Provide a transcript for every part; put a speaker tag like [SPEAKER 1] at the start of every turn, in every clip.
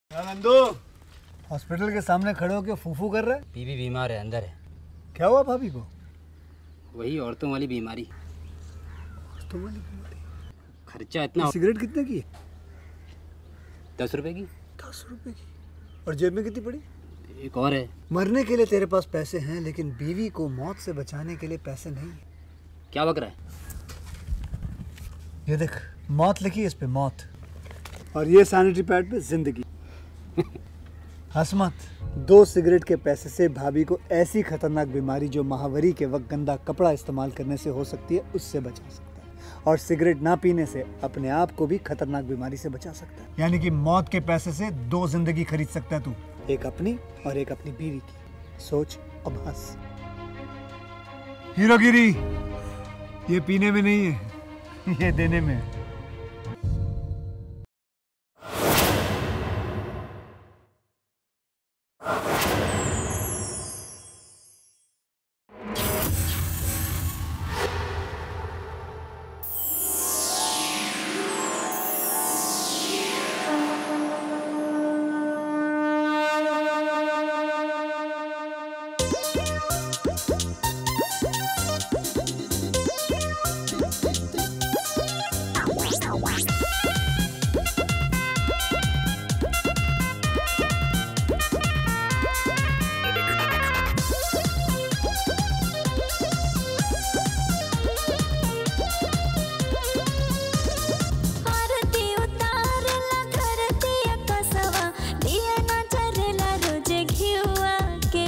[SPEAKER 1] Nandu hospital के सामने खड़े होकर फूफू कर रहे
[SPEAKER 2] बीवी बीमार है अंदर है
[SPEAKER 1] क्या हुआ भाभी को
[SPEAKER 2] वही औरतों वाली बीमारी
[SPEAKER 1] तुम्हारी बीमारी।
[SPEAKER 2] खर्चा इतना
[SPEAKER 1] सिगरेट कितने की
[SPEAKER 2] दस रुपए की
[SPEAKER 1] दस रुपए की और जेब में कितनी पड़ी
[SPEAKER 2] एक और है
[SPEAKER 1] मरने के लिए तेरे पास पैसे हैं लेकिन बीवी को मौत से बचाने के लिए पैसे नहीं है
[SPEAKER 2] क्या बक रहा है
[SPEAKER 1] ये देख मौत लिखी है इस पे मौत और ये सैनिटरी पैड पे जिंदगी हंस मत दो सिगरेट के पैसे से भाभी को ऐसी खतरनाक बीमारी जो महावरी के वक्त गंदा कपड़ा इस्तेमाल करने से हो सकती है उससे बचा सकता है और सिगरेट ना पीने से अपने आप को भी खतरनाक बीमारी से बचा सकता है यानी कि मौत के पैसे से दो जिंदगी खरीद सकता है तू एक अपनी और एक अपनी बीवी की सोच अब हंस हीरोगिरी ये पीने में नहीं है ये देने में है
[SPEAKER 3] आरती उतारला धरती कसवा दिया ना चरला रोज घिउआ के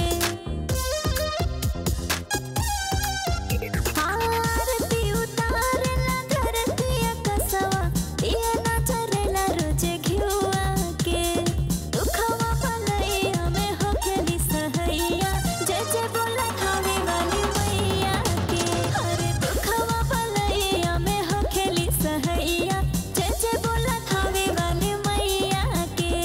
[SPEAKER 3] आरती उतारला धरती कसवा दिया ना चरला रोज घिउआ के दुखवा भलैया में होखेली सहैया जय जय बोला खावे वाली मैया के हर दुखवा भलैया में होखेली सहैया जय जय बोला खावे वाली मैया के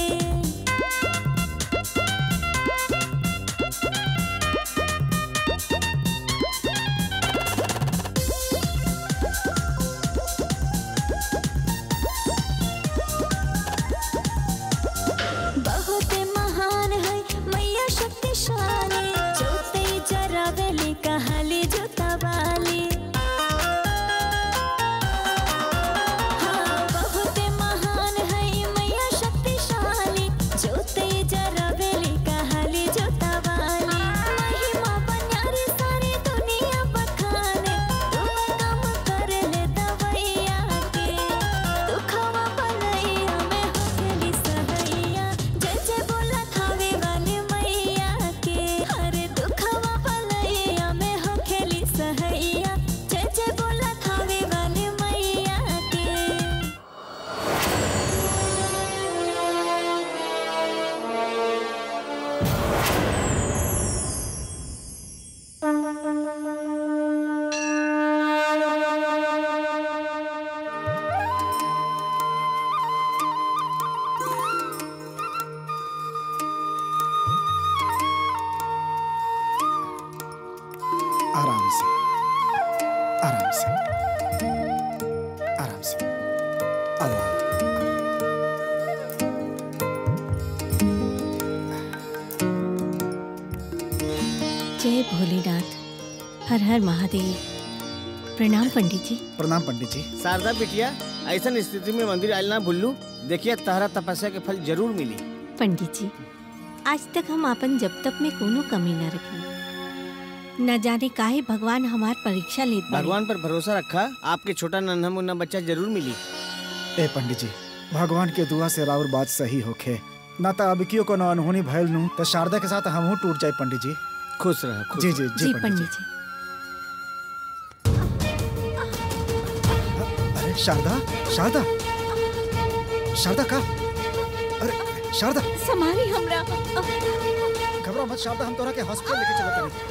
[SPEAKER 3] बहुत महान है मैया शक्तिशाली जोते जरावेली कहाली जोता वाली हाँ बहुत महान है मैया शक्तिशाली जोते जरावेली कहाली जोता वाली महिमा बन्यारी सारी दुनिया बखाने तुम काम कर ले दवैया के दुखवा भलैया में होखेली सहैया जय जय बोला खावे वाली मैया के हर दुखवा भलैया में होखेली सहैया जय जय बोला खावे वाली मैया के
[SPEAKER 4] आराम से आराम से आराम से आराम
[SPEAKER 5] जय भोलेनाथ हर हर महादेव प्रणाम पंडित जी
[SPEAKER 4] प्रणाम पंडित जी
[SPEAKER 6] शारदा बिटिया ऐसा स्थिति में मंदिर आयल ना भूलू देखिए तहरा तपस्या के फल जरूर मिली
[SPEAKER 5] पंडित जी आज तक हम अपन जब तक में कोनो कमी न रखी न जाने काहे भगवान हमार परीक्षा लेत बाड़े।
[SPEAKER 6] भगवान पर भरोसा रखा आपके छोटा नन्हा मुन्ना बच्चा जरूर मिली
[SPEAKER 4] ए पंडित जी भगवान के दुआ से राउर बात सही होखे ना तो अब कियो कोनो अनहोनी भइल नु तो शारदा के साथ हमहू टूट जाए पंडित जी
[SPEAKER 6] खुश रह खुश
[SPEAKER 4] जी जी
[SPEAKER 5] जी
[SPEAKER 4] जी
[SPEAKER 5] पंडित
[SPEAKER 4] पंडित जी
[SPEAKER 5] जी
[SPEAKER 4] अरे शारदा शारदा शारदा का अरे शारदा
[SPEAKER 5] समारी हमरा
[SPEAKER 4] घबरा मत शारदा हम तोरा के हॉस्पिटल लेके चलत तानी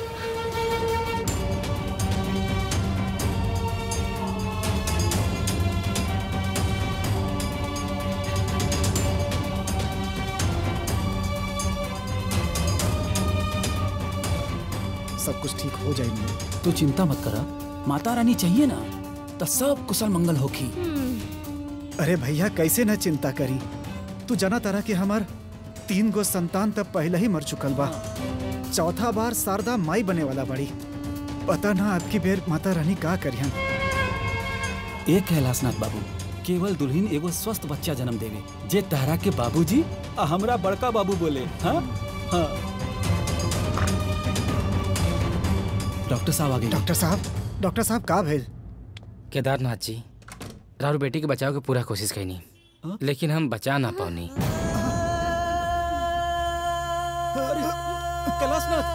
[SPEAKER 4] सब कुछ ठीक हो जाएगी
[SPEAKER 7] तू चिंता मत करा माता रानी चाहिए ना तो सब कुशल मंगल होखी
[SPEAKER 4] अरे भैया कैसे न चिंता करी तू जना तरह के हमार तीन गो संतान तब पहले ही मर चुकल बा चौथा बार शारदा माई बने वाला बड़ी पता ना आपकी बेर माता रानी का करियन
[SPEAKER 7] एक कैलाशनाथ बाबू केवल दुल्हन एगो स्वस्थ बच्चा जन्म देवे जे तहरा के बाबूजी आ हमरा बड़का बाबू बोले हाँ हाँ डॉक्टर साहब आगे
[SPEAKER 4] डॉक्टर साहब डॉक्टर साहब का भेल
[SPEAKER 8] केदारनाथ जी राहुल बेटी के बचाव के पूरा कोशिश कैनी लेकिन हम बचा ना पानी
[SPEAKER 7] कैलाशनाथ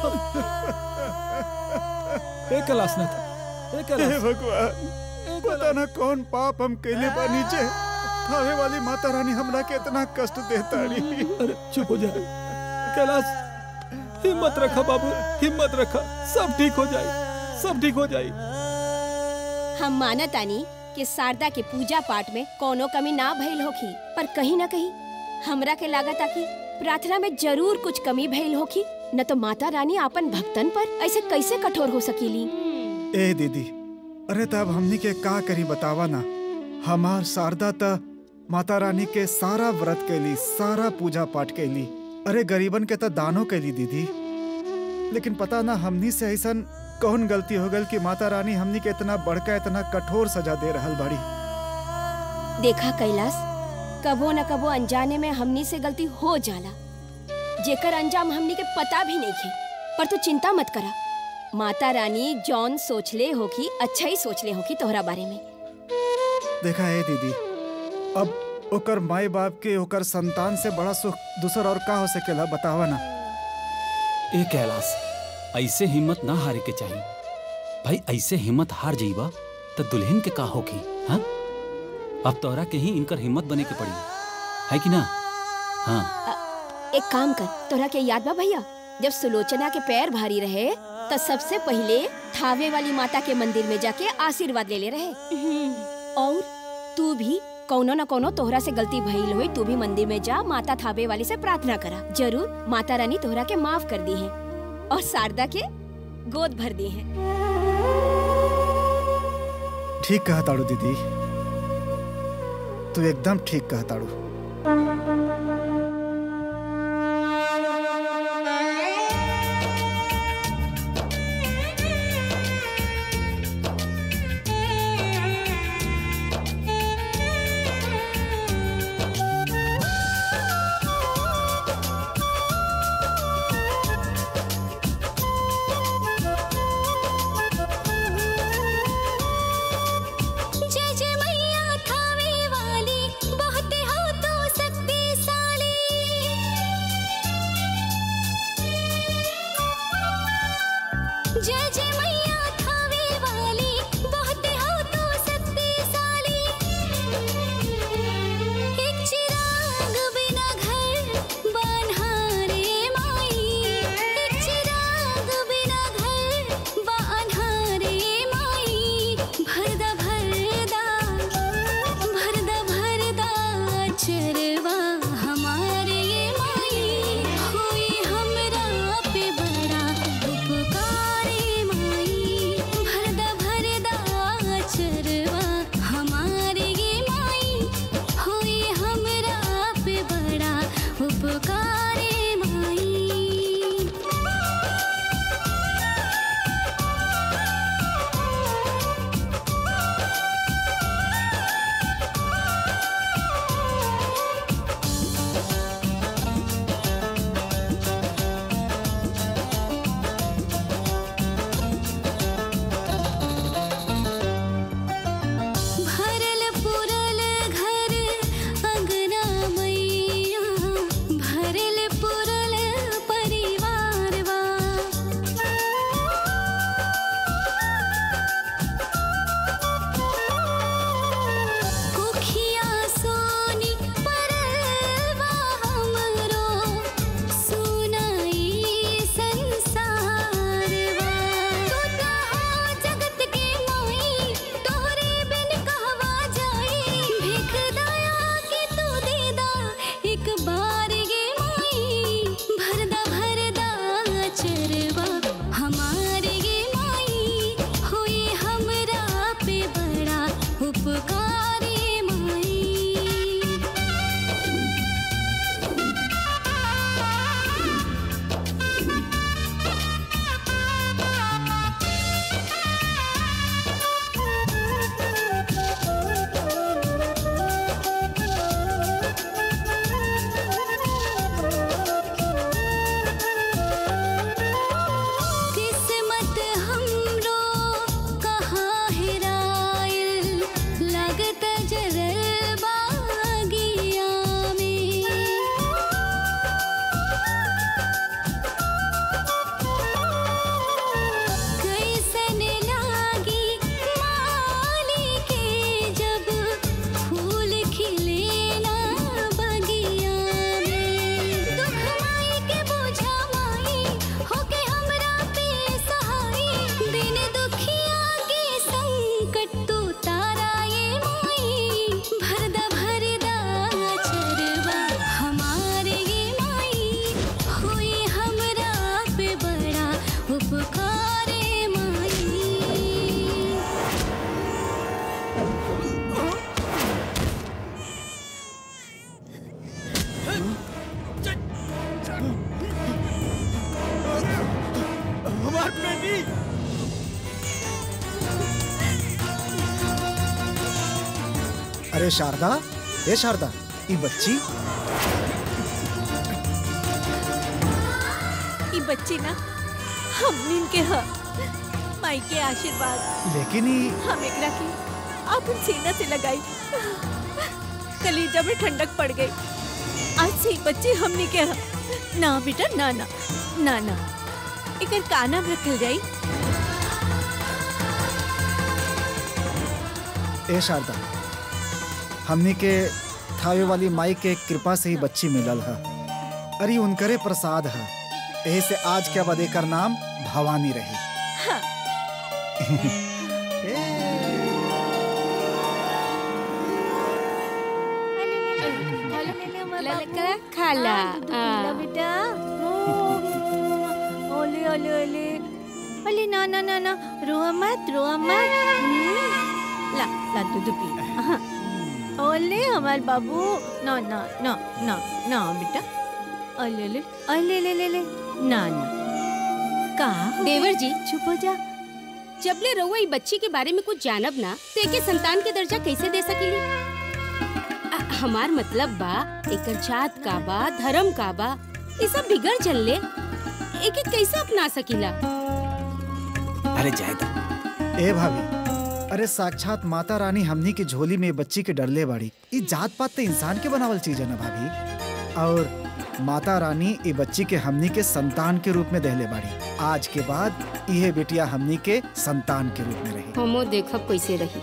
[SPEAKER 7] ए कैलाशनाथ ए
[SPEAKER 4] हे
[SPEAKER 7] कैलाश
[SPEAKER 4] भगवान पता ना कौन पाप हम कैले बानी जे थावे वाली माता रानी हमरा के इतना कष्ट देता रही
[SPEAKER 7] अरे चुप हो जा कैलाश हिम्मत रखा बाबू हिम्मत रखा सब ठीक हो जाए सब ठीक हो जाए
[SPEAKER 9] हम मानत आनी कि शारदा के पूजा पाठ में कोनो कमी ना भइल होखी पर कहीं ना कहीं हमरा के लागत आ कि प्रार्थना में जरूर कुछ कमी भइल होखी न तो माता रानी आपन भक्तन पर ऐसे कैसे कठोर हो सकीली
[SPEAKER 4] ए दीदी अरे तब हमनी के का करी बतावा ना हमार शारदा त माता रानी के सारा व्रत कैली सारा पूजा पाठ कैली अरे गरीबन के त दानो कैली दीदी लेकिन पता ना हमनी से ऐसन कौन गलती हो गल कि माता रानी हमनी के इतना बड़का इतना कठोर सजा दे रहल बाड़ी
[SPEAKER 9] देखा कैलाश कबो न कबो अनजाने में हमनी से गलती हो जाला जेकर अंजाम हमनी के पता भी नहीं खे पर तू चिंता मत करा माता रानी जॉन सोचले होखी अच्छा ही सोचले होखी तोहरा बारे में
[SPEAKER 4] देखा है दीदी अब ओकर माई बाप के ओकर संतान से बड़ा सुख दूसर और का हो सकेला बतावा ना
[SPEAKER 7] ए कैलाश ऐसे हिम्मत ना हारे के चाहिए भाई ऐसे हिम्मत हार जाइबा तो दुल्हन के का होगी हाँ अब तोरा के ही इनकर हिम्मत बने के पड़ी है कि ना हाँ
[SPEAKER 9] एक काम कर तोहरा के याद बा भैया जब सुलोचना के पैर भारी रहे तो सबसे पहले थावे वाली माता के मंदिर में जाके आशीर्वाद ले ले रहे और तू भी कौनो न कौनो तोहरा से गलती भइल हुई तू भी मंदिर में जा माता थावे वाली से प्रार्थना करा जरूर माता रानी तोहरा के माफ कर दी है और शारदा के गोद भर दी है
[SPEAKER 4] ठीक कहा ताड़ू दीदी तू एकदम ठीक कहा ताड़ू
[SPEAKER 3] जय जय मैया थावे वाली बहुत हो तो शक्तिशाली जय जय मैया थावे वाली बहुत हो तो शक्तिशाली एक चिराग बिना घर बन्हारे माई एक चिराग बिना घर बन्हारे माई भरदा भरदा भरदा भरदा चरवा हमारे माई होई हमरा पे बड़ा उपकारी माई पुकारे माई
[SPEAKER 6] हमार बेटी
[SPEAKER 4] अरे शारदा ए शारदा ई बच्ची
[SPEAKER 5] ई बच्ची ना हमनिन के ह माई के आशीर्वाद
[SPEAKER 4] लेकिन ई
[SPEAKER 5] हम एकरा के अपन सीना से लगाई कलीजा में ठंडक पड़ गई आज से ई बच्ची हमनी के ह ना बेटा ना ना ना ना एकर का नाम रखल जाई
[SPEAKER 4] ए शारदा हमनी के थावे वाली माई के कृपा से ही बच्ची मिलल है अरे उनकरे प्रसाद है यही से आज के बाद एकर नाम भवानी रही
[SPEAKER 5] हाँ।
[SPEAKER 9] खाला
[SPEAKER 5] बेटा ओले ओले ओले ओले ना ना ना ना रोआ मत रोआ मत हम्म, ला ला दूध पी हाँ। ओले हमार बाबू ना ना ना ना ना बेटा ओले ओले ओले ले ले ले ना ना का हो
[SPEAKER 10] देवर जी
[SPEAKER 5] चुप हो जा
[SPEAKER 10] जबले रउआ ई बच्ची के बारे में कुछ जानब ना तो एके संतान के दर्जा कैसे दे सकीली अ, हमार मतलब बा एकर जात का बा धर्म का बा ये सब बिगड़ चलले एके कैसे अपना सकीला
[SPEAKER 7] अरे जायदा
[SPEAKER 4] ए भाभी अरे साक्षात माता रानी हमनी की झोली में बच्ची के डरले बाड़ी ई जात पात तो इंसान के बनावल चीज है ना भाभी और माता रानी ई बच्ची के हमनी के संतान के रूप में दहले बाड़ी आज के बाद यह बेटिया हमनी के संतान के रूप में रही
[SPEAKER 10] हमो देखब कैसे रही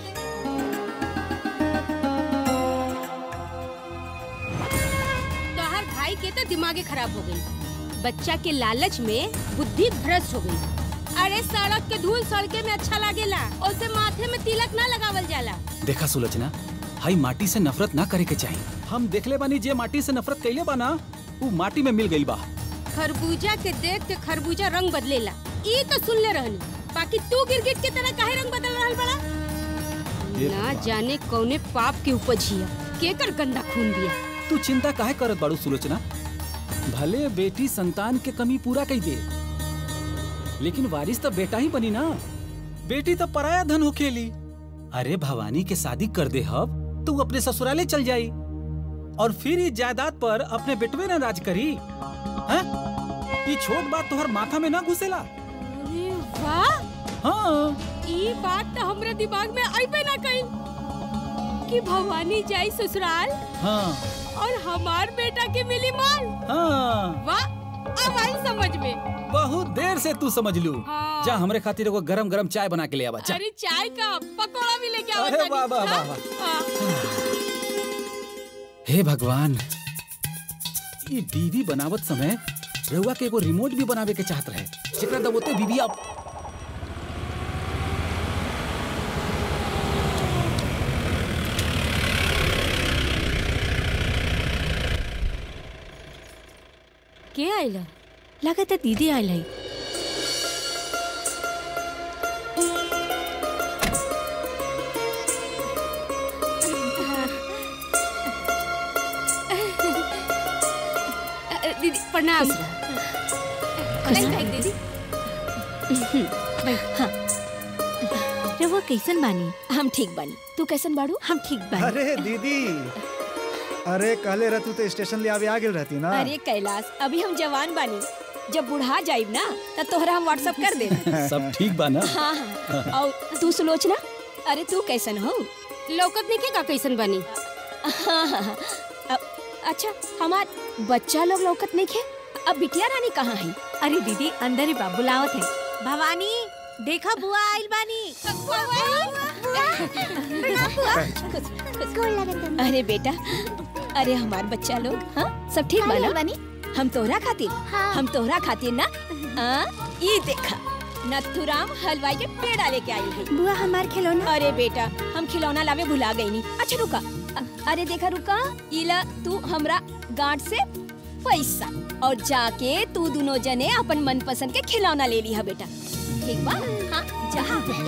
[SPEAKER 10] तोहार भाई के तो दिमागे खराब हो गई बच्चा के लालच में बुद्धि भ्रष्ट हो गई अरे सड़क के धूल सड़के में अच्छा लागेला उसे माथे में तिलक ना लगावल जाला
[SPEAKER 7] देखा सुलोचना हाई माटी से नफरत ना करे के चाहिए हम देखले बानी जे माटी से नफरत कैले बा ना ऊ माटी में मिल गई बा
[SPEAKER 10] खरबूजा के देख के खरबूजा रंग बदलेला ई तो सुनले रहनी बाकी तू गिरगिट के तरह काहे रंग बदल रहल बड़ा ना जाने कौने पाप के उपज हिया केकर गंदा खून बिया
[SPEAKER 7] तू चिंता काहे करत बाड़ू सुलोचना भले बेटी संतान के कमी पूरा कई दे लेकिन वारिस तो बेटा ही बनी ना बेटी तो पराया धन होखेली अरे भवानी के शादी कर दे हब तू अपने ससुराले चल जाई और फिर इस जायदाद पर अपने बेटवे ना राज करी हैं? ये छोट बात तोहर माथा में ना घुसेला
[SPEAKER 10] अरे वाह
[SPEAKER 7] हाँ
[SPEAKER 10] ई बात तो हमरे दिमाग में आइबे ना कई कि भवानी जाई ससुराल
[SPEAKER 7] हाँ
[SPEAKER 10] और हमार बेटा के मिली माल
[SPEAKER 7] हाँ
[SPEAKER 10] वाह अब आई समझ में
[SPEAKER 7] बहुत देर से तू समझ लू
[SPEAKER 10] हाँ।
[SPEAKER 7] जा हमरे खातिर एगो गरम गरम चाय बना के ले आवा जा
[SPEAKER 10] अरे चाय का पकौड़ा भी लेके आओ
[SPEAKER 7] अरे वाह, वाह, वाह,
[SPEAKER 10] वाह
[SPEAKER 7] हे भगवान ये बीवी बनावत समय रहुआ के एगो रिमोट भी बनावे के चाहत रहे जेकरा दबोते बीवी अब
[SPEAKER 10] के आइला
[SPEAKER 5] लगा था दीदी आयल है
[SPEAKER 10] अ, अ, दीदी प्रणाम नहीं भाई दीदी
[SPEAKER 5] हाँ रवा कैसन बानी
[SPEAKER 9] हम ठीक बानी तू कैसन बाड़ू
[SPEAKER 5] हम ठीक बानी
[SPEAKER 4] अरे दीदी अरे कहले रहतू तो स्टेशन ले आवे आ गेल रहती ना
[SPEAKER 9] अरे कैलाश अभी हम जवान बानी जब बुढ़ा जाइब ना तब तोहरा हम व्हाट्सअप कर दे
[SPEAKER 7] सब ठीक बा ना
[SPEAKER 9] हाँ हाँ और तू सुलोचना अरे तू कैसन हो
[SPEAKER 10] लौकत नहीं के का कैसन बनी
[SPEAKER 9] हाँ हाँ हाँ अ- अच्छा हमार बच्चा लोग लौकत नहीं खे अब बिटिया रानी कहाँ है
[SPEAKER 5] अरे दीदी अंदर ही बाबू लावत है भवानी देखा बुआ आइल बानी
[SPEAKER 9] अरे बेटा अरे हमार बच्चा लोग हाँ सब ठीक बा ना हम तोहरा खातिर हम तोहरा खातिर ना आ, ये देखा नथुराम हलवाई के पेड़ा लेके आई है
[SPEAKER 5] बुआ हमार खिलौना
[SPEAKER 9] अरे बेटा हम खिलौना लावे भुला गई नी अच्छा रुका अ- अरे देखा रुका इला तू हमरा गांठ से पैसा और जाके तू दोनों जने अपन मनपसंद के खिलौना ले लिहा बेटा ठीक बा हाँ जा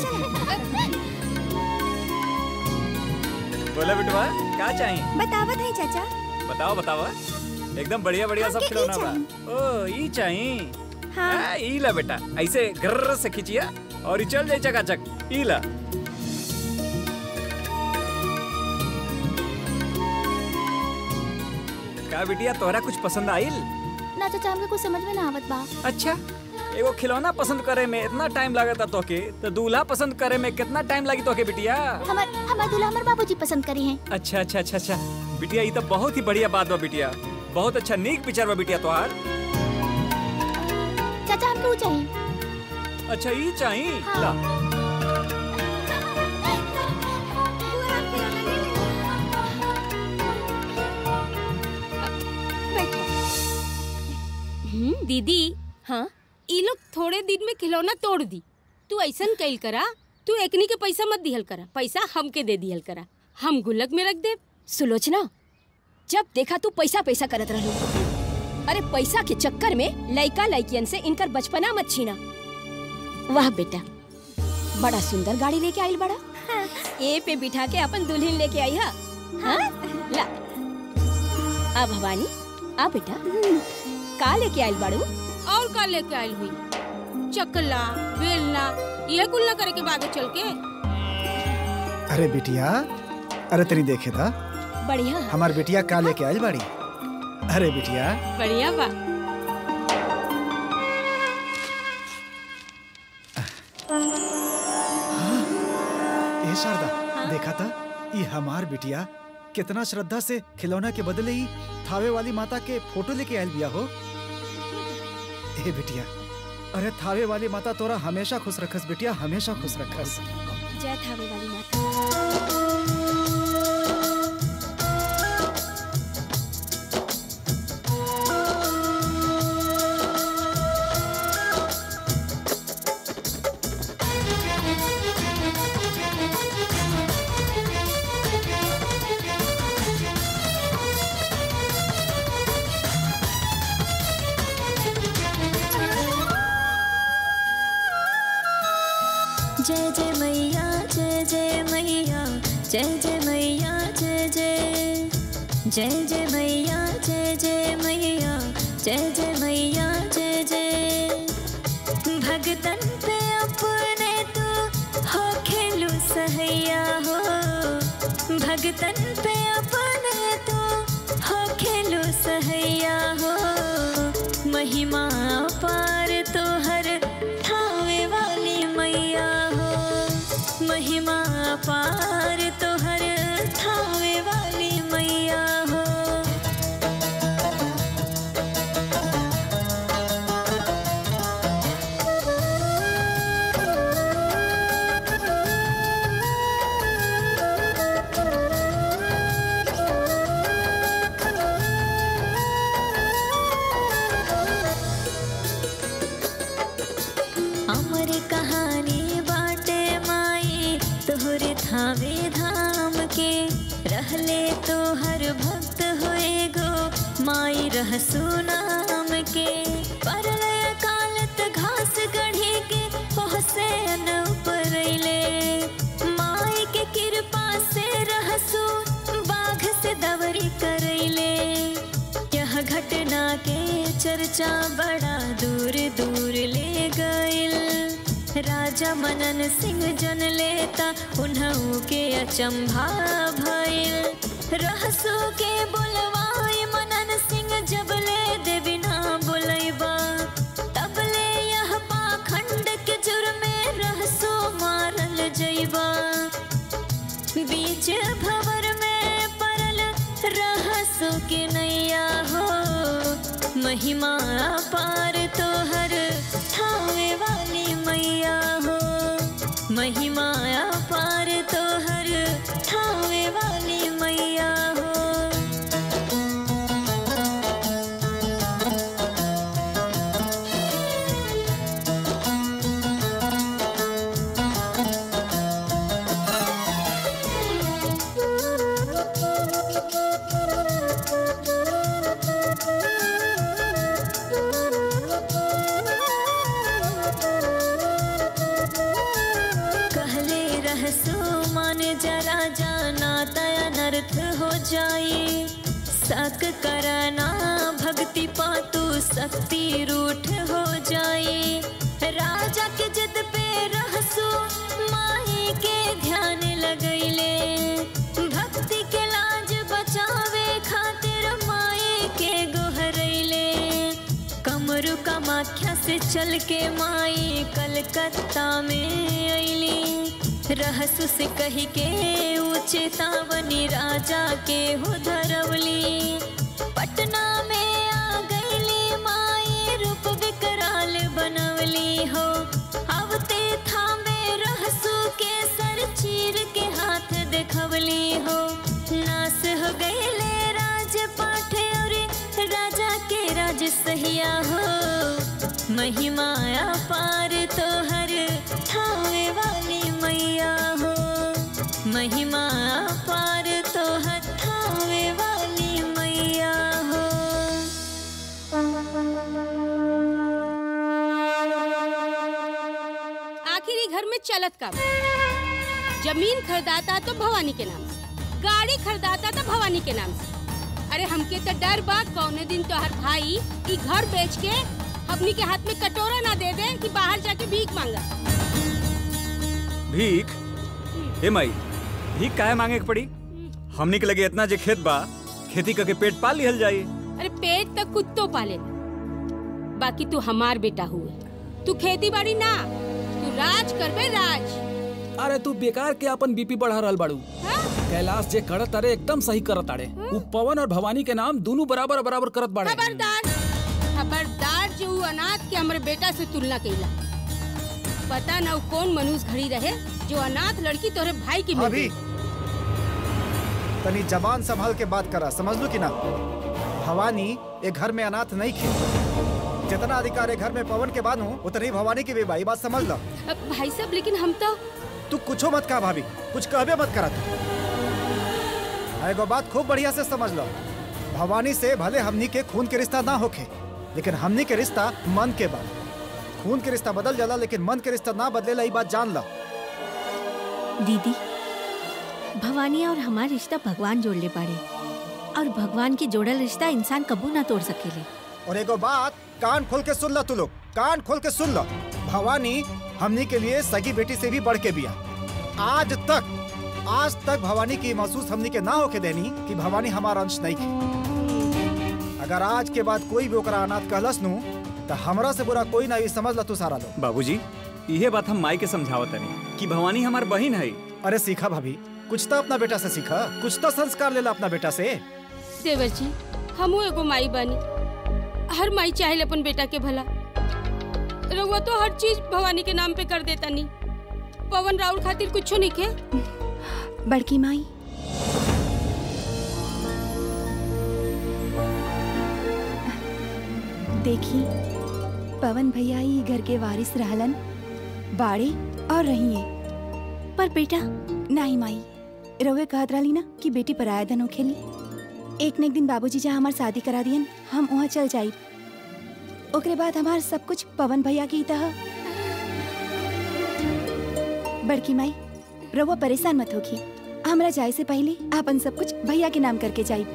[SPEAKER 11] बोला बिटवा क्या चाहिए
[SPEAKER 5] बतावत है चाचा
[SPEAKER 11] बताओ बताओ एकदम बढ़िया बढ़िया सब
[SPEAKER 5] आपके की
[SPEAKER 11] खिलौना बा ओ ई चाहिए
[SPEAKER 5] हाँ
[SPEAKER 11] आ, ई ला बेटा ऐसे गर्र से खींचिया और ई चल जाए चकाचक ई ला का बिटिया तोहरा कुछ पसंद आइल
[SPEAKER 3] ना चाचा हमके कुछ समझ में ना आवत बा
[SPEAKER 11] अच्छा एगो खिलौना पसंद करे में इतना टाइम लागता तोके तो दूल्हा पसंद करे में कितना टाइम लगी तोके बिटिया
[SPEAKER 3] हमार हमार दूल्हा हमार बाबूजी पसंद करी हैं
[SPEAKER 11] अच्छा अच्छा अच्छा अच्छा बिटिया ये तो बहुत ही बढ़िया बात बा बिटिया बहुत अच्छा नीक विचार बा बिटिया तोहार
[SPEAKER 3] चाचा हमके वो चाहिए
[SPEAKER 11] अच्छा ये चाहिए ला
[SPEAKER 10] हम्म, दीदी
[SPEAKER 9] हाँ
[SPEAKER 10] ई लोग थोड़े दिन में खिलौना तोड़ दी तू ऐसन कैल करा तू एकनी के पैसा मत दिहल करा पैसा हमके दे दिहल करा हम गुल्लक में रख दे
[SPEAKER 9] सुलोचना जब देखा तू पैसा पैसा करत रहलू अरे पैसा के चक्कर में लइका लइकियन से इनकर बचपना मत छीना वाह बेटा बड़ा सुंदर गाड़ी लेके आई बड़ा ए पे बिठा के अपन दुल्हन लेके आई हा हाँ? ला आ भवानी आ बेटा का लेके आइल बाड़ू
[SPEAKER 10] और का लेके आयल हुई चकला बेलना ये कुल ना करे के बागे चल के
[SPEAKER 4] अरे बिटिया अरे तनी देखे था
[SPEAKER 9] बढ़िया
[SPEAKER 4] हमार बिटिया का लेके आइल बाड़ी अरे बिटिया
[SPEAKER 10] बढ़िया बा
[SPEAKER 4] ए शारदा देखा था ये हमार बिटिया कितना श्रद्धा से खिलौना के बदले ही थावे वाली माता के फोटो लेके आयल बिया हो ए बिटिया अरे थावे वाली माता तोरा हमेशा खुश रखस बिटिया हमेशा खुश रखस
[SPEAKER 9] जय थावे वाली माता
[SPEAKER 3] जय जय मैया जय जय मैया जय जय मैया जय जय जय जय मैया जय जय मैया जय जय मैया जय जय भगतन पे अपने तू हो खेलू सहैया हो भगतन पे अपने तू हो खेलू सहैया हो महिमा पार तो हर ठावे वाली मैया हो महिमा पार तो हर ठावे वाली मैया हो अमर कहानी बाटे माई तोहरे थावे धाम के रहले तो हर भक्त होए गो माई रहसु नाम के परलय कालत घास गढ़ी के पहुँचे न उपरैले माई के कृपा से रहसु बाघ से दवरी करैले यह घटना के चर्चा बड़ा दूर दूर ले गइल राजा मनन सिंह जन लेता उन्हू के अचंभा भइल रहसु के बुलवाई मनन सिंह जब ले देवी ना बुलैबा तब ले यह पाखंड के जुर्मे रहसु मारल जइबा बीच भवर में परल रहसु के नैया हो महिमा पार तो हर ठावे वाली मैया हो महिमा पार तो हर ठावे वाली मैया हो रहसो मान जरा जाना तय अनर्थ हो जाए सक करना भक्ति पातु शक्ति रूठ हो जाए राजा के जिद पे रहसो माई के ध्यान लगैले भक्ति के लाज बचावे खातिर माई के गोहरैले कमरु कमाख्या से चल के माई कलकत्ता में अली रहसु से कही के चेतावनी राजा के हो धरवली पटना में आ गईली माई रूप विकराल बनवली हो अवते थामे रहसु के सर चीर के हाथ देखवली हो नास हो गईले राज पाठे और राजा के राज सहिया हो महिमा पार तो हर ठावे वाली मैया हो महिमा पार तो हर ठावे वाली मैया हो
[SPEAKER 10] आखिर ये घर में चलत का बा? जमीन खरीदाता तो भवानी के नाम से गाड़ी खरीदाता तो भवानी के नाम से अरे हमके तो डर बा कौने दिन तो हर भाई ई घर बेच के अपनी के हाथ में कटोरा ना दे दे कि बाहर जाके भीख मांगा
[SPEAKER 11] भीख हे माई भीख काहे मांगे के पड़ी हमनी के लगे इतना जे खेत बा खेती करके पेट पाल लिहल जाई
[SPEAKER 10] अरे पेट तक कुत्तो पाले बाकी तू हमार बेटा हुए तू खेती बाड़ी ना तू राज करबे राज
[SPEAKER 7] अरे तू बेकार के अपन बीपी बढ़ा रहल बाड़ू कैलाश जे करत अरे एकदम सही करत अरे उ पवन और भवानी के नाम दोनों बराबर बराबर करत बाड़े
[SPEAKER 10] खबरदार खबरदार जो उ अनाथ के हमरे बेटा से तुलना कइला पता ना उ कौन मनुष्य घड़ी रहे जो अनाथ लड़की तोरे भाई की मिल
[SPEAKER 4] अभी
[SPEAKER 10] गई।
[SPEAKER 4] तनी जबान संभाल के बात करा समझ लो कि ना भवानी एक घर में अनाथ नहीं खे जितना अधिकार है घर में पवन के बानू उतनी भवानी की भी भाई बात समझ लो
[SPEAKER 10] अब भाई साहब लेकिन हम तो
[SPEAKER 4] तू कुछो मत कहा भाभी कुछ कहबे मत करा तू आ एगो बात खूब बढ़िया से समझ लो भवानी से भले हमनी के खून के रिश्ता ना होखे लेकिन हमनी के रिश्ता मन के बा खून के रिश्ता बदल जाला लेकिन मन के रिश्ता ना बदलेला ई बात जान लो
[SPEAKER 5] दीदी भवानी और हमार रिश्ता भगवान जोड़ ले पाड़े और भगवान के जोड़ल रिश्ता इंसान कबू ना तोड़ सकेले
[SPEAKER 4] और एगो बात कान खोल के सुन लो तू लोग कान खोल के सुन लो भवानी हमनी के लिए सगी बेटी से भी बढ़ के बिया आज तक आज तक भवानी की महसूस हमनी के ना होके देनी कि भवानी हमारा अंश नहीं थी अगर आज के बाद कोई भी ओकरा अनाथ कहलस नु तो हमरा से बुरा कोई ना ये समझ ला तू सारा लोग
[SPEAKER 11] बाबूजी इहे बात हम माई के समझावत तनी कि भवानी हमार बहिन है
[SPEAKER 4] अरे सीखा भाभी कुछ तो अपना बेटा से सीखा कुछ तो संस्कार लेला अपना बेटा से
[SPEAKER 10] देवर जी हमू एगो माई बानी हर माई चाहे अपन बेटा के भला रउआ तो हर चीज भवानी के नाम पे कर देता नी पवन राउर खातिर कुछो नहीं के
[SPEAKER 12] बड़की माई देखी पवन भैया ही घर के वारिस रहलन बाड़े और रहिए पर बेटा नहीं माई रउए कहत रहली ना कि बेटी पराया धन होखेली एक न एक दिन बाबूजी जहाँ हमार शादी करा दियन हम वहाँ चल जाई ओकरे बाद हमार सब कुछ पवन भैया की तह बड़की माई रउआ परेशान मत होखी हमरा जाए से पहले आपन सब कुछ भैया के नाम करके जाई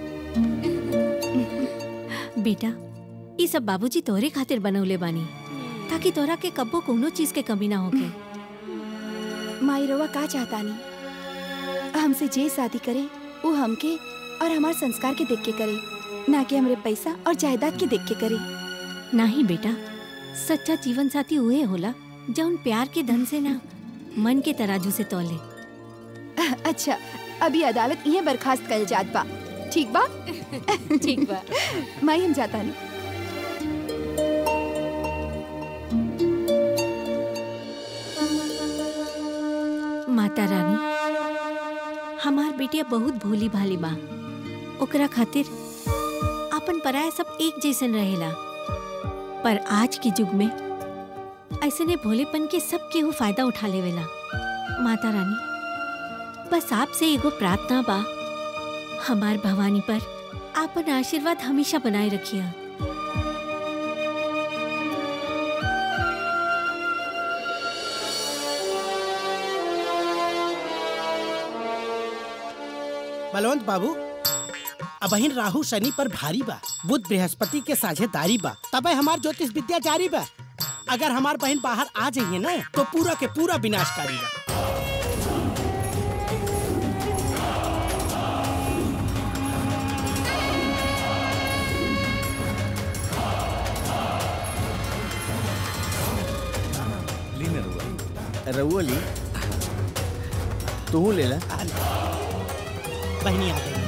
[SPEAKER 5] बेटा ये सब बाबूजी तोहरे खातिर बनवले बानी ताकि तोरा के कब्बो कोनो चीज के कमी ना होके
[SPEAKER 12] माई रउआ का चाहता नहीं हमसे जे शादी करे वो हमके और हमार संस्कार के देख के करे ना कि हमरे पैसा और जायदाद के देख के करे
[SPEAKER 5] नहीं बेटा सच्चा जीवन साथी उहे होला जौन प्यार के धन से ना मन के तराजू से तोले
[SPEAKER 12] अच्छा अभी अदालत ये बर्खास्त कर जात बा ठीक बा
[SPEAKER 10] ठीक बा
[SPEAKER 12] माई हम जाता नहीं
[SPEAKER 5] माता रानी हमार बेटिया बहुत भोली भाली बा ओकरा खातिर अपन पराया सब एक जैसन रहेला पर आज के युग में ऐसने भोलेपन के सब केहू फायदा उठा लेवेला माता रानी बस आपसे एगो प्रार्थना बा हमार भवानी पर आपन आशीर्वाद हमेशा बनाए रखिया
[SPEAKER 13] बलवंत बाबू अबहिन राहु शनि पर भारी बा बुध बृहस्पति के साझेदारी बा तबे हमार ज्योतिष विद्या जारी बा अगर हमार बहन बाहर आ जाइए ना तो पूरा के पूरा विनाशकारी बा
[SPEAKER 6] ली ना रुआ रउआ ली तू ले ला
[SPEAKER 13] बहनी आ गई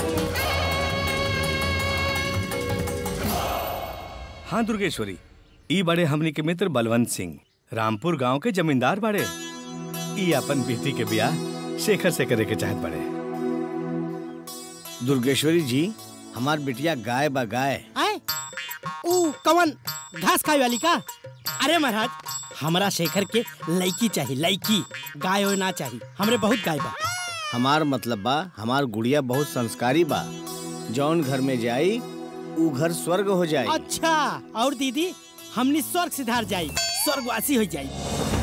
[SPEAKER 14] हाँ दुर्गेश्वरी ई बड़े हमनी के मित्र बलवंत सिंह रामपुर गांव के जमींदार बड़े ई अपन बेटी के ब्याह शेखर से करे के चाहत बड़े
[SPEAKER 6] दुर्गेश्वरी जी हमार बिटिया गाय बा गाय
[SPEAKER 13] आए ऊ कवन घास खाए वाली का अरे महाराज हमरा शेखर के लड़की चाहिए लड़की गाय हो ना चाहिए हमरे बहुत गाय बा
[SPEAKER 6] हमार मतलब बा हमार गुड़िया बहुत संस्कारी बा जौन घर में जाई ऊ घर स्वर्ग हो जाई
[SPEAKER 13] अच्छा और दीदी हमनी स्वर्ग सिधार जाई स्वर्गवासी हो जाई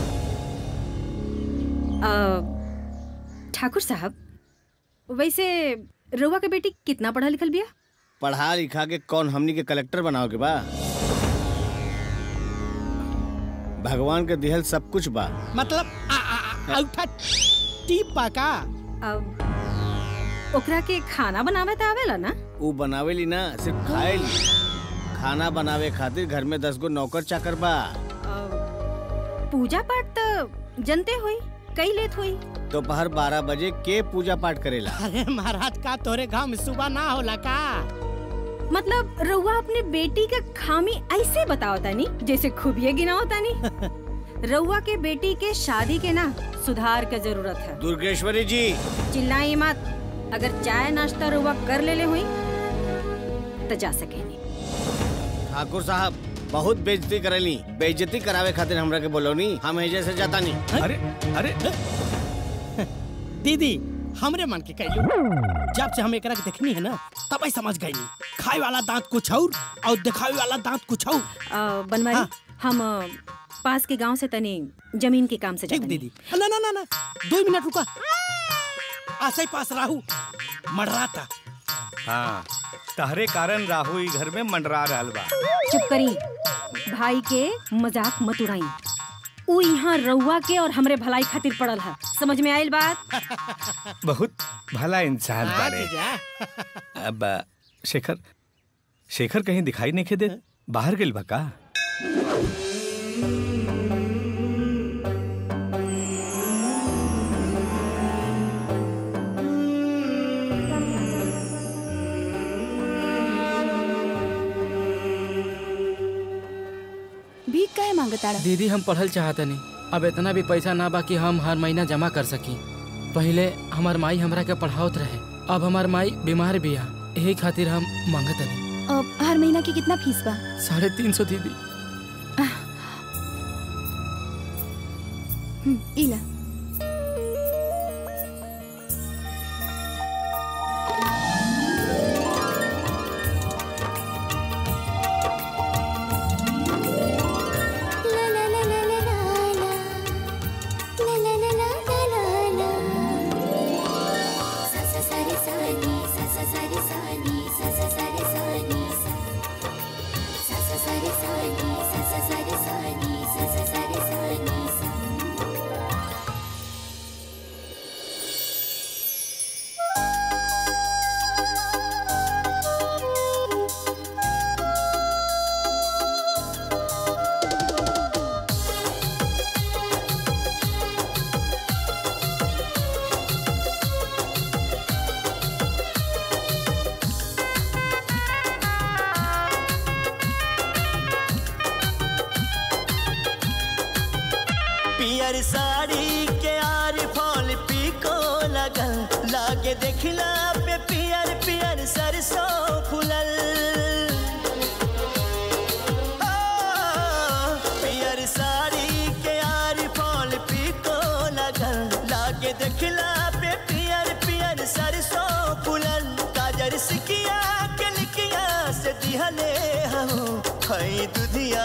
[SPEAKER 15] अ, ठाकुर साहब वैसे रुआ के बेटी कितना पढ़ा लिखल बिया
[SPEAKER 6] पढ़ा लिखा के कौन हमनी के कलेक्टर बनाओ के बा भगवान के दिहल सब कुछ बा
[SPEAKER 13] मतलब आ, आ, आ, औठा टीप बा का
[SPEAKER 15] अब ओकरा के खाना बनावे त आवेला ना
[SPEAKER 6] ऊ बनावेली ना सिर्फ खाएली खाना बनावे खातिर घर में दस गो नौकर चाकर बा
[SPEAKER 15] पूजा पाठ त जनते हुई कई लेत हुई
[SPEAKER 6] दोपहर बारह बजे के पूजा पाठ करेला
[SPEAKER 13] अरे महाराज का तोरे गांव में सुबह ना होला का
[SPEAKER 15] मतलब रुआ अपने बेटी का खामी ऐसे बताओ तानी जैसे खूबिये गिनाओ तानी रउआ के बेटी के शादी के ना सुधार के जरूरत है
[SPEAKER 6] दुर्गेश्वरी जी
[SPEAKER 15] चिल्लाई मत अगर चाय नाश्ता रुआ कर ले ले हुई तो जा सके
[SPEAKER 6] ठाकुर साहब बहुत बेइज्जती करेली बेइज्जती करावे खातिर हमरा के बोलोनी हम एजे से जाता नहीं
[SPEAKER 14] अरे अरे
[SPEAKER 13] दीदी हमरे मन के कहलू जब से हम एकरा के देखनी है ना तब ही समझ गई खाए वाला दांत कुछ और और दिखावे वाला दांत कुछ और
[SPEAKER 15] अ, बनवारी हम अ, पास के गांव से तनी जमीन के काम से
[SPEAKER 13] ठीक
[SPEAKER 15] जाते
[SPEAKER 13] दीदी ना ना ना ना दो मिनट रुका आसे ही पास राहू मडराता
[SPEAKER 14] हाँ तहरे कारण राहु ई घर में मंडरा रहल बा
[SPEAKER 15] चुप करी भाई के मजाक मत उड़ाई उ यहाँ रउआ के और हमरे भलाई खातिर पड़ल है समझ में आयल बात
[SPEAKER 14] बहुत भला इंसान
[SPEAKER 13] हाँ,
[SPEAKER 14] बारे
[SPEAKER 13] जीजा।
[SPEAKER 14] अब आ, शेखर शेखर कहीं दिखाई नहीं दे बाहर गेल बा का
[SPEAKER 12] भीख काहे मांगताड़ा
[SPEAKER 8] दीदी हम पढ़ल चाहते नहीं अब इतना भी पैसा ना बा कि हम हर महीना जमा कर सकी पहले हमार माई हमरा के पढ़ावत रहे अब हमार माई बीमार भी है यही खातिर हम मांगत नहीं
[SPEAKER 12] अब हर महीना की कितना फीस बा
[SPEAKER 8] साढ़े तीन सौ दीदी
[SPEAKER 12] हम्म, इला
[SPEAKER 16] पियर साड़ी के आर फॉल पीको लगल लागे देखला पे पियर पियर सरसों फुलल आ, पियर साड़ी के आर फॉल पीको लगल लागे देखला पे पियर पियर सरसों फुलल काजर सिकिया के लिकिया से दिहले हो खई दुधिया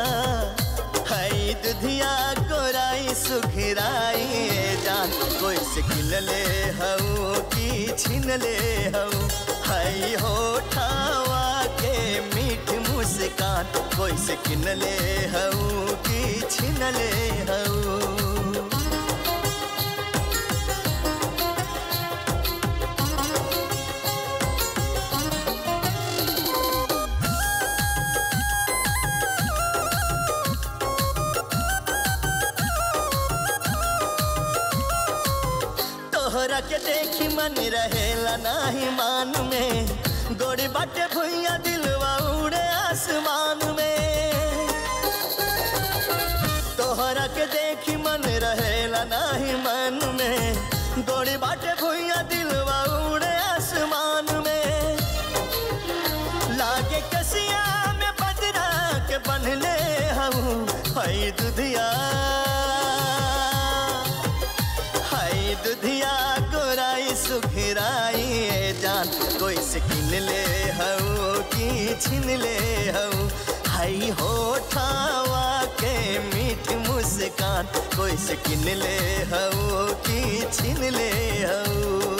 [SPEAKER 16] हई दुधिया गोराई सुखराई जान कोई से किन ले हऊ की छिन ले हऊ हई होठावा के मीठ मुस्कान कोई से किन ले हऊ की छिन ले हऊ तोहरा के देखी मन रहेला नाही मान में गोरी बाटे भुइया दिलवा उड़े आसमान में तोहरा के देखी मन रहेला नाही मन में गोरी बाटे भुइया दिलवा उड़े आसमान में लागे कसिया में बजरा के बनले हूँ हई दुधिया हाय दुधिया गोराई सुखराई ए जान कोई से किन ले हऊ की छिन ले हऊ हाय होठावा के मीठ मुस्कान कोई से किन ले हऊ की छिन ले हऊ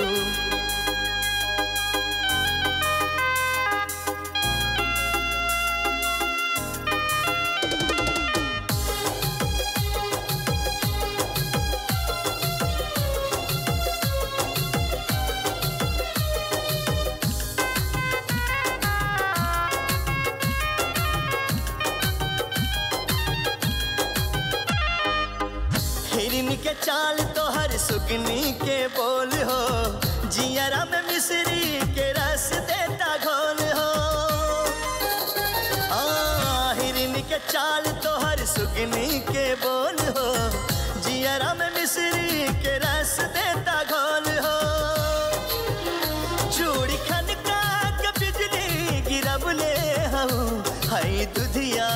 [SPEAKER 16] हिरन के चाल तो हर सुगनी के बोल हो जियरा में मिश्री के रस देता घोल हो आ, हिरन के चाल तो हर सुगनी के बोल हो जियरा में मिश्री के रस देता घोल हो चूड़ी खनका के बिजली गिरब ले हूँ हई दुधिया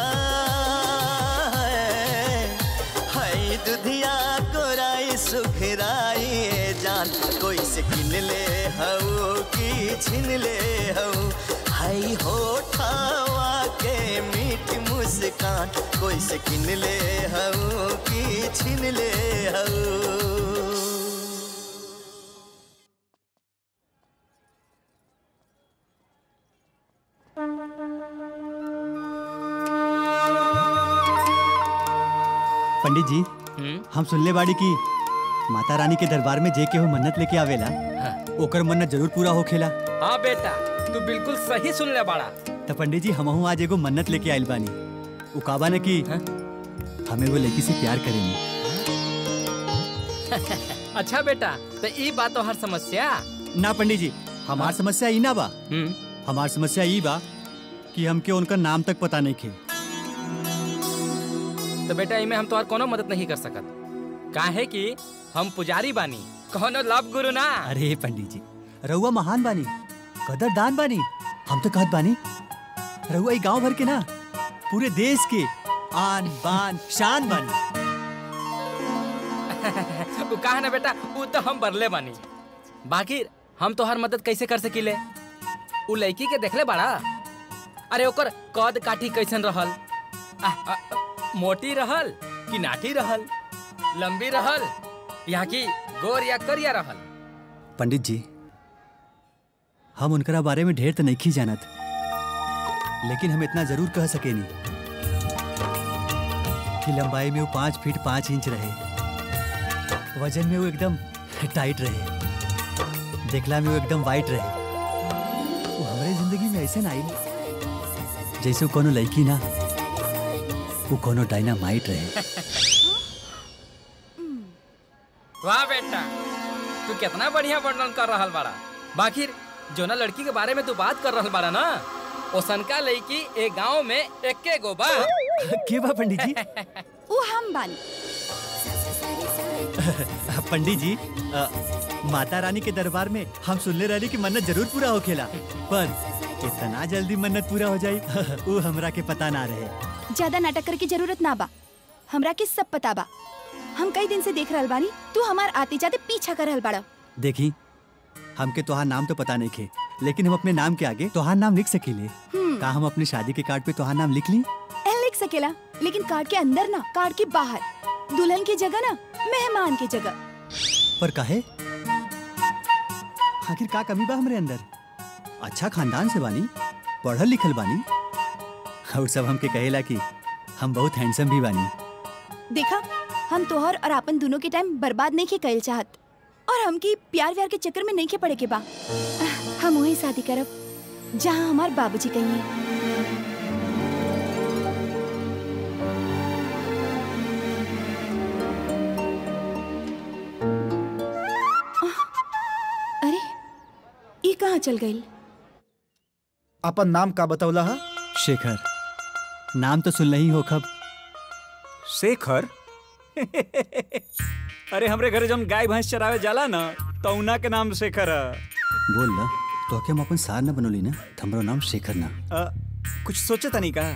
[SPEAKER 16] हई दुधिया कोराई सुखराई ए जान कोई से किन ले हऊ की छिन ले हऊ हई होठावा के मीठ मुस्कान कोई से किन ले हऊ की छिन ले हऊ
[SPEAKER 17] पंडित जी हम सुनले बाड़ी की माता रानी के दरबार में जे केहू मन्नत लेके आवेला ओकर मन्नत जरूर पूरा होखेला
[SPEAKER 8] हाँ बेटा तू बिल्कुल सही सुन ले बाड़ा
[SPEAKER 17] त पंडित जी हमहू आज एगो मन्नत लेके आइल बानी उ काबा ने की हम एगो लड़की से प्यार करेनी
[SPEAKER 8] अच्छा बेटा तो ई बात तो हर समस्या
[SPEAKER 17] ना पंडित जी हमार समस्या ई ना बा हमार समस्या ई बा कि हमके उनका नाम तक पता नहीं खे
[SPEAKER 8] तो बेटा इमे हम तोहर कोनो मदद नहीं कर सकत काहे कि हम पुजारी बानी कोनो लब गुरु ना
[SPEAKER 17] अरे पंडित जी रउआ महान बानी कदरदान बानी हम तो कहत बानी रउआ ई गांव भर के ना पूरे देश के आन बान शान बानी
[SPEAKER 8] उ कहा ना बेटा उ तो हम बरले बानी बाकी हम तोहर मदद कैसे कर सकीले उ लड़की के देखले बाड़ा अरे ओकर कद काठी कैसन रहल आ, आ, मोटी रहल कि नाटी रहल लंबी रहल या कि गोर या करिया रहल
[SPEAKER 17] पंडित जी हम उनकरा बारे में ढेर तो नहीं जानत लेकिन हम इतना जरूर कह सकेनी कि लंबाई में वो पाँच फीट पाँच इंच रहे वजन में वो एकदम टाइट रहे देखला में वो एकदम वाइट रहे वो हमारे जिंदगी में ऐसे ना आई जैसे वो कोनो लड़की ना वो कोनो डायनामाइट रहे
[SPEAKER 8] वाह बेटा तू कितना बढ़िया वर्णन कर रहल बाड़ा बाकी जो ना लड़की के बारे में तू बात कर रहल बाड़ा ना ओसनका लड़की ए गांव में एके गो बा
[SPEAKER 17] के बा पंडित जी
[SPEAKER 12] वो हम बानी
[SPEAKER 17] पंडित जी अ, माता रानी के दरबार में हम सुनले रही कि मन्नत जरूर पूरा होखेला पर इतना जल्दी मन्नत पूरा हो जाई वो हमरा के पता ना रहे
[SPEAKER 12] ज्यादा नाटक करे की जरूरत ना बा हमरा के सब पता बा हम कई दिन से देख रहल बानी तू हमार आते जाते पीछा कर रहल बाड़ा
[SPEAKER 17] देखी हमके तोहार नाम तो पता नहीं खे लेकिन हम अपने नाम के आगे तोहार नाम लिख सकीले
[SPEAKER 12] हम्म।
[SPEAKER 17] का हम अपनी शादी के कार्ड पे तोहार नाम लिख ली
[SPEAKER 12] ए, लिख सकेला लेकिन कार्ड के अंदर ना कार्ड के बाहर दुल्हन की जगह ना मेहमान की जगह
[SPEAKER 17] पर काहे आखिर का कमी बा हमरे अंदर अच्छा खानदान से बानी पढ़ल लिखल बानी और सब हमके कहेला कि हम बहुत हैंडसम भी बानी
[SPEAKER 12] देखा हम तोहर और अपन दोनों के टाइम बर्बाद नहीं के कइल चाहत और हमके प्यार व्यार के चक्कर में नहीं के पड़े के बा हम वही शादी करब जहाँ हमार बाबूजी कहिए अरे ये कहाँ चल गई
[SPEAKER 4] अपन नाम का बतौला हा
[SPEAKER 17] शेखर नाम तो सुन ही हो खब
[SPEAKER 11] शेखर अरे हमरे घरे जौन गाय भैंस चरावे जाला ना तौना के नाम शेखर है
[SPEAKER 17] बोल ला तो के हम अपन सार न बनोली ना त हमरो नाम शेखर ना
[SPEAKER 11] अ, कुछ सोचे तनी का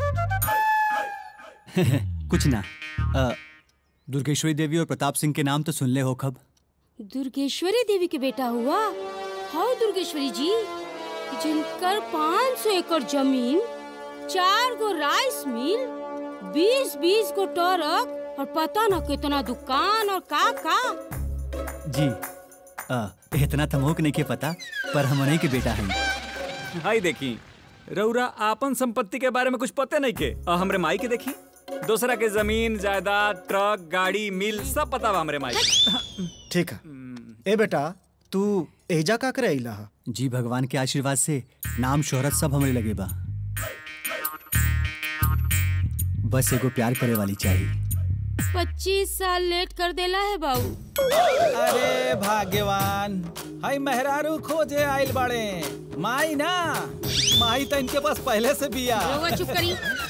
[SPEAKER 17] कुछ ना अ, दुर्गेश्वरी देवी और प्रताप सिंह के नाम तो सुन ले हो खब
[SPEAKER 10] दुर्गेश्वरी देवी के बेटा हुआ हाँ दुर्गेश्वरी जी जिनकर 500 एकड़ जमीन चार गो राइस मिल बीस बीस गो ट्रक और पता न कितना दुकान और का का
[SPEAKER 17] जी अ, इतना तो मोक नहीं के पता पर हम उन्हीं के बेटा हैं
[SPEAKER 11] हाई देखी रउरा आपन संपत्ति के बारे में कुछ पते नहीं के और हमरे माई के देखी दूसरा के जमीन जायदाद ट्रक गाड़ी मिल सब पता बा हमरे माई के।
[SPEAKER 4] ठीक है ए बेटा तू एजा का करे अइला हा
[SPEAKER 17] जी भगवान के आशीर्वाद से नाम शोहरत सब हमरे लगे बा बस एगो प्यार करे वाली चाहिए
[SPEAKER 10] पच्चीस साल लेट कर देला है बाबू
[SPEAKER 18] अरे भाग्यवान हाय मेहरारू खोजे आइल बाड़े माई ना माई तो इनके पास पहले से बिया
[SPEAKER 10] रउआ चुप करी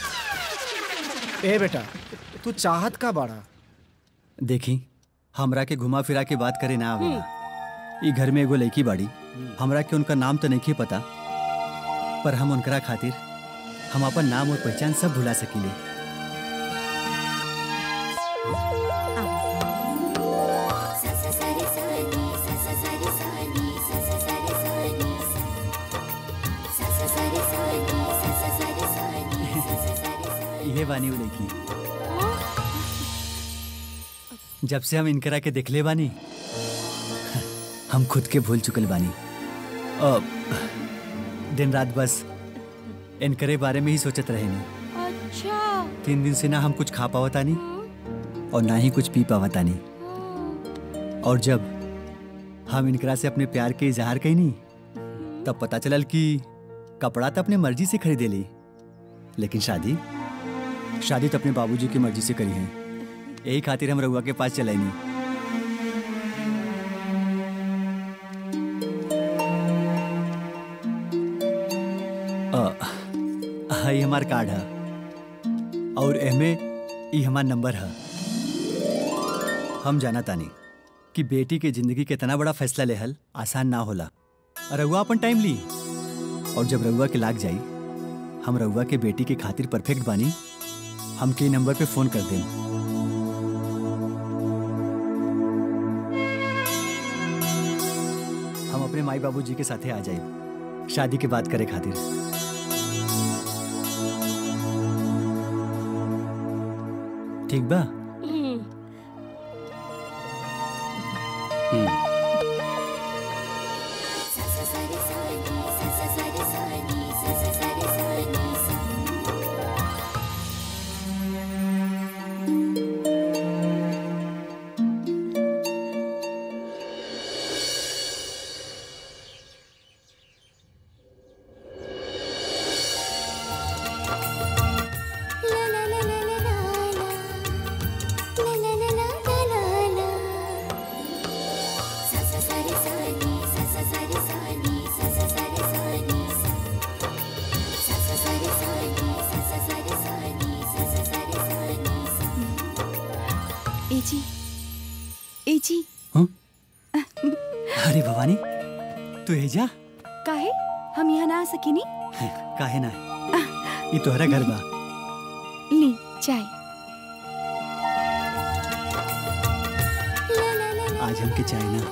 [SPEAKER 4] ए बेटा तू चाहत का बाड़ा
[SPEAKER 17] देखी हमरा के घुमा फिरा के बात करे ना आवेला ई घर में एगो लड़की बाड़ी हमरा के उनका नाम तो नहीं पता पर हम उनकरा खातिर हम अपन नाम और पहचान सब भुला सकीले ये बानी वो लड़की जब से हम इनकरा के देखले बानी हम खुद के भूल चुकल बानी अब दिन रात बस इनकरे बारे में ही सोचत रहे नहीं
[SPEAKER 10] अच्छा
[SPEAKER 17] तीन दिन से ना हम कुछ खा पावता नहीं और ना ही कुछ पी पावता नहीं और जब हम इनकरा से अपने प्यार के इजहार कही नहीं तब पता चलल कि कपड़ा तो अपने मर्जी से खरीदे ली लेकिन शादी शादी तो अपने बाबूजी की मर्जी से करी है यही खातिर हम रउआ के पास चले नहीं अ, हई हमार कार्ड है और एमे ई हमार नंबर है हम जाना तानी कि बेटी के जिंदगी के इतना बड़ा फैसला लेहल आसान ना होला रउआ अपन टाइम ली और जब रउआ के लाग जाई हम रउआ के बेटी के खातिर परफेक्ट बानी हम के नंबर पे फोन कर दें हम अपने माई बाबूजी के साथे आ जाए शादी के बात करे खातिर ठीक बा
[SPEAKER 10] हम्म,
[SPEAKER 12] ए जी ए जी
[SPEAKER 17] अरे भवानी तू एजा
[SPEAKER 12] काहे हम यहाँ ना आ सकेनी
[SPEAKER 17] काहे ना ये तोहरा घर बा
[SPEAKER 12] ली चाय
[SPEAKER 17] आज हमके चाय ना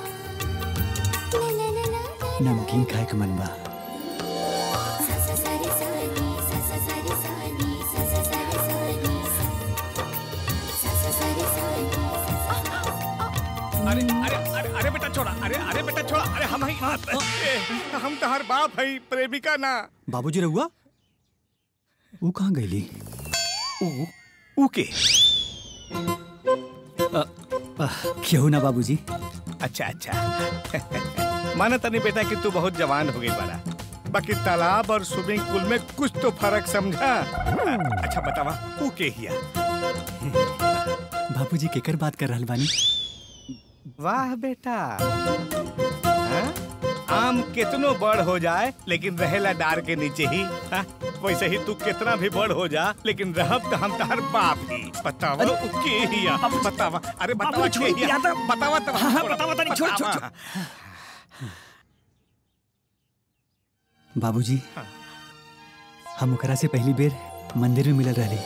[SPEAKER 17] नमकीन खाए के मन बा
[SPEAKER 14] अरे अरे अरे अरे बेटा छोड़ा अरे अरे बेटा छोड़ा अरे हम ही ए, हम तोहर बाप है प्रेमिका ना
[SPEAKER 17] बाबूजी रहुआ वो कहाँ गईली
[SPEAKER 14] ऊ के
[SPEAKER 17] क्यों ना बाबूजी
[SPEAKER 14] अच्छा अच्छा माना तनी बेटा कि तू बहुत जवान हो गई बड़ा बाकी तालाब और स्विमिंग पूल में कुछ तो फर्क समझा अच्छा बतावा ऊ के हिया
[SPEAKER 17] बाबूजी केकर बात कर रहल बानी
[SPEAKER 14] वाह बेटा हाँ? आम कितनो बड़ हो जाए लेकिन रहेला डार के नीचे ही हाँ? वैसे ही तू कितना भी बड़ हो जा लेकिन रहब तो हम तहर बाप ही बतावा उ के हिया बतावा अरे बतावा
[SPEAKER 17] बाबूजी,
[SPEAKER 14] के
[SPEAKER 17] छोड़
[SPEAKER 14] हिया
[SPEAKER 17] दिया
[SPEAKER 14] बतावा तो
[SPEAKER 17] हाँ, हाँ, बतावा तनी, छोड़, छोड़,
[SPEAKER 14] बतावा।
[SPEAKER 17] बाबूजी हम ओकरा से पहली बेर मंदिर में मिलल रहली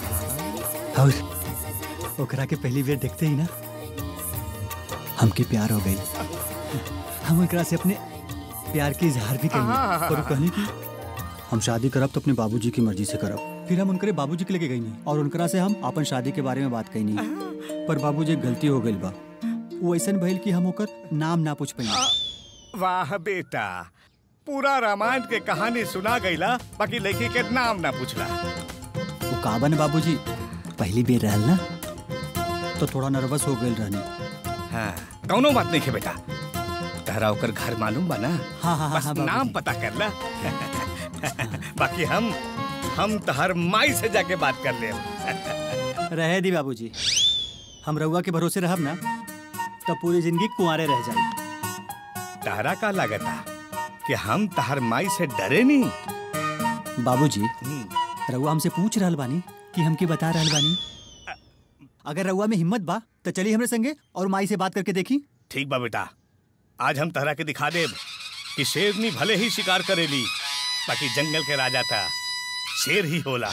[SPEAKER 17] और ओकरा के पहली बेर देखते ही ना हमके प्यार हो गई हम ओकरा से अपने प्यार के इजहार भी करेंगे और वो कहनी कि हम शादी करब तो अपने बाबूजी की मर्जी से करब फिर हम उनकरे बाबूजी के लेके गई नहीं और उनकरा से हम अपन शादी के बारे में बात कही नहीं पर बाबूजी एक गलती हो गई बा वो ऐसा भइल कि हम ओकर नाम ना पूछ पाई
[SPEAKER 14] वाह बेटा पूरा रामायण के कहानी सुना गईला बाकी लड़की के नाम ना पूछला
[SPEAKER 17] वो काबन बाबूजी पहली बेर रहल ना तो थोड़ा नर्वस हो गई रहनी
[SPEAKER 14] हाँ कौनो बात नहीं है बेटा तहरा ओकर घर मालूम बा ना
[SPEAKER 17] हाँ हाँ
[SPEAKER 14] बस
[SPEAKER 17] हाँ,
[SPEAKER 14] नाम पता कर ला बाकी हम हम तहर माई से जाके बात कर ले
[SPEAKER 17] रहे दी बाबूजी हम रउआ के भरोसे रहब ना तब पूरी जिंदगी कुंवारे रह जाए
[SPEAKER 14] तहरा का लागता कि हम तहर माई से डरे नहीं
[SPEAKER 17] बाबूजी रउआ हमसे पूछ रहल बानी कि हमके बता रहल बानी अगर रउआ में हिम्मत बा तो चलिए हमरे संगे और माई से बात करके देखी
[SPEAKER 14] ठीक बा बेटा आज हम तहरा के दिखा देब कि शेरनी भले ही शिकार करेली बाकी जंगल के राजा था शेर ही होला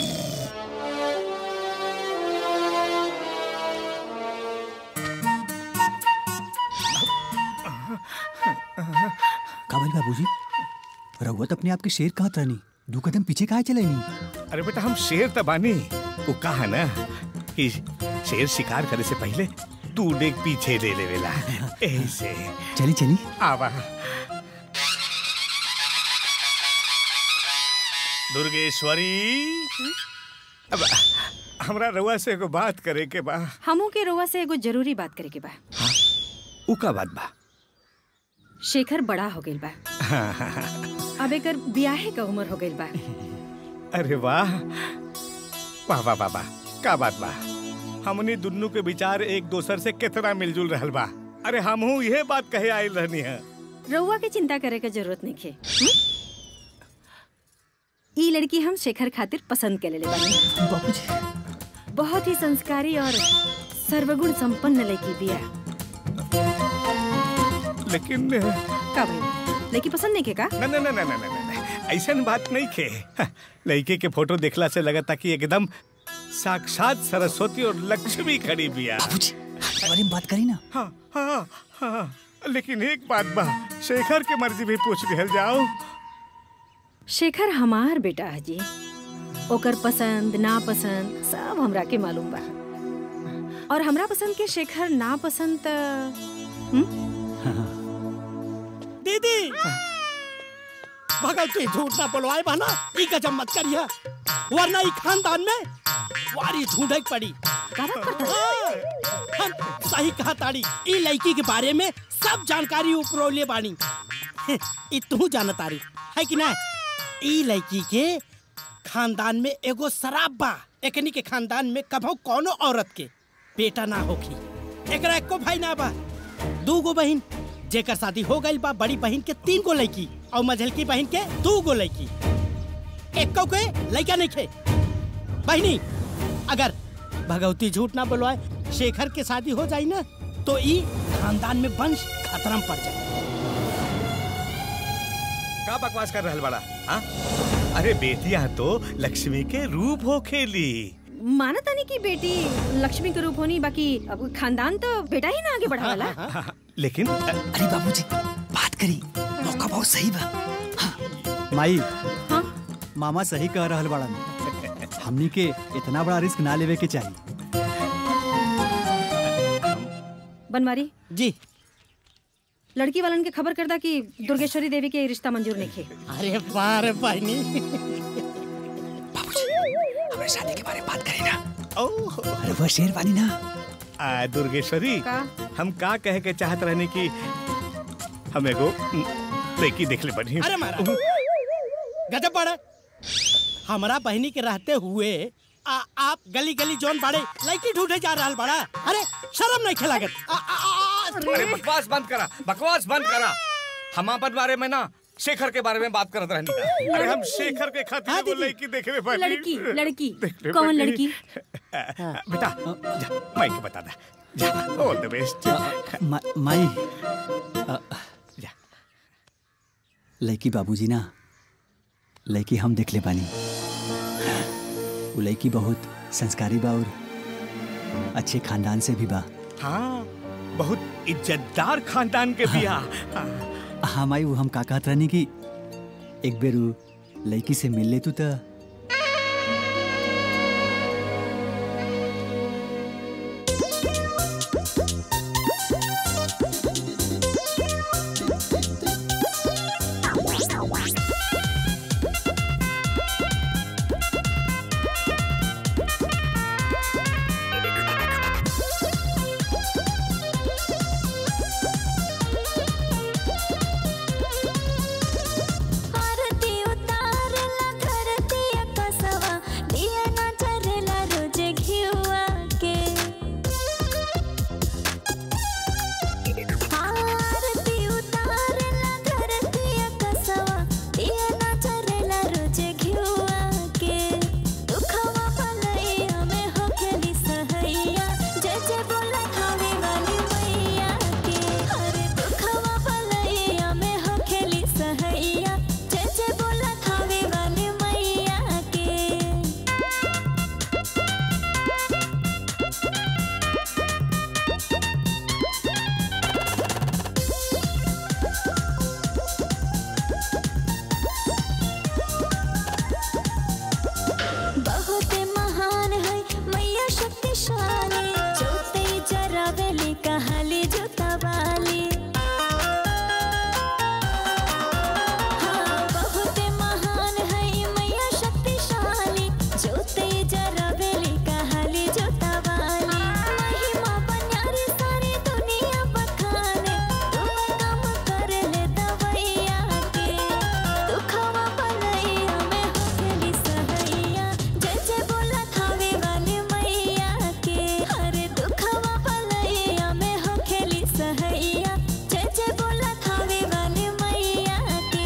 [SPEAKER 17] काबल बाबूजी रउआ तो अपने आप के शेर कहाँ तरनी दो कदम पीछे कहाँ चले नहीं
[SPEAKER 14] अरे बेटा हम शेर त बानी वो कहा ना कि शेर शिकार करे से पहले तू डेग पीछे ले लेवेला ऐसे
[SPEAKER 17] चली चली
[SPEAKER 14] आवा दुर्गेश्वरी अब हमरा रउआ से एगो बात करे के बा
[SPEAKER 15] हमू के रोवा से एगो जरूरी बात करे के बा
[SPEAKER 14] उ का बात बा
[SPEAKER 15] शेखर बड़ा हो गइल बा
[SPEAKER 14] हाँ, हाँ, हाँ।
[SPEAKER 15] अब एकर बियाहे का उम्र हो गइल बा
[SPEAKER 14] अरे वाह वाह वाह वाह वाह का बात बा हमनी दुन्नु के विचार एक दोसर से कितना मिलजुल रहल बा अरे हमहू यह बात कहे आयल रहनी है
[SPEAKER 15] रउआ के चिंता करे के जरूरत नहीं खे ई लड़की हम शेखर खातिर पसंद के लेले बानी बहुत ही संस्कारी और सर्वगुण संपन्न लड़की बिया
[SPEAKER 14] लेकिन
[SPEAKER 15] का भाई लड़की पसंद नहीं के का
[SPEAKER 14] न न न न न न न ऐसन बात नहीं खे लड़के के फोटो देखला से लगता कि एकदम साक्षात सरस्वती और लक्ष्मी खड़ी बिया
[SPEAKER 17] बारे में बात करी ना
[SPEAKER 14] हाँ हाँ हाँ लेकिन एक बात बा शेखर के मर्जी भी पूछ लिहल जाओ
[SPEAKER 15] शेखर हमार बेटा है जी ओकर पसंद ना पसंद सब हमरा के मालूम बा और हमरा पसंद के शेखर ना पसंद त
[SPEAKER 13] दीदी भगल के झूठ ना बोलवाए बहना ई गजब मत करिया वरना ई खानदान में वारी ढूंढक पड़ी हाँ, हम सही कहा ताड़ी ई लड़की के बारे में सब जानकारी उपरोले बानी ई तू जाना तारी है कि ना ई लड़की के खानदान में एगो शराब बा एकनी के खानदान में कभो कोनो औरत के बेटा ना होखी एकरा एको भाई ना बा दू गो बहिन जेकर शादी हो गई बा बड़ी बहन के तीन गो लड़की और मझलकी बहन के दू गो लड़की एको के लड़का नहीं खे बहनी अगर भगवती झूठ ना बोलवाए शेखर के शादी हो जाई ना तो ई खानदान में वंश खतरा में पड़ जाए
[SPEAKER 14] का बकवास कर रहल बड़ा हाँ अरे बेटिया तो लक्ष्मी के रूप हो खेली
[SPEAKER 15] माना तानी की बेटी लक्ष्मी के रूप होनी बाकी अब खानदान तो बेटा ही ना आगे बढ़ावाला
[SPEAKER 14] लेकिन
[SPEAKER 17] अरे बाबूजी बात करी मौका बहुत सही बा माई मामा सही कह रहल बड़ा हमनी के इतना बड़ा रिस्क ना लेवे के चाहिए
[SPEAKER 15] बनवारी
[SPEAKER 13] जी
[SPEAKER 15] लड़की वालन के खबर करदा कि दुर्गेश्वरी देवी के रिश्ता मंजूर नहीं खे
[SPEAKER 13] अरे बार बहनी
[SPEAKER 14] हमें शादी के बारे में बात करें ना ओह
[SPEAKER 17] अरे वह शेरवानी ना
[SPEAKER 14] आ, दुर्गेश्वरी
[SPEAKER 15] का?
[SPEAKER 14] हम का कहे के चाहत रहने की हमें को लड़की देख ले बनी
[SPEAKER 13] अरे महाराज गजब बड़ा हमारा बहनी के रहते हुए आ, आप गली गली जोन बाड़े लड़की ढूंढे जा रहा बड़ा अरे शर्म नहीं खिलागत आ, आ, आ,
[SPEAKER 14] अरे बकवास बंद करा बकवास बंद करा हम अपन बारे में ना शेखर के बारे में बात करत रहनी अरे हम शेखर के खातिर वो लड़की देखने बनी
[SPEAKER 15] लड़की लड़की
[SPEAKER 14] देखने
[SPEAKER 15] कौन
[SPEAKER 14] बनी।
[SPEAKER 15] लड़की
[SPEAKER 14] बेटा जा माई के बता दे जा ऑल द बेस्ट
[SPEAKER 17] मा, माई अ, लड़की बाबूजी ना लड़की हम देख ले बानी वो लड़की बहुत संस्कारी बा और अच्छे खानदान से भी बा
[SPEAKER 14] हाँ बहुत इज्जतदार खानदान के बिया
[SPEAKER 17] हाँ माई वो हम का कहत रहनी कि एक बेर उ लड़की से मिल ले तू तो
[SPEAKER 3] आरती उतारला धरती कसवा दिया ना चरेला रोज घिउआ के आरती उतारला धरती कसवा दिया ना चरेला रोज घिउआ के दुखवा भलैया में होखेली सहैया जय जय बोला खावे वाली मैया के हरे दुखवा भलैया में होखेली सहैया जय जय बोला खावे वाली मैया के बहुत महान है मैया शक्तिशाली जोते जरावेली कहाली जोता वाली हाँ, बहुत महान है मैया शक्तिशाली जोते जरावेली कहाली जोता वाली महिमा बन्यारी सारी दुनिया बखाने तुम काम कर ले दवैया के दुखवा भलैया में होखेली सहैया जय जय बोला खावे वाली मैया के हरे दुखवा भलैया में होखेली सहैया जय जय बोला खावे वाली मैया के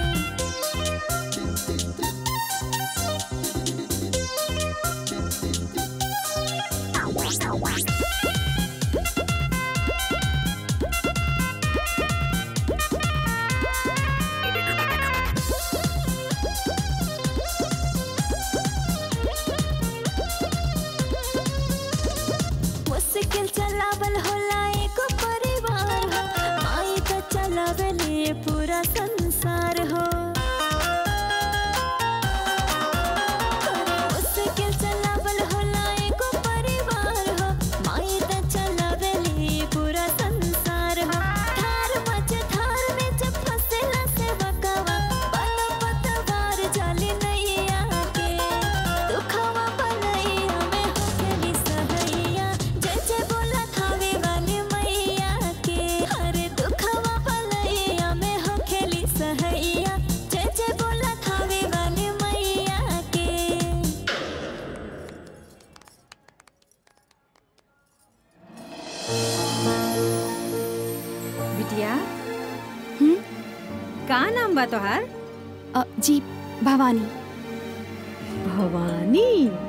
[SPEAKER 3] मुश्किल चलावल होला एको परिवार हो माई तो चलावेले पूरा संसार हो मुश्किल चलावल होला एको परिवार हो माई तो चलावेले पूरा संसार हो धार मच धार में जब फसेला से बकवा बनो पतवार जाली नैया के दुखवा भलैया में होखेली सहैया जय जय बोला खावे वाली मैया के हरे दुखवा भलैया में होखेली सहैया जय जय बोला खावे वाली मैया के
[SPEAKER 15] बिटिया हम्म का नाम बा तोहार
[SPEAKER 12] अ, जी भवानी
[SPEAKER 15] भवानी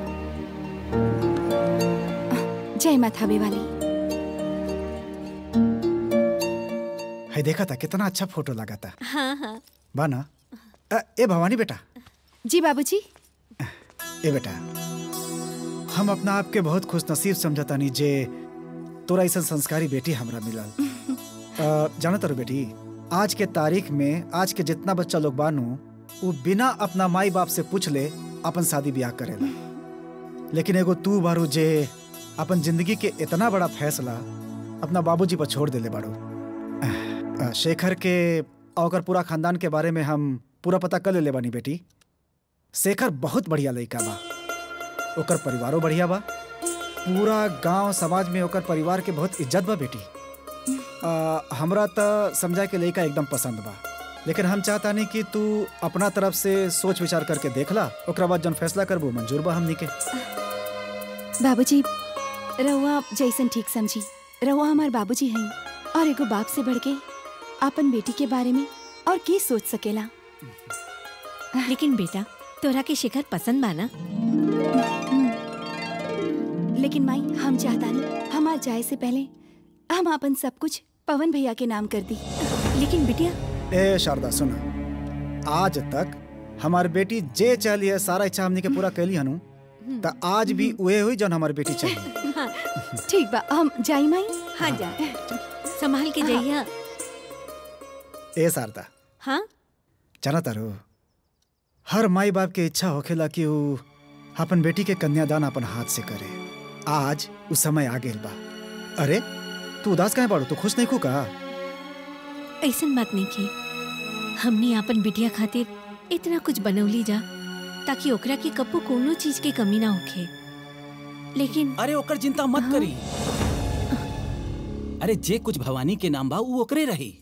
[SPEAKER 12] जय माता वाली
[SPEAKER 4] है देखा था कितना अच्छा फोटो लगा था
[SPEAKER 12] हाँ हाँ
[SPEAKER 4] बा ना अ, ए भवानी बेटा
[SPEAKER 12] जी बाबूजी
[SPEAKER 4] ए बेटा हम अपना आप के बहुत खुश नसीब समझता नहीं जे तोरा ऐसा संस्कारी बेटी हमरा मिलल अ, जाना तारो बेटी आज के तारीख में आज के जितना बच्चा लोग बानू वो बिना अपना माई बाप से पूछ ले अपन शादी ब्याह करेला लेकिन एगो तू बारू जे अपन जिंदगी के इतना बड़ा फैसला अपना बाबूजी पर छोड़ देले बाड़ू अ, शेखर के और ओकर पूरा खानदान के बारे में हम पूरा पता कर लेले बानी बेटी शेखर बहुत बढ़िया लड़का बा ओकर परिवारो बढ़िया बा पूरा गांव समाज में ओकर परिवार के बहुत इज्जत बा बेटी अ, हमरा त समझा के लड़का एकदम पसंद बा लेकिन हम चाहता नहीं कि तू अपना तरफ से सोच विचार करके देख ला ओकरा बाद जौन फैसला करबो मंजूर बा हमनी के
[SPEAKER 12] बाबूजी रउआ जैसन ठीक समझी रउआ हमार बाबूजी हैं और एगो बाप से बढ़ के अपन बेटी के बारे में और के सोच सकेला
[SPEAKER 5] लेकिन बेटा तोरा के शिखर पसंद बा ना
[SPEAKER 12] लेकिन माई हम चाहता नहीं हमार जाए से पहले हम अपन सब कुछ पवन भैया के नाम कर दी
[SPEAKER 5] लेकिन बिटिया
[SPEAKER 4] ए शारदा सुन आज तक हमार बेटी जे चाहली है सारा इच्छा हमनी के पूरा कैली हनु त आज भी उहे हुई जौन हमार बेटी चाहिए
[SPEAKER 12] ठीक बा हम जाई माई
[SPEAKER 5] हाँ जा संभाल के जाइया
[SPEAKER 4] ए शारदा
[SPEAKER 5] हाँ
[SPEAKER 4] जाना तारो हर माई बाप के इच्छा होखेला कि ऊ अपन बेटी के कन्यादान अपन हाथ से करे आज उ समय आ गेल बा अरे तू उदास काहे बाड़ू तू खुश नहीं खू का
[SPEAKER 5] ऐसन बात नहीं की हमने अपन बिटिया खातिर इतना कुछ बनौली जा ताकि ओकरा के कपू कोनो चीज के कमी ना होखे लेकिन
[SPEAKER 7] अरे ओकर चिंता मत करी अरे जे कुछ भवानी के नाम बा ऊ ओकरे रही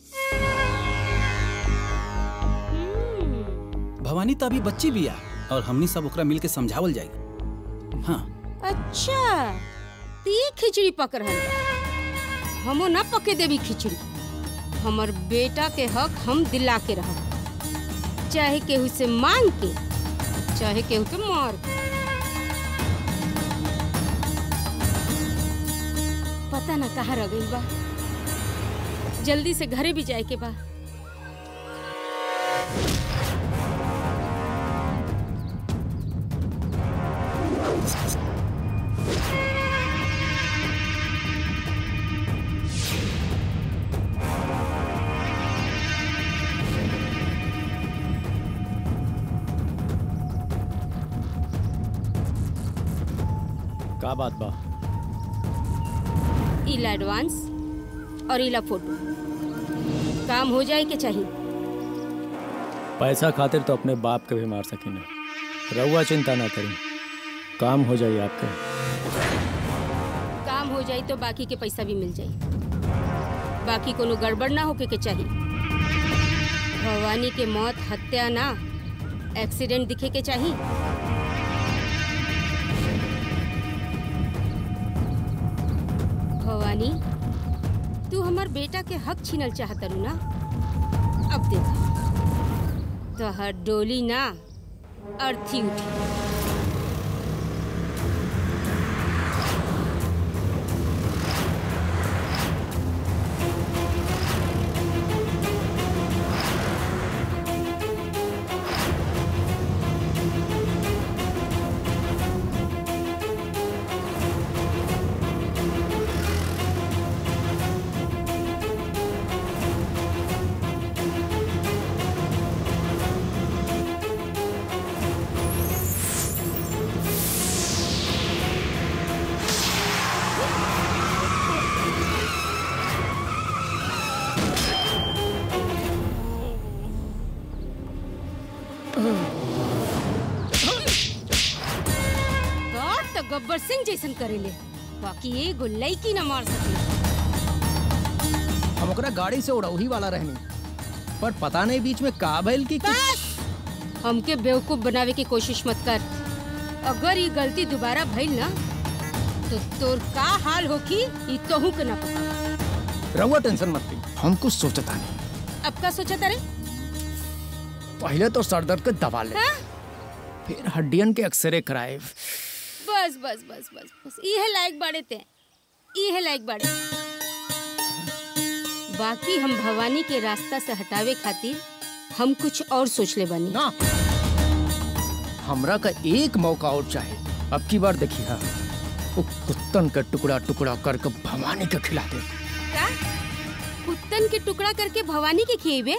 [SPEAKER 7] भवानी तो अभी बच्ची बिया और हमनी सब ओकरा मिल के समझावल जाई हाँ
[SPEAKER 10] अच्छा ती खिचड़ी पक रहल बा। हमो ना पके देवी खिचड़ी हमर बेटा के हक हम दिला के रहब चाहे केहू से मांग के चाहे केहू के मार के पता ना कहाँ रह गई बा जल्दी से घरे भी जाए के बा
[SPEAKER 11] का बात बा
[SPEAKER 10] इला एडवांस और इला फोटो काम हो जाए के चाहिए
[SPEAKER 11] पैसा खातिर तो अपने बाप के भी मार सकीने रहुआ चिंता ना करी काम हो जाए आपके
[SPEAKER 10] काम हो जाए तो बाकी के पैसा भी मिल जाए बाकी कोनो गड़बड़ ना होके के चाहिए भवानी के मौत हत्या ना एक्सीडेंट दिखे के चाहिए भवानी तू हमार बेटा के हक छीनल चाहत रू ना अब देख तोहर डोली ना अर्थी उठी बात तो गब्बर सिंह जैसन करेले बाकी एगो लड़की न मार सके
[SPEAKER 19] हम ओकरा गाड़ी से उड़ौही वाला रहनी पर पता नहीं बीच में का भइल की
[SPEAKER 10] बस हमके बेवकूफ बनावे की कोशिश मत कर अगर ये गलती दोबारा भइल ना तो तोर का हाल होखी ई तोहू के ना पता
[SPEAKER 19] रहुआ टेंशन मत ली हम कुछ सोचता नहीं
[SPEAKER 10] अब का सोचा तारे
[SPEAKER 19] पहले तो सर दर्द के दवा ले
[SPEAKER 10] हाँ?
[SPEAKER 19] फिर हड्डियन के एक्सरे कराए
[SPEAKER 10] बस बस बस बस बस इहे लायक बाड़े ते इहे लायक बाड़े बाकी हम भवानी के रास्ता से हटावे खातिर हम कुछ और सोच ले बनी
[SPEAKER 19] ना हमरा का एक मौका और चाहे अब की बार देखिए हाँ वो कुत्तन का टुकड़ा टुकड़ा करके भवानी के खिला दे
[SPEAKER 10] का कुत्तन के टुकड़ा करके भवानी के खिएबे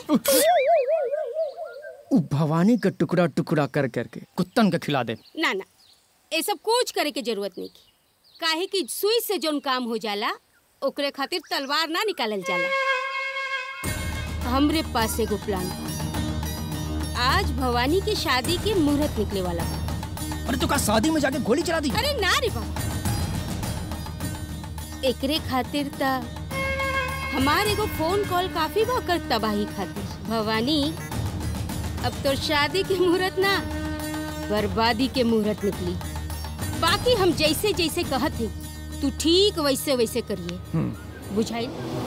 [SPEAKER 19] वो भवानी का टुकड़ा टुकड़ा कर करके कुत्तन के खिला दे
[SPEAKER 10] ना ना ये सब कुछ करे के जरूरत नहीं की काहे कि सुई से जोन काम हो जाला ओकरे खातिर तलवार ना निकालल जाला हमरे पास एगो प्लान बा आज भवानी की शादी के मुहूर्त निकले वाला बा
[SPEAKER 19] अरे तो का शादी में जाके गोली चला दी
[SPEAKER 10] अरे ना रे बाबा एकरे खातिर त हमार एगो फोन कॉल काफी बा कर तबाही खातिर भवानी अब तो शादी के मुहूर्त ना बर्बादी के मुहूर्त निकली बाकी हम जैसे जैसे कहत ही तू ठीक वैसे वैसे करिए बुझाई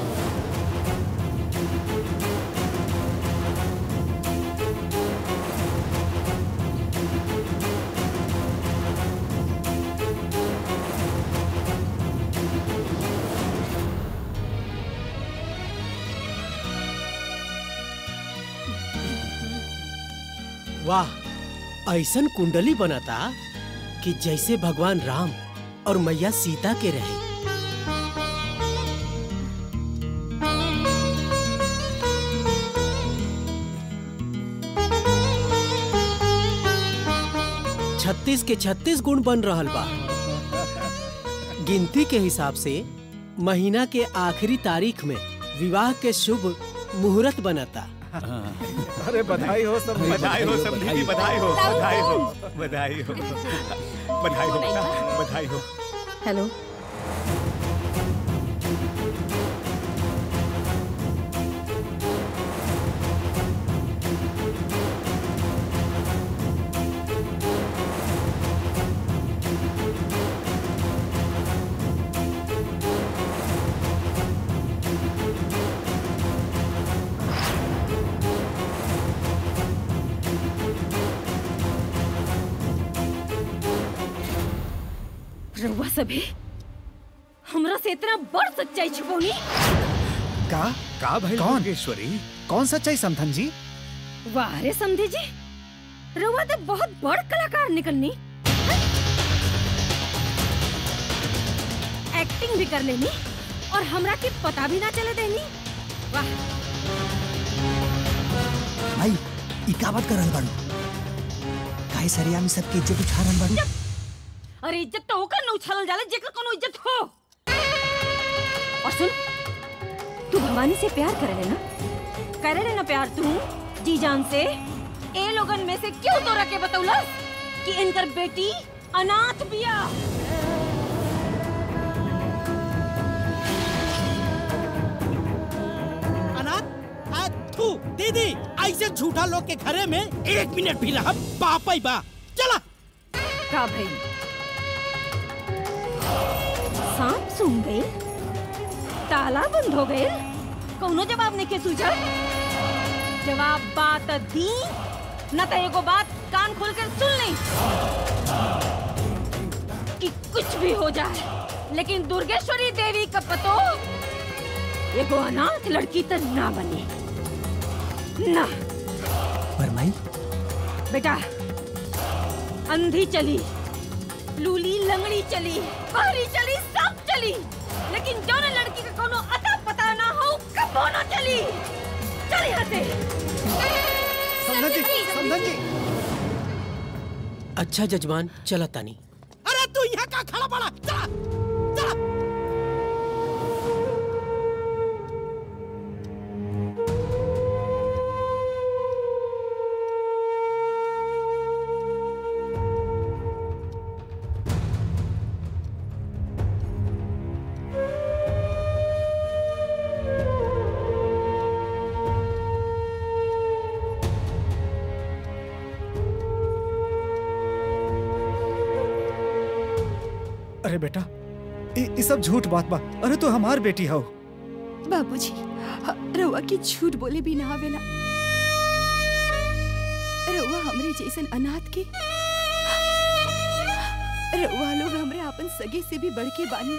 [SPEAKER 13] वाह ऐसन कुंडली बनाता कि जैसे भगवान राम और मैया सीता के रहे छत्तीस के छत्तीस गुण बन रहल बा गिनती के हिसाब से महीना के आखिरी तारीख में विवाह के शुभ मुहूर्त बनता
[SPEAKER 4] अरे बधाई हो सब
[SPEAKER 14] बधाई हो सब दीदी बधाई हो बधाई हो बधाई हो बधाई हो बेटा, बधाई हो
[SPEAKER 15] हेलो रउआ सभी हमरा से इतना बड़ सच्चाई छुपौनी
[SPEAKER 4] का
[SPEAKER 14] का भाई
[SPEAKER 4] कौन
[SPEAKER 14] योगेश्वरी
[SPEAKER 4] कौन सच्चाई समथन जी
[SPEAKER 15] वाह रे समझे जी रउआ तो बहुत बड़ कलाकार निकलनी एक्टिंग भी कर लेनी और हमरा के पता भी ना चले देनी वाह
[SPEAKER 17] भाई ई का बात कर रहल बाड़ू काहे सरिया में सबके इज्जत उठा रहल बाड़ू
[SPEAKER 15] अरे इज्जत तो ओकर न उछालल जाला जेकर कोनो इज्जत हो और सुन तू भवानी से प्यार करे ना करे ना प्यार तू जी जान से ए लोगन में से क्यों तोरा के बतौलस कि इनकर बेटी अनाथ बिया
[SPEAKER 13] अनाथ आ, थू दीदी ऐसे झूठा लोग के घरे में एक मिनट भी रहा पापा ही बा चला
[SPEAKER 15] का भाई सांप सूंघ गए ताला बंद हो गए कौनो जवाब नहीं के सूझा जवाब बात दी न तो एगो बात कान खोल कर सुन ली कि कुछ भी हो जाए लेकिन दुर्गेश्वरी देवी का पतो एगो अनाथ लड़की तो ना बने ना
[SPEAKER 17] पर माई
[SPEAKER 15] बेटा अंधी चली लूली लंगड़ी चली बहरी चली सब चली लेकिन जौन लड़की का कोनो अता पता ना हो कबो ना चली चल यहाँ से
[SPEAKER 4] समधन जी समधन जी
[SPEAKER 13] अच्छा जजमान चला तानी अरे तू यहाँ का खड़ा पड़ा चला चला
[SPEAKER 4] अरे बेटा ई ई सब झूठ बात बा अरे तू हमार बेटी हो
[SPEAKER 12] बाबूजी ह- रउआ के झूठ बोले भी ना आवेला रउआ हमरे जैसन अनाथ के रउआ लोग हमरे आपन सगे से भी बढ़ के बानी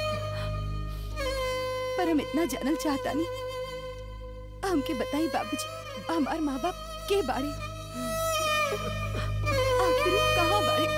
[SPEAKER 12] पर हम इतना जानल चाहता नहीं हमके बताई बाबूजी हमार माँ बाप के बारे आखिर उ कहाँ बारे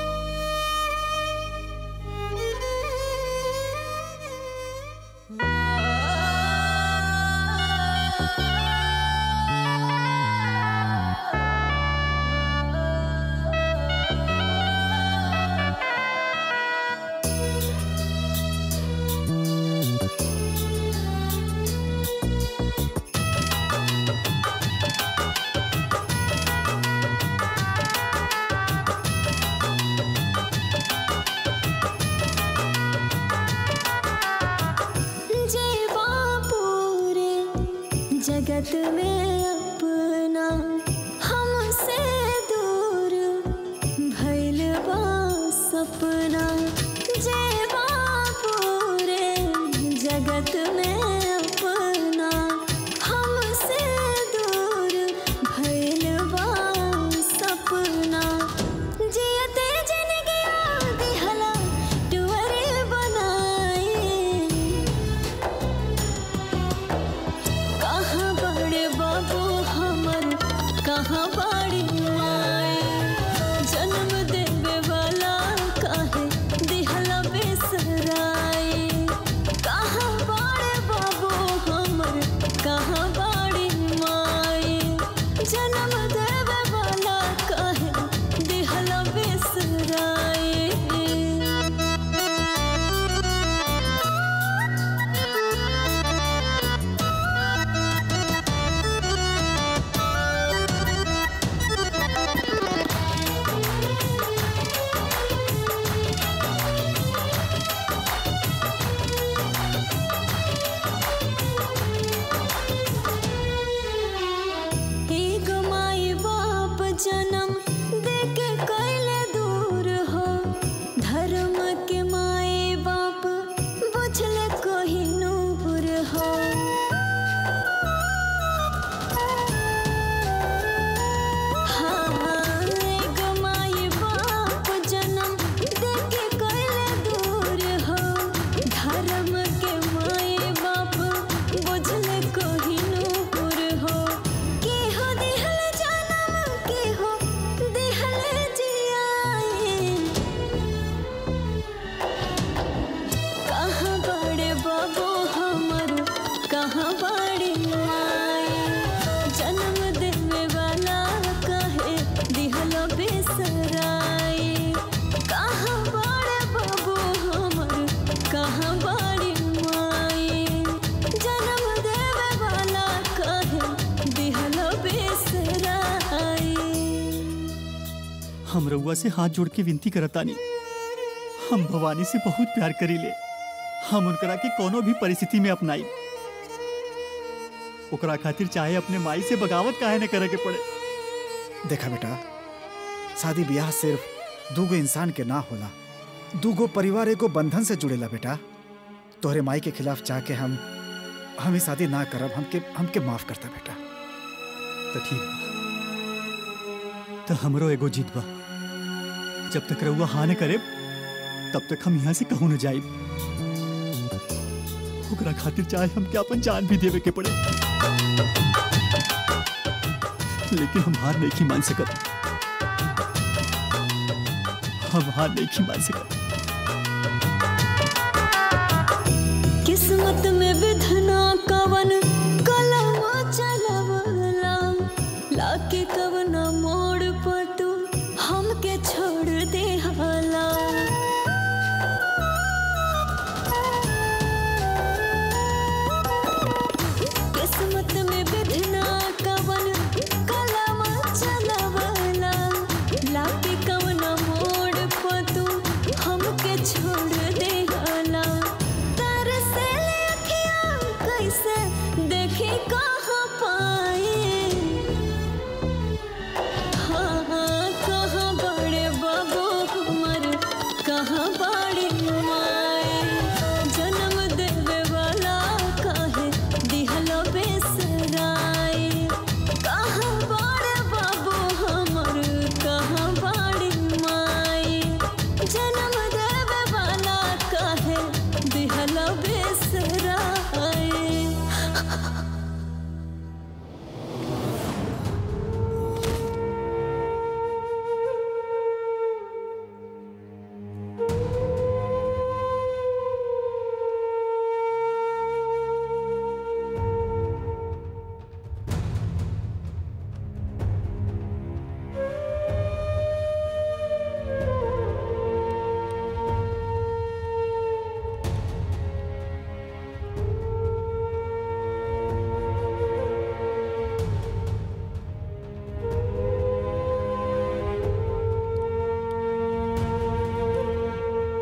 [SPEAKER 3] जगत में अपना हमसे दूर भइल बा सपना जेबा पूरे जगत में अपना हमसे दूर भइल बा सपना जियते जिनगी दिहला टुअरे बनाए कहाँ बड़े बाबू हमर कहाँ बड़ी माए जन्म देवे वाला काहे दिहला बेसराए कहाँ बड़े बाबू हमर कहाँ बड़ी माए जन्म देवे वाला काहे दिहला बेसराए एक माई बाप जन्म देके कैले दूर हो धर्म के माए बाप बुझले कोही नूर हो हाँ, एक माई बाप जन्म देके कैले दूर हो धर्म के माए बाप बुझले कोही नूर हो के हो दिहल जनम के हो दिहल जियाए कहाँ बड़े बाबू हमर कहाँ बड़ी माए जन्म देवे वाला कहे दिहल बेसराए कहाँ बड़े बाबू हमर कहाँ बड़ी माए जन्म देवे वाला कहे दिहल बेसराए
[SPEAKER 17] हम रउआ से हाथ जोड़ के विनती करतानी हम भवानी से बहुत प्यार करीले हम उनकरा के कोनो भी परिस्थिति में अपनाई ओकरा खातिर चाहे अपने माई से बगावत काहे न करे के पड़े
[SPEAKER 4] देखा बेटा शादी ब्याह सिर्फ दूगो इंसान के ना होला दूगो परिवार एगो बंधन से जुड़ेला बेटा तोहरे माई के खिलाफ जाके हम हम ही शादी ना करब हमके हमके माफ करता बेटा
[SPEAKER 17] तो ठीक बा तो हमरो एगो जीत बा जब तक रउआ हाँ न करे तब तक हम यहाँ से कहूँ न जाए ओकरा खातिर चाहे हमके अपन जान भी देवे के पड़े लेकिन हम हार नहीं मान सकत हम हार नहीं मान सकत
[SPEAKER 3] किस्मत में विधना कवन कलम चलवला लाके कवना मोड़ पर तू हमके छोड़ दे हाला किस्मत में विधना कवन कलम चलवला लाके कवना मोड़ पर तू हमके छोड़ दे हाला तरसे अखियाँ कैसे देखे कहाँ पाए हाँ हाँ कहाँ बड़े बाबू हमर कहाँ बड़ी माए जन्म देवे वाला काहे दिहलो बेसराए कहाँ बड़े बाबू हमर कहाँ बड़ी माए जन्म देवे वाला काहे दिहलो बेसराए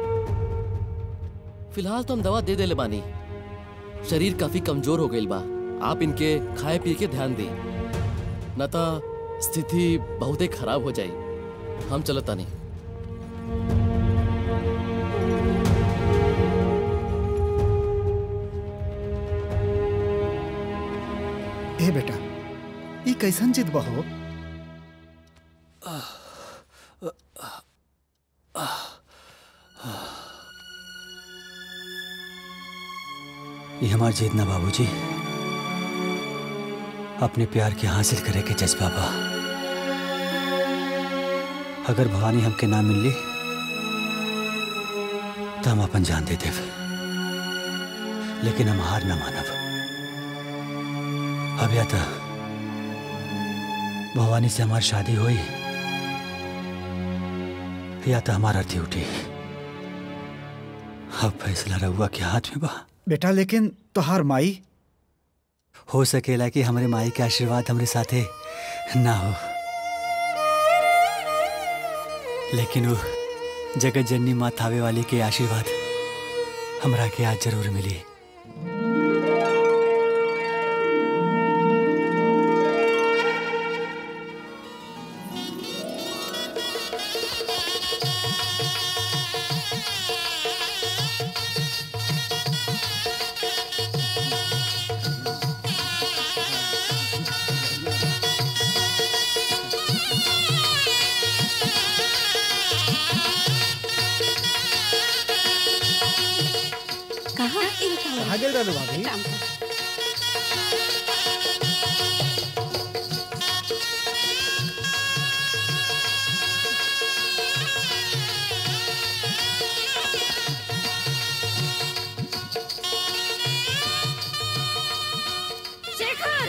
[SPEAKER 20] फिलहाल तो हम दवा दे देले बानी शरीर काफी कमजोर हो गईल बा आप इनके खाए पिए के ध्यान दी न तो स्थिति बहुत ही खराब हो जाई हम चलता नहीं
[SPEAKER 4] ए बेटा ई कैसन जिद बहो
[SPEAKER 17] ये हमार जीत ना बाबूजी अपने प्यार के हासिल करे के जज्बा बा अगर भवानी हमके ना मिलली तो हम अपन जान दे देव लेकिन हम हार ना मानब अब या तो भवानी से हमारी शादी हुई या तो हमारा अर्थी उठी अब फैसला रहुआ के हाथ में बा
[SPEAKER 4] बेटा लेकिन तोहार माई
[SPEAKER 17] हो सकेला कि हमारे माई के आशीर्वाद हमरे साथे ना हो लेकिन वो जगत जननी माँ थावे वाली के आशीर्वाद हमरा के आज जरूर मिली
[SPEAKER 10] कहाँ
[SPEAKER 1] कहाँ गेल रहलू भाभी
[SPEAKER 15] शेखर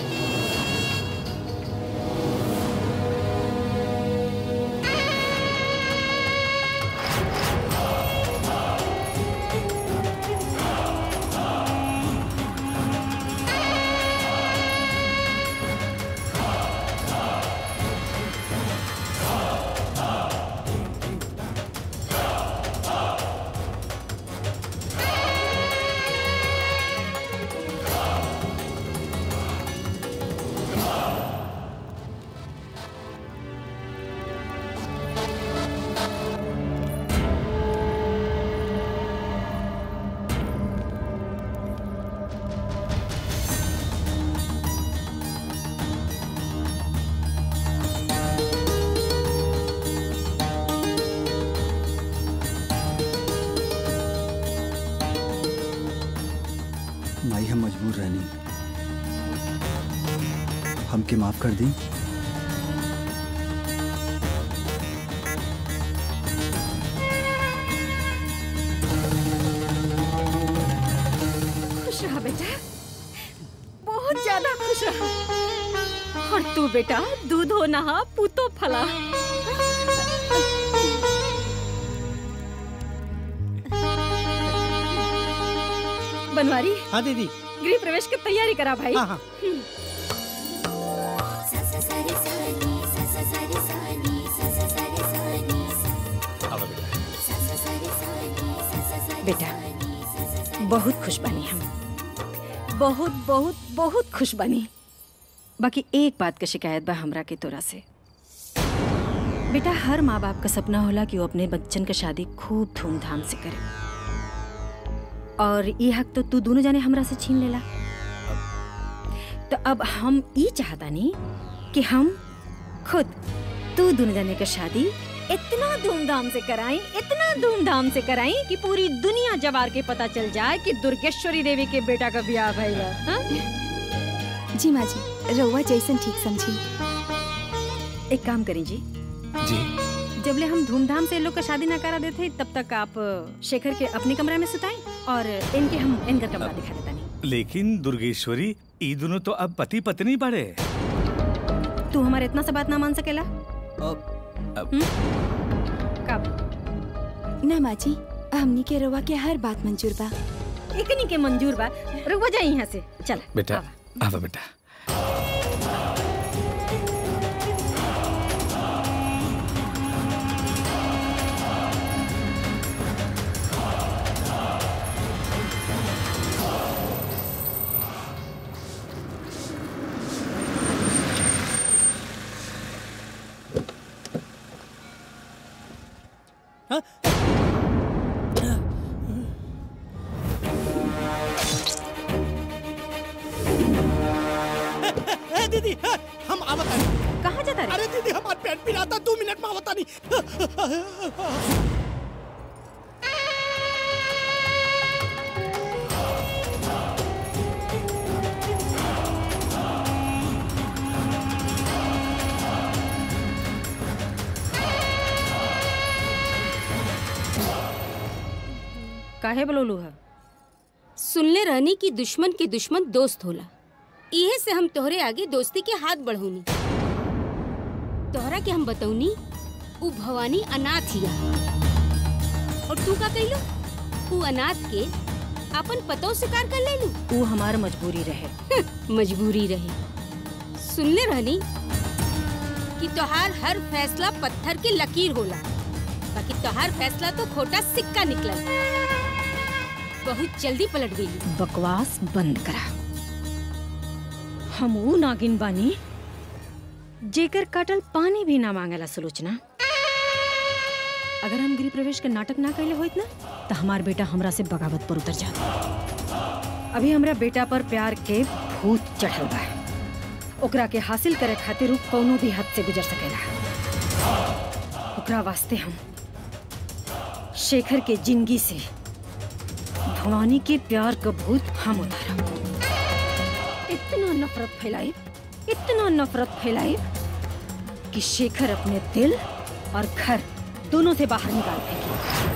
[SPEAKER 17] माई हम मजबूर रहनी हमके माफ कर दी
[SPEAKER 15] खुश रहा बेटा बहुत ज्यादा खुश रहा और तू बेटा दूध हो नहा पूतो फला बनवारी
[SPEAKER 13] हाँ दीदी
[SPEAKER 15] गृह प्रवेश की तैयारी करा भाई
[SPEAKER 13] हाँ, हाँ।
[SPEAKER 15] हम्म। बेटा बहुत खुश बनी हम बहुत बहुत बहुत खुश बनी बाकी एक बात का शिकायत बा हमरा के तोरा से बेटा हर माँ बाप का सपना होला कि वो अपने बच्चन का शादी खूब धूमधाम से करे और ये हक तो तू दोनों जाने हमरा से छीन लेला तो अब हम ये चाहता नहीं कि हम खुद तू दोनों जाने का शादी इतना धूमधाम से कराएं इतना धूमधाम से कराएं कि पूरी दुनिया जवार के पता चल जाए कि दुर्गेश्वरी देवी के बेटा का ब्याह भइला हाँ?
[SPEAKER 12] जी माँ जी रउआ जैसन ठीक समझी
[SPEAKER 15] एक काम करें जी
[SPEAKER 14] जी
[SPEAKER 15] जबले हम धूमधाम से इन लोग का शादी ना करा देते तब तक आप शेखर के अपने कमरा में सुताएं और इनके हम इनका कमरा दिखा देता नहीं
[SPEAKER 14] लेकिन दुर्गेश्वरी ई दोनों तो अब पति पत्नी बड़े
[SPEAKER 15] तू हमारे इतना सा बात ना मान सकेला हम्म? कब
[SPEAKER 12] ना माँ जी हमनी के रउआ के हर बात मंजूर बा
[SPEAKER 15] इकनी के मंजूर बा रुक जाए यहाँ से चल
[SPEAKER 14] बेटा आवा बेटा
[SPEAKER 13] चलता नहीं
[SPEAKER 15] काहे बोलू है
[SPEAKER 10] सुनले रहनी कि दुश्मन के दुश्मन दोस्त होला इहे से हम तोहरे आगे दोस्ती के हाथ बढ़ौनी तोहरा के हम बतौनी उ भवानी अनाथ हिया और तू का कहिलो उ अनाथ के अपन पतो स्वीकार कर लेलू
[SPEAKER 15] वो हमार मजबूरी रहे
[SPEAKER 10] मजबूरी रहे सुनले रहनी कि तोहार हर फैसला पत्थर के लकीर होला बाकी तोहार फैसला तो खोटा सिक्का निकलल बहुत जल्दी पलट गई
[SPEAKER 15] बकवास बंद करा हम ऊ नागिन बानी जेकर काटल पानी भी ना मांगेला सुलोचना अगर हम गृह प्रवेश के नाटक ना कैले होइत ना तो हमार बेटा हमरा से बगावत पर उतर जात अभी हमरा बेटा पर प्यार के भूत चढ़ल बा ओकरा के हासिल करे खातिर उ कौनो भी हद से गुजर सकेला ओकरा वास्ते हम शेखर के जिंदगी से भवानी के प्यार का भूत हम उतारब इतना नफरत फैलाई इतना नफरत फैलाई कि शेखर अपने दिल और घर दोनों से बाहर निकाल फेंके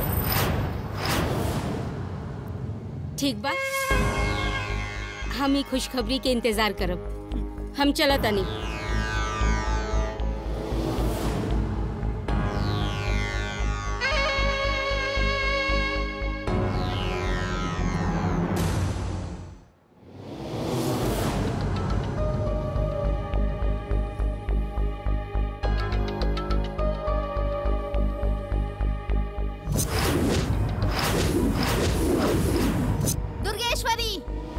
[SPEAKER 10] ठीक बा हम ही खुशखबरी के इंतजार करब हम चला तनी
[SPEAKER 12] दुर्गेश्वरी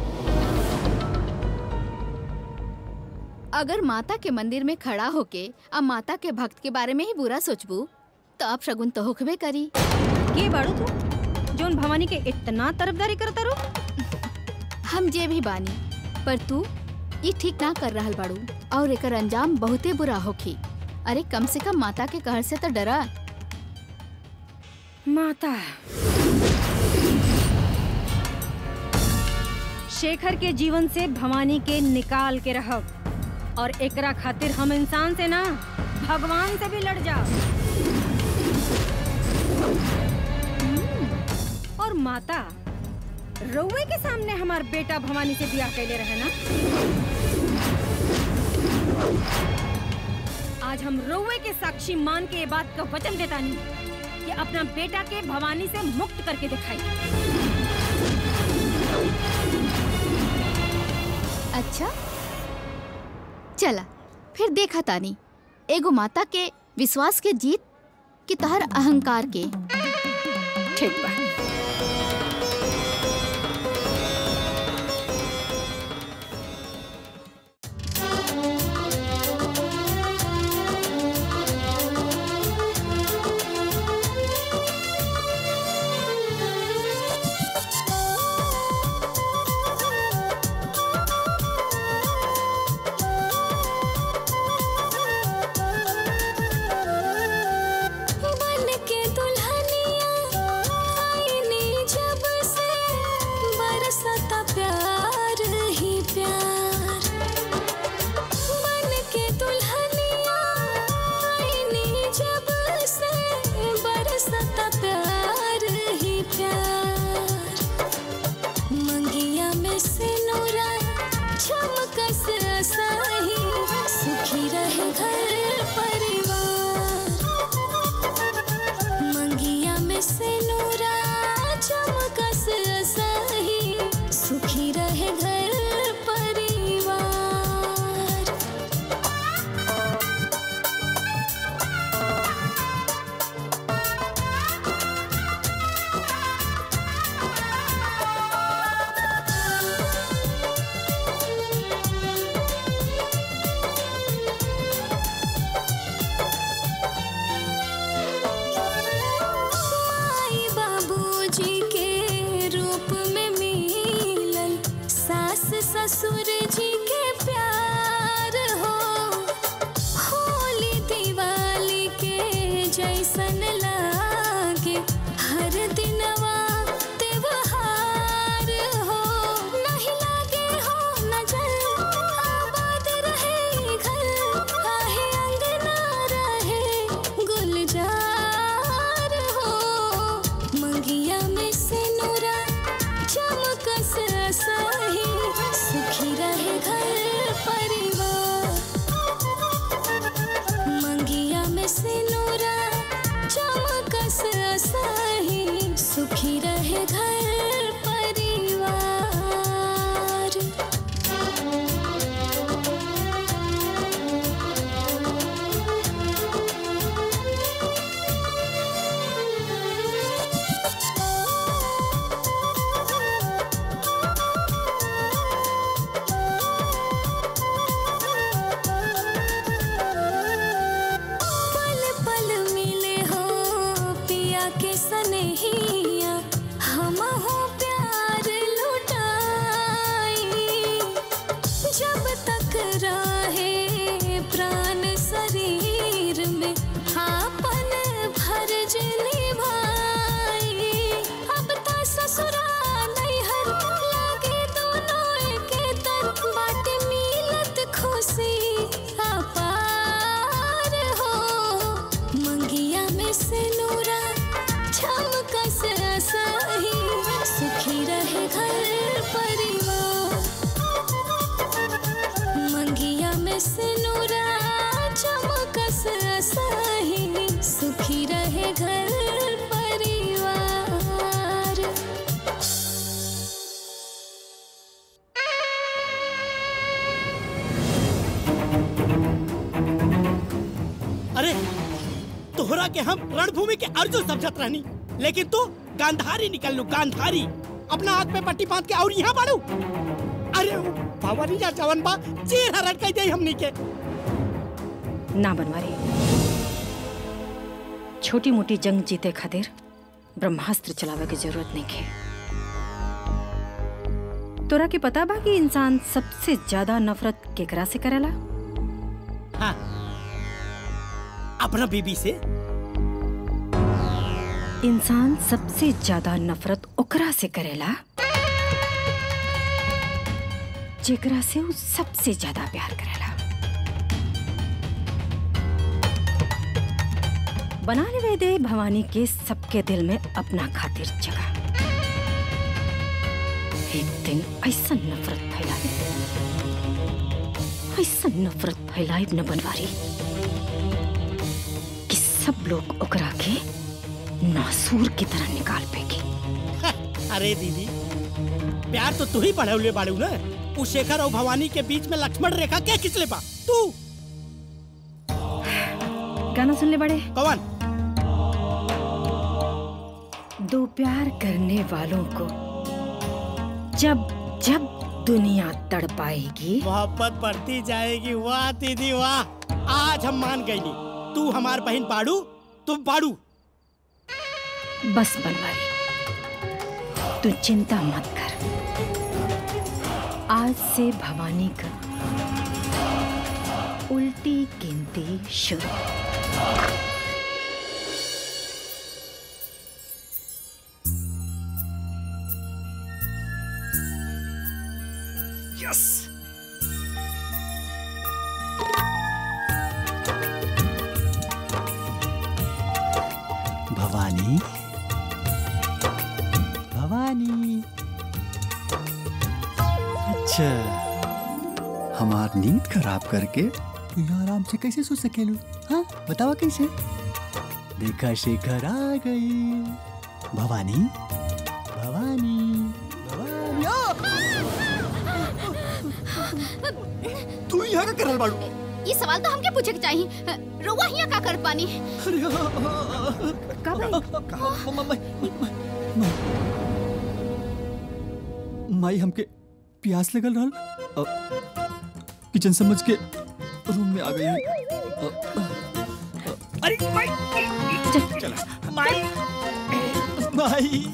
[SPEAKER 12] अगर माता के मंदिर में खड़ा होके अब माता के भक्त के बारे में ही बुरा सोचबू तो अब शगुन तो होखबे करी
[SPEAKER 15] के बाड़ू तू जोन भवानी के इतना तरफदारी करता रो
[SPEAKER 12] हम जे भी बानी पर तू ये ठीक ना कर रहल बाड़ू और एकर अंजाम बहुते बुरा होखी अरे कम से कम माता के कहर से तो डरा
[SPEAKER 15] माता शेखर के जीवन से भवानी के निकाल के रहब और एकरा खातिर हम इंसान से ना भगवान से भी लड़ जा और माता रउए के सामने हमार बेटा भवानी से ब्याह कैले रहे ना आज हम रउए के साक्षी मान के ये बात का वचन देता नहीं कि अपना बेटा के भवानी से मुक्त करके दिखाई
[SPEAKER 12] अच्छा चला फिर देखा तानी एगो माता के विश्वास के जीत कि तहर अहंकार के
[SPEAKER 15] ठीक बा
[SPEAKER 3] बन के दुल्हनिया आईनी जब से बरसता प्यार ही प्यार बन के दुल्हनिया आईनी जब से बरसता प्यार ही प्यार मंगिया में से नूरा चमकस सही सुखी रहे घर परिवार मंगिया में से नूरा चमकस सही सुखी रहे घर परिवार माई बाबूजी के रूप में मिलल सास ससुर जी के प्यार हो होली दिवाली के प्राण शरीर में आपन फर्ज निभाई अब तो ससुरा नैहर लागे दोनों एके तर बाट मिलत खुशी अपार हो मंगिया में से नूरा चमकस सही सुखी रहे घर परिवार मंगिया में से नूरा चमकस सही सुखी रहे घर परिवार
[SPEAKER 13] अरे तोहरा के हम रणभूमि के अर्जुन समझत रहनी लेकिन तू गांधारी निकल लू गांधारी अपना हाथ पे पट्टी बांध के और यहाँ बाड़ू अरे भवनिया जवन बा चेहरा रट कह दे हमनी के
[SPEAKER 15] ना बनवारी छोटी मोटी जंग जीते खातिर ब्रह्मास्त्र चलावे की जरूरत नहीं है तोरा के पता बा कि इंसान सबसे ज्यादा नफरत केकरा से करेला
[SPEAKER 13] हाँ अपना बीबी से
[SPEAKER 15] इंसान सबसे ज्यादा नफरत ओकरा से करेला जेकरा से वो सबसे ज्यादा प्यार करेला बना लेवे दे भवानी के सबके दिल में अपना खातिर जगह एक दिन ऐसा नफरत फैलाई ऐसा नफरत फैलाई न बनवारी कि सब लोग ओकरा के नासूर की तरह निकाल फेंकी
[SPEAKER 13] अरे दीदी प्यार तो तू ही बढ़े बाड़ू ना उस शेखर और भवानी के बीच में लक्ष्मण रेखा क्या खिंचले बा तू
[SPEAKER 15] गाना सुन ले बड़े
[SPEAKER 13] कौन
[SPEAKER 15] दो प्यार करने वालों को जब जब दुनिया तड़पाएगी
[SPEAKER 13] मोहब्बत बढ़ती जाएगी वाह दीदी वाह आज हम मान गई तू हमार बहन बाड़ू तुम बाड़ू
[SPEAKER 15] बस बनवारी तू चिंता मत कर आज से भवानी का उल्टी गिनती शुरू
[SPEAKER 4] यस
[SPEAKER 17] भवानी भवानी अच्छा हमार नींद खराब करके तू यहाँ आराम से कैसे सो सकेलू हाँ बतावा कैसे देखा शेखर आ गई भवानी भवानी भवानी आ!
[SPEAKER 9] तू यहाँ का करल बाड़ू ये सवाल तो हमके पूछे के चाहिए रोवा हिया का कर पानी
[SPEAKER 17] माई हमके प्यास लगल रहल अ, किचन समझ के रूम में आ गई
[SPEAKER 13] अरे माई चला माई
[SPEAKER 17] माई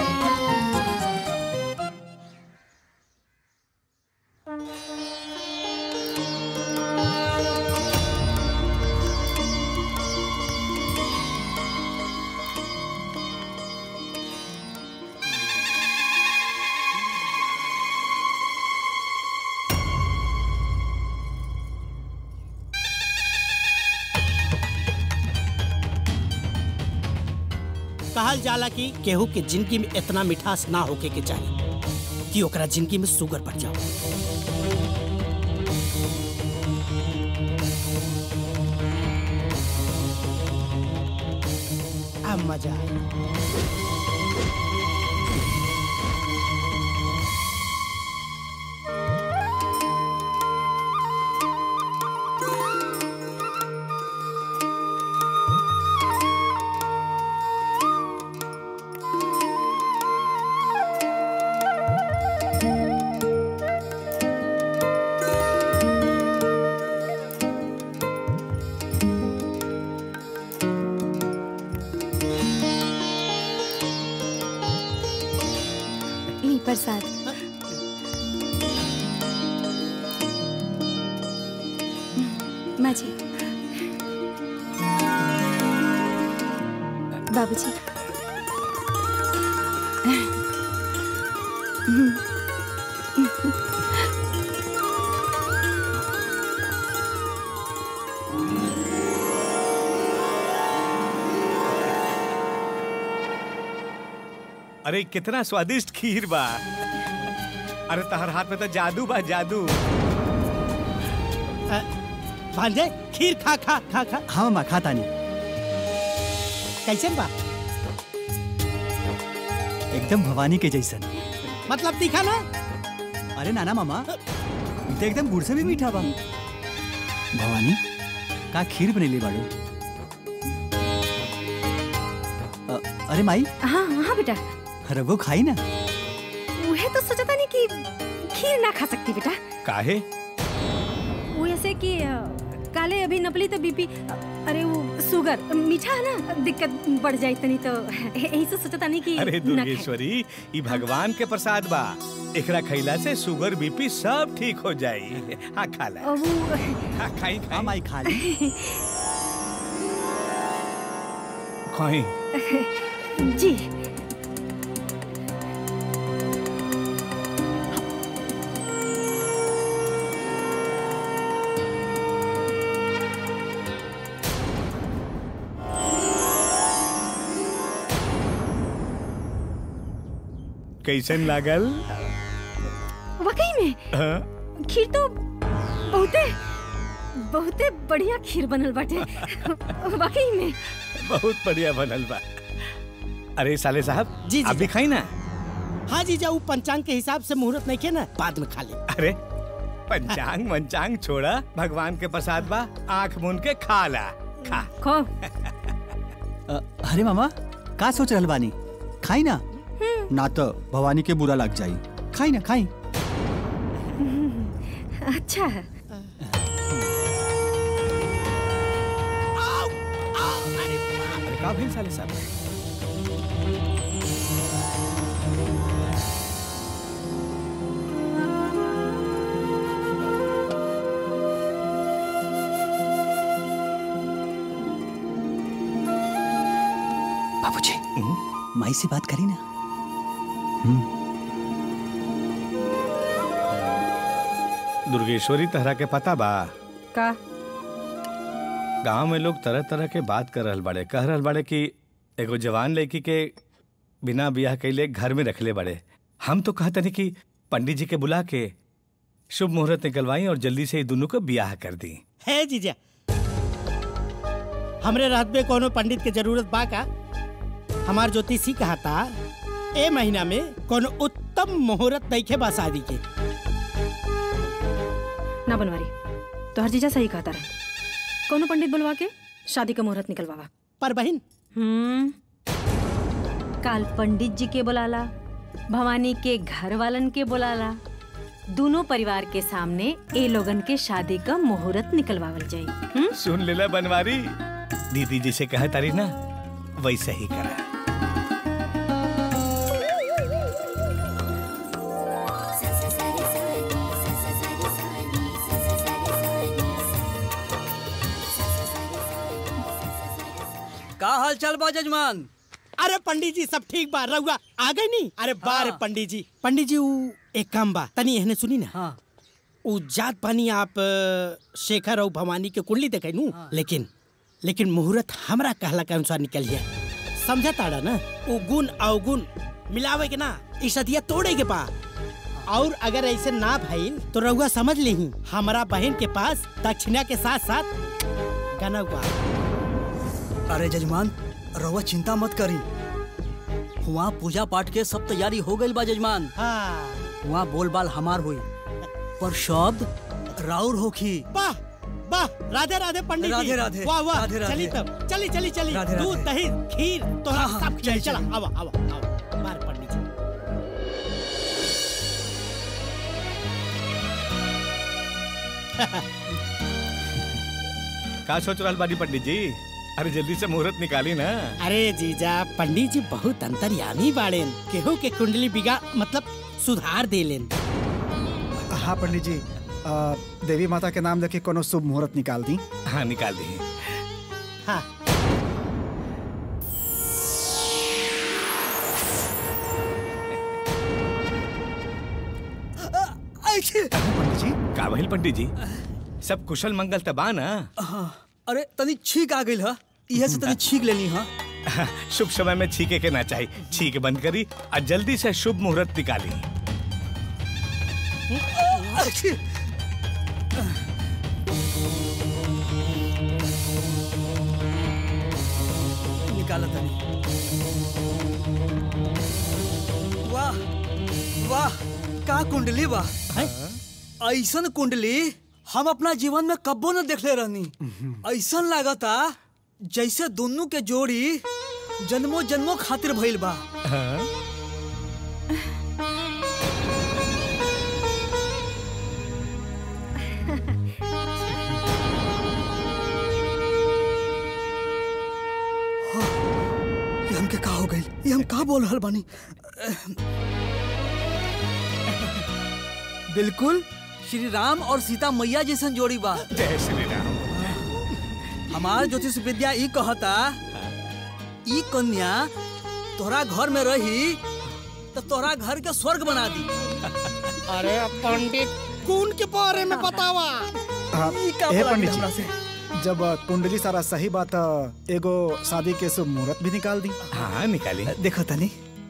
[SPEAKER 13] कहल जाला कि केहू के जिंदगी में इतना मिठास ना होके के चाहिए कि ओकरा जिंदगी में शुगर बढ़ जाओ अब मजा आया
[SPEAKER 12] माँ जी बाबूजी
[SPEAKER 14] अरे कितना स्वादिष्ट खीर बा अरे तहर हाथ में तो जादू बा जादू
[SPEAKER 13] भांजे खीर खा खा खा खा
[SPEAKER 17] हाँ माँ खाता नहीं
[SPEAKER 13] कैसन बा
[SPEAKER 17] एकदम भवानी के जैसन
[SPEAKER 13] मतलब दिखा ना
[SPEAKER 17] अरे नाना मामा ई तो एकदम गुड़ से भी मीठा बा भवानी का खीर बनेली बाड़ू अ, अरे माई
[SPEAKER 15] हाँ हाँ बेटा
[SPEAKER 17] रघु खाई ना
[SPEAKER 15] उहे तो सोचा नहीं कि खीर ना खा सकती बेटा
[SPEAKER 14] काहे
[SPEAKER 15] वो ऐसे कि अ, काले अभी नपली तो बीपी अ, अरे वो शुगर मीठा है ना दिक्कत बढ़ जाए तनी तो यही से सोचा नहीं कि
[SPEAKER 14] अरे
[SPEAKER 15] ना खाए।
[SPEAKER 14] दुर्गेश्वरी ई भगवान के प्रसाद बा एकरा खैला से शुगर बीपी सब ठीक हो जाई हाँ खा ला
[SPEAKER 15] और वो
[SPEAKER 14] हाँ खाई खाई
[SPEAKER 17] माई खा ली
[SPEAKER 14] खाई
[SPEAKER 15] जी
[SPEAKER 14] कैसन लागल
[SPEAKER 15] वाकई में
[SPEAKER 14] हाँ?
[SPEAKER 15] खीर तो बहुते बहुते बढ़िया खीर बनल बाटे वाकई में
[SPEAKER 14] बहुत बढ़िया बनल बा अरे साले साहब
[SPEAKER 13] जी, जी,
[SPEAKER 14] आप भी खाई ना
[SPEAKER 13] हाँ जी जाऊ पंचांग के हिसाब से मुहूर्त नहीं के ना बाद में खा ले
[SPEAKER 14] अरे पंचांग मंचांग छोड़ा भगवान के प्रसाद बा आंख मूंद के खा ला खा
[SPEAKER 15] खो
[SPEAKER 17] अ, अरे मामा का सोच रहल बानी खाई ना ना तो भवानी के बुरा लग जाई खाई ना खाई
[SPEAKER 15] अच्छा है
[SPEAKER 14] अरे का भेल साले साहब
[SPEAKER 17] बाबूजी माई से बात करी ना
[SPEAKER 14] दुर्गेश्वरी तहरा के पता बा
[SPEAKER 15] का
[SPEAKER 14] गांव में लोग तरह तरह के बात कर रहल बाड़े कह रहल बाड़े कि एगो जवान लड़की के बिना बियाह कैले घर में रखले बाड़े हम तो कहते नहीं कि पंडित जी के बुला के शुभ मुहूर्त निकलवाई और जल्दी से ये दोनों को बियाह कर दी
[SPEAKER 13] है जीजा हमरे रात में कोनो पंडित के जरूरत बा का हमार ज्योतिषी कहा था ए महीना में कोनो उत्तम मुहूर्त नइखे बा शादी के
[SPEAKER 15] ना बनवारी तो हर जीजा सही कहता रहे कोनो पंडित बुलवा के शादी का मुहूर्त निकलवावा
[SPEAKER 13] पर बहन
[SPEAKER 15] हम्म काल पंडित जी के बुलाला भवानी के घर वालन के बुलाला दोनों परिवार के सामने ए लोगन के शादी का मुहूर्त निकलवावल जाई हम्म?
[SPEAKER 14] सुन लेला बनवारी दीदी जी से कहा तारी ना वैसे ही करा
[SPEAKER 21] का हाल चाल बा जजमान
[SPEAKER 13] अरे पंडित जी सब ठीक बा रहुआ आ गई नहीं अरे बारे पंडित जी पंडित जी ऊ एक काम बा तनी एहने सुनी ना
[SPEAKER 21] हाँ
[SPEAKER 13] ऊ जात पानी आप अ, शेखर और भवानी के कुंडली देखे नू लेकिन लेकिन मुहूर्त हमरा कहला के अनुसार निकल गया समझा ताड़ा ना ऊ गुण अवगुण मिलावे के ना ई सदिया तोड़े के पा और अगर ऐसे ना भइल तो रहुआ समझ ली हमारा बहन के पास दक्षिणा के साथ साथ गनव बा
[SPEAKER 21] अरे जजमान रउआ चिंता मत करी वहाँ पूजा पाठ के सब तैयारी हो गई बा जजमान
[SPEAKER 13] हाँ
[SPEAKER 21] वहाँ बोलबाल हमार हुई पर शब्द राउर होखी
[SPEAKER 13] वाह वाह राधे राधे पंडित जी
[SPEAKER 21] राधे राधे,
[SPEAKER 13] वाह वाह
[SPEAKER 21] राधे राधे।
[SPEAKER 13] चली तब चली चली चली
[SPEAKER 21] राधे
[SPEAKER 13] दूध
[SPEAKER 21] राधे।
[SPEAKER 13] दही खीर तो
[SPEAKER 21] हाँ, हाँ,
[SPEAKER 13] सब खिलाई
[SPEAKER 21] चली,
[SPEAKER 13] चला
[SPEAKER 21] चली।
[SPEAKER 13] आवा आवा आवा मार पंडित जी
[SPEAKER 14] का सोच रहल बानी पंडित जी अरे जल्दी से मुहूर्त निकाली ना
[SPEAKER 13] अरे जीजा पंडित जी बहुत अंतर्यामी बाड़ेन केहू के कुंडली बिगा मतलब सुधार देलेन
[SPEAKER 1] हाँ पंडित जी
[SPEAKER 4] आ, देवी माता के नाम लेके कोनो शुभ मुहूर्त निकाल दी
[SPEAKER 14] हाँ निकाल दी
[SPEAKER 13] हाँ
[SPEAKER 14] पंडित जी का भइल पंडित जी सब कुशल मंगल तबा ना
[SPEAKER 21] हाँ, अरे तनी छींक आ गई है इहे से तनी छींक लेनी है
[SPEAKER 14] शुभ समय में छीके के ना चाहिए छीके बंद करी और जल्दी से शुभ मुहूर्त निकाली
[SPEAKER 21] निकाला तनी वाह वाह का कुंडली बा ऐसन कुंडली हम अपना जीवन में कब्बो न देखले रहनी ऐसन लागता जैसे दोनों के जोड़ी जन्मों जन्मों खातिर भइल बा ये हमके का हो गई ये हम का बोल रहल बानी बिल्कुल श्री राम और सीता मैया जैसन जोड़ी बा
[SPEAKER 14] जय श्री राम
[SPEAKER 21] हमार ज्योतिष विद्या ई कहता ई कन्या तोहरा घर में रही तो तोहरा घर के स्वर्ग बना दी
[SPEAKER 13] अरे पंडित कौन के बारे में बतावा
[SPEAKER 4] हाँ,
[SPEAKER 21] ई का
[SPEAKER 4] ए
[SPEAKER 21] बोला
[SPEAKER 4] पंडित
[SPEAKER 21] हमरा
[SPEAKER 4] जी जब आ, कुंडली सारा सही बात आ, एगो शादी के शुभ मुहूर्त भी निकाल दी
[SPEAKER 14] हाँ निकाली
[SPEAKER 21] देखो तनी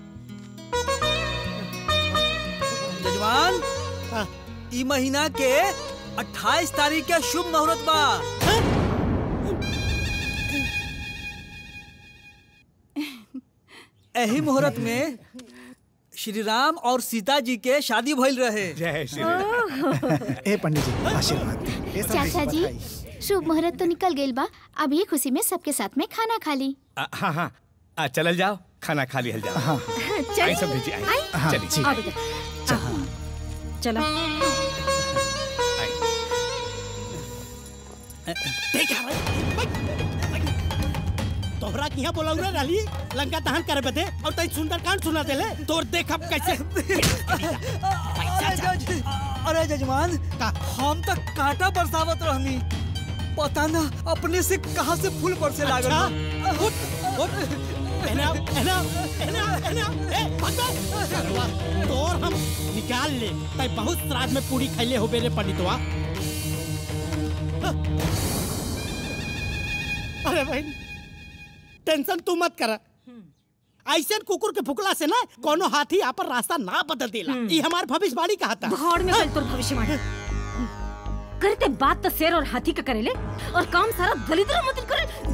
[SPEAKER 21] जजमान ई महीना के 28 तारीख के शुभ मुहूर्त बा एही मुहूर्त में श्री राम और सीता जी के शादी भइल रहे
[SPEAKER 14] जय श्री
[SPEAKER 4] ए पंडित जी आशीर्वाद दी। ए सब
[SPEAKER 2] चाचा जी
[SPEAKER 4] बधाई।
[SPEAKER 2] शुभ मुहूर्त तो निकल गइल बा अब ये खुशी में सबके साथ में खाना खा ली
[SPEAKER 14] आ, हाँ हाँ आ, चलल जाओ खाना खा लिहल जाओ हाँ आई सब भेजी आई
[SPEAKER 4] हाँ,
[SPEAKER 14] चलिए
[SPEAKER 4] ठीक।
[SPEAKER 15] आओ बेटा आओ। चलो
[SPEAKER 13] तोहरा किया बोलाऊ रे राली लंका दहन करे बदे और तई सुंदर कांड सुना देले तोर देख अब कैसे
[SPEAKER 21] अरे जज अरे जजमान हम तो कांटा बरसावत रहनी पता ना अपने से कहां से फूल बरसे लागल
[SPEAKER 13] अच्छा? उठ उठ एना एना एना एना ए भगवान सरवा तोर हम निकाल ले तई बहुत श्राद्ध में पूरी खैले हो बेरे पंडितवा अरे भाई टेंशन तू मत कर ऐसे कुकुर के फुकला से ना कोनो हाथी आपन रास्ता ना बदल देला ई हमार भविष्यवाणी कहा था
[SPEAKER 15] भाड़ में कल तोर भविष्यवाणी करते बात तो शेर और हाथी का करेले और काम सारा दलिद्र मत करे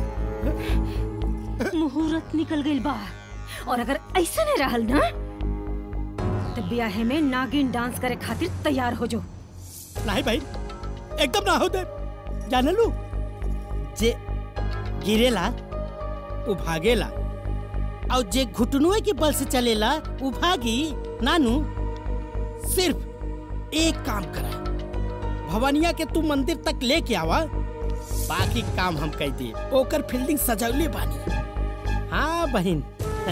[SPEAKER 15] मुहूर्त निकल गइल बा और अगर ऐसा नहीं रहल ना तो ब्याहे में नागिन डांस करे खातिर तैयार हो जो
[SPEAKER 13] नहीं भाई एकदम ना हो दे जाने लू जे गिरेला वो भागेला और जे घुटनुए के बल से चलेला वो भागी नानू सिर्फ एक काम करा भवनिया के तू मंदिर तक लेके आवा बाकी काम हम कह दिए ओकर फील्डिंग सजौले बानी हाँ बहन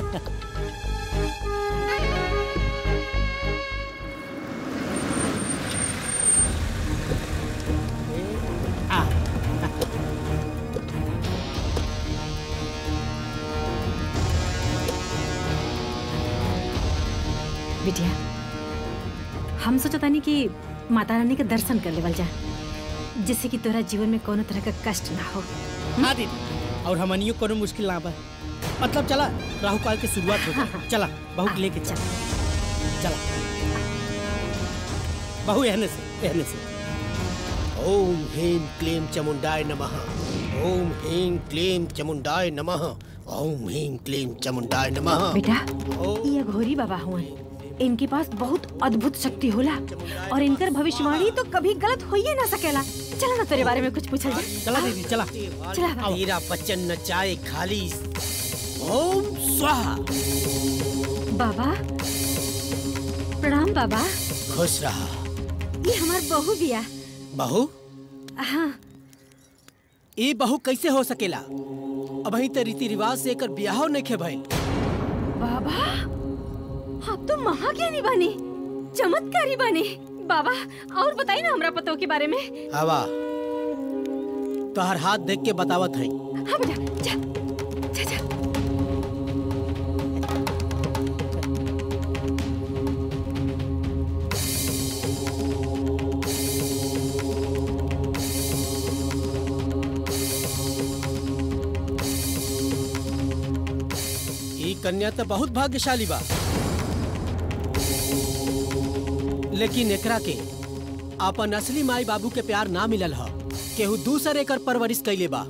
[SPEAKER 15] बिटिया हम सोचतानी कि माता रानी के दर्शन कर लेवल जा जिससे कि तोरा जीवन में कोनो तरह का कष्ट ना हो
[SPEAKER 13] हाँ दीदी और हमनियो कोनो मुश्किल ना बा मतलब चला राहु काल की शुरुआत हो गई चला बहू के लेके चल चला बहू एहने से एहने से
[SPEAKER 22] ओम ह्रीं क्लीं चमुंडाय नमः ओम ह्रीं क्लीं चमुंडाय नमः ओम ह्रीं क्लीं चमुंडाय नमः
[SPEAKER 15] बेटा ये घोरी बाबा हुआ इनके पास बहुत अद्भुत शक्ति होला और इनकर भविष्यवाणी तो कभी गलत हो ही ना सकेला चला ना तेरे बारे में कुछ पूछल जाए
[SPEAKER 13] चला दीदी चला
[SPEAKER 15] चला बाबा।
[SPEAKER 22] तेरा बच्चन नचाए खाली ओम स्वाहा
[SPEAKER 15] बाबा प्रणाम बाबा
[SPEAKER 22] खुश रहा
[SPEAKER 15] ये हमार बहू बिया
[SPEAKER 13] बहू
[SPEAKER 15] हाँ
[SPEAKER 13] ये बहू कैसे हो सकेला अब ही तो रीति रिवाज से एकर ब्याह नहीं भइल
[SPEAKER 15] बाबा आप तो महाज्ञानी बने चमत्कारी बने
[SPEAKER 10] बाबा और बताई ना हमरा पतो के बारे में
[SPEAKER 22] हवा तोहर हाथ देख के बतावत है
[SPEAKER 10] हाँ बेटा जा जा जा
[SPEAKER 22] ई कन्या तो बहुत भाग्यशाली बा लेकिन एकरा के अपन असली माई बाबू के प्यार ना मिलल ह केहू दूसर एकर परवरिश कैले बा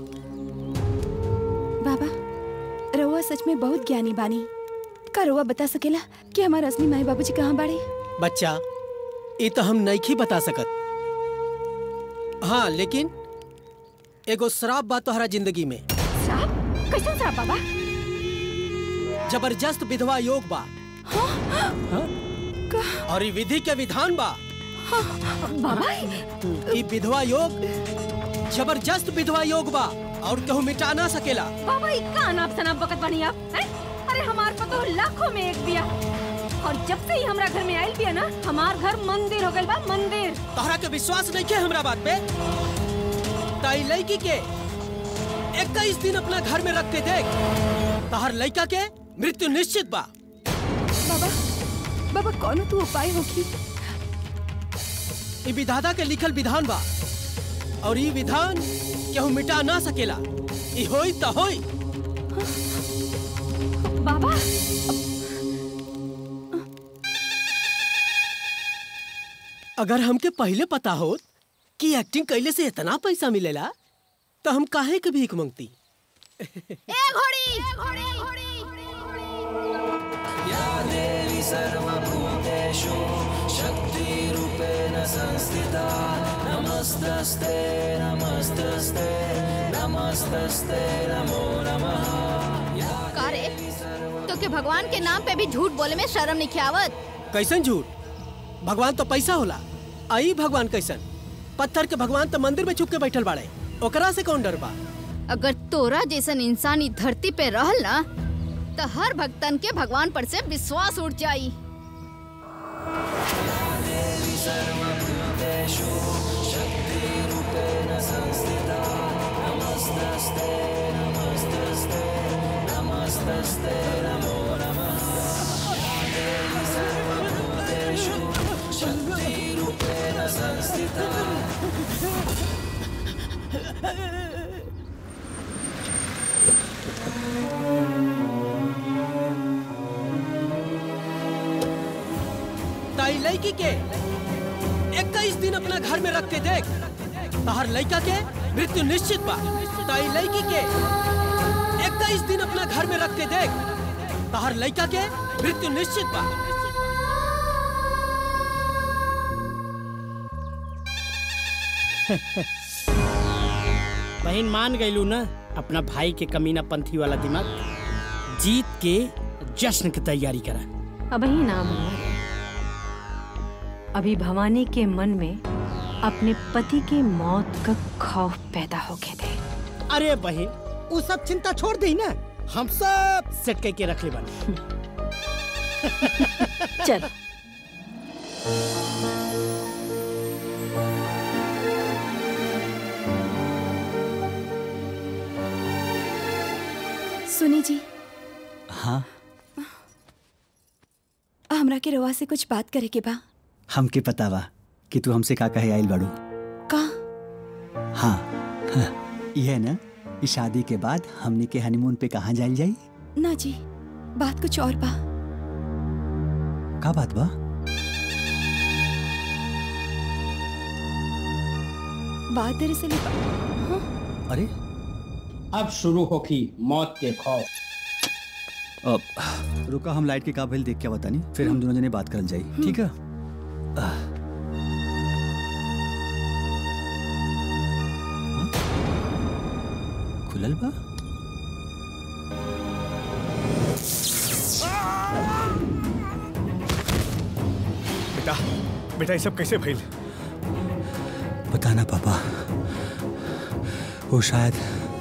[SPEAKER 12] बाबा रउआ सच में बहुत ज्ञानी बानी का रउआ बता सकेला कि हमार असली माई बाबूजी कहाँ बाड़े
[SPEAKER 22] बच्चा ये तो हम नहीं बता सकत हाँ लेकिन एगो श्राप बा तोहरा जिंदगी में
[SPEAKER 10] श्राप कैसन श्राप बाबा
[SPEAKER 22] जबरदस्त विधवा योग बा हाँ? और ई विधि के विधान बा
[SPEAKER 10] बाबा
[SPEAKER 22] ई विधवा योग जबरदस्त विधवा योग बा और कहूँ मिटा ना सकेला
[SPEAKER 10] बाबा ई का अनाप शनाप बकत बनी आप हैं? अरे हमार पतो लाखों में एक बिया और जब से ही हमरा घर में आइल बिया ना हमार घर मंदिर हो गइल बा मंदिर
[SPEAKER 22] तोहरा के विश्वास नहीं के हमरा बात पे ताई लड़की के इक्कीस दिन अपना घर में रख के देख तोहर लड़का के मृत्यु निश्चित बा
[SPEAKER 12] बाबा बाबा कौन तू उपाय होगी
[SPEAKER 22] ई विधाता के लिखल विधान बा और ई विधान केहू मिटा ना सकेला ई होई त होई
[SPEAKER 10] बाबा
[SPEAKER 22] अगर हमके पहले पता होत कि एक्टिंग कैले से इतना पैसा मिलेला तो हम काहे के भीख मांगती
[SPEAKER 2] ए घोड़ी
[SPEAKER 6] या देवी सर्वभूतेषु शक्तिरूपेण संस्थिता नमस्तस्ते नमस्तस्ते नमस्तस्ते नमो नमः
[SPEAKER 2] का रे तो के भगवान के नाम पे भी झूठ बोले में शर्म नहीं आवत
[SPEAKER 22] कैसन झूठ भगवान तो पैसा होला आई भगवान कैसन पत्थर के भगवान तो मंदिर में छुप के बैठल बाड़े ओकरा से कौन डर बा
[SPEAKER 2] अगर तोरा जैसन इंसान ई धरती पे रहल ना तो हर भक्तन के भगवान पर से विश्वास उठ जाई
[SPEAKER 6] देवी सर्वभूतेषु शक्तिरूपेण संस्थिता नमस्तस्ते नमस्तस्ते नमस्तस्ते नमो नमः या देवी सर्वभूतेषु शक्तिरूपेण संस्थिता
[SPEAKER 22] ताई लड़की के इक्कीस दिन अपना घर में रख के देख तहर लड़का के मृत्यु निश्चित बा ताई लड़की के इक्कीस दिन अपना घर में रख के देख तहर लड़का के मृत्यु निश्चित बा
[SPEAKER 13] बहन मान गईलू ना अपना भाई के कमीना पंथी वाला दिमाग जीत के जश्न की तैयारी करा
[SPEAKER 15] अब ही नाम हुआ अभी भवानी के मन में अपने पति की मौत का खौफ पैदा हो गए थे
[SPEAKER 13] अरे बहन वो सब चिंता छोड़ दी ना हम सब सेट करके रख ले बने
[SPEAKER 15] चल
[SPEAKER 12] सुनी जी
[SPEAKER 17] हाँ
[SPEAKER 12] हमरा के रवा से कुछ बात करे के बा
[SPEAKER 17] हमके पता बा कि तू हमसे का कहे आइल बाड़ू
[SPEAKER 12] का
[SPEAKER 17] हाँ, हाँ यह ना कि शादी के बाद हमने के हनीमून पे कहाँ जाइल जाई
[SPEAKER 12] ना जी बात कुछ और बा
[SPEAKER 17] का बात बा
[SPEAKER 12] बात दरअसल ये बा- हाँ?
[SPEAKER 17] अरे
[SPEAKER 22] अब शुरू होगी मौत के खौफ
[SPEAKER 17] अब रुका हम लाइट के काबिल देख के बतानी फिर हम दोनों जने बात करल जाई ठीक है आह। हाँ? खुलल बा
[SPEAKER 4] बेटा बेटा ये सब कैसे भइल
[SPEAKER 17] बताना पापा वो शायद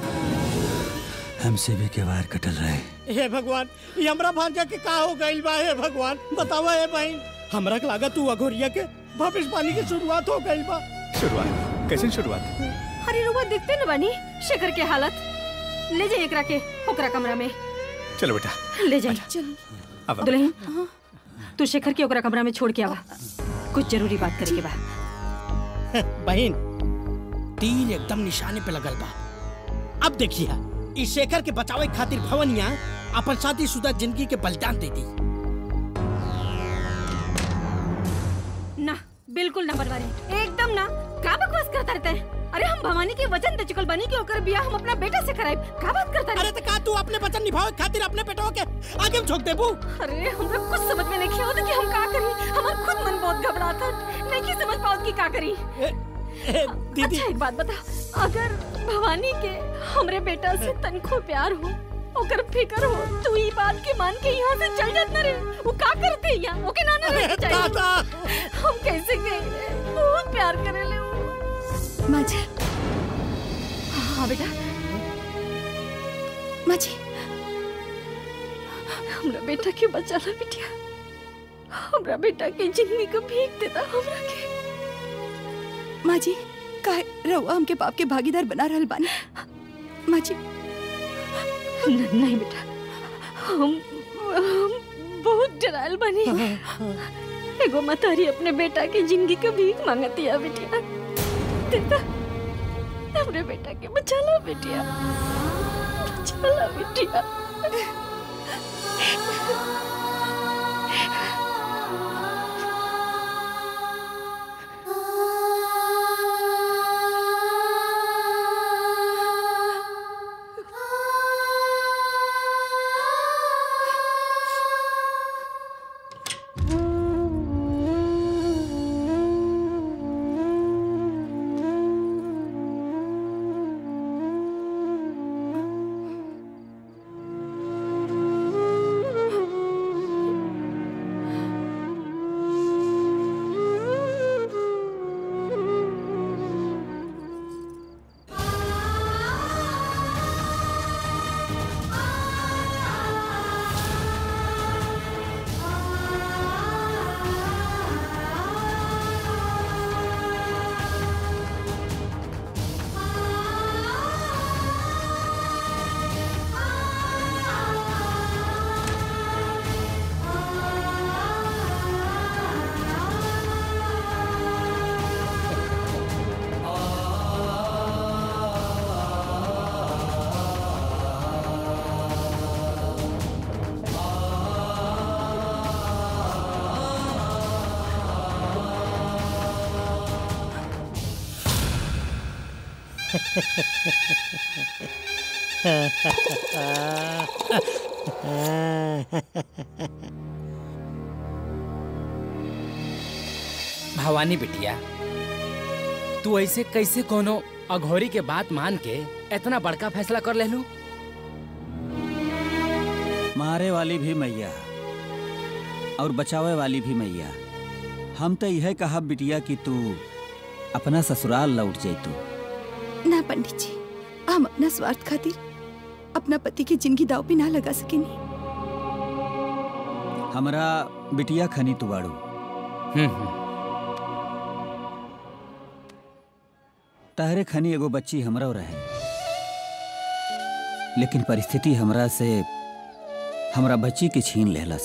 [SPEAKER 17] हमसे भी के वार कटल रहे
[SPEAKER 13] हे भगवान ये हमरा भांजा के का हो गइल बा हे भगवान बतावा हे बहन हमरा के लागत तू अघोरिया के भविष्यवाणी की शुरुआत हो गई बा
[SPEAKER 14] शुरुआत कैसे शुरुआत
[SPEAKER 15] अरे रुआ देखते न बानी शेखर के हालत ले जाइए एकरा के ओकरा कमरा में
[SPEAKER 14] चलो बेटा
[SPEAKER 15] ले जाइए
[SPEAKER 14] अब
[SPEAKER 15] दुल्हन तू शेखर के ओकरा कमरा में छोड़ के आवा कुछ जरूरी बात करे के बा
[SPEAKER 13] बहन तीर एकदम निशाने पे लगल बा अब देखिए इस शेखर के बचावे खातिर भवनिया अपन शादीशुदा जिंदगी के बलिदान दे दी
[SPEAKER 15] ना बिल्कुल ना बनवारी एकदम ना का बकवास करता रहता है अरे हम भवानी के वचन दे चुकल बानी कि ओकर बियाह हम अपना बेटा से कराइब का बात करता
[SPEAKER 13] अरे तो का तू अपने वचन निभावे खातिर अपने बेटवा के आगे में झोंक देबू
[SPEAKER 15] अरे हमरा कुछ समझ में नहीं आवत कि हम का करी हमार खुद मन बहुत घबराता नहीं की समझ पाओ कि का करी
[SPEAKER 13] दीदी
[SPEAKER 15] अच्छा एक बात बता अगर भवानी के हमरे बेटा से तनखो प्यार हो ओकर फिकर हो तू ई बात के मान के यहाँ से चल जात ना रे वो का करते यहाँ ओके ना ना
[SPEAKER 13] अरे
[SPEAKER 15] रहना चाहिए
[SPEAKER 13] दादा!
[SPEAKER 15] हम कैसे गए रे बहुत प्यार करे ले वो
[SPEAKER 12] माँ जी
[SPEAKER 15] हाँ बेटा
[SPEAKER 12] माँ जी
[SPEAKER 15] हमरा बेटा के बचा ला बिटिया हमरा बेटा के जिंदगी को भीख देता हमरा के
[SPEAKER 12] माँ जी काहे रहुआ हमके पाप के भागीदार बना रहल बानी माँ जी
[SPEAKER 15] न- नहीं बेटा हम हम बहुत डरायल बनी एगो मतारी अपने बेटा के जिंदगी का भीख मांगती है बेटिया देता हमरे बेटा के बचा ला बेटिया बचा ला बेटिया
[SPEAKER 8] भवानी बिटिया तू ऐसे कैसे कोनो अघोरी के बात मान के इतना बड़का फैसला कर लेलू
[SPEAKER 16] मारे वाली भी मैया और बचावे वाली भी मैया हम तो यह कहा बिटिया कि तू अपना ससुराल लौट जैतू
[SPEAKER 12] ना पंडित जी हम अपना स्वार्थ खातिर अपना पति की जिंदगी दाव पे ना लगा सकेनी
[SPEAKER 16] हमरा बिटिया खनी तू बाड़ू तहरे खनी एगो बच्ची हमरा रहे लेकिन परिस्थिति हमरा से हमरा बच्ची के छीन लेहलस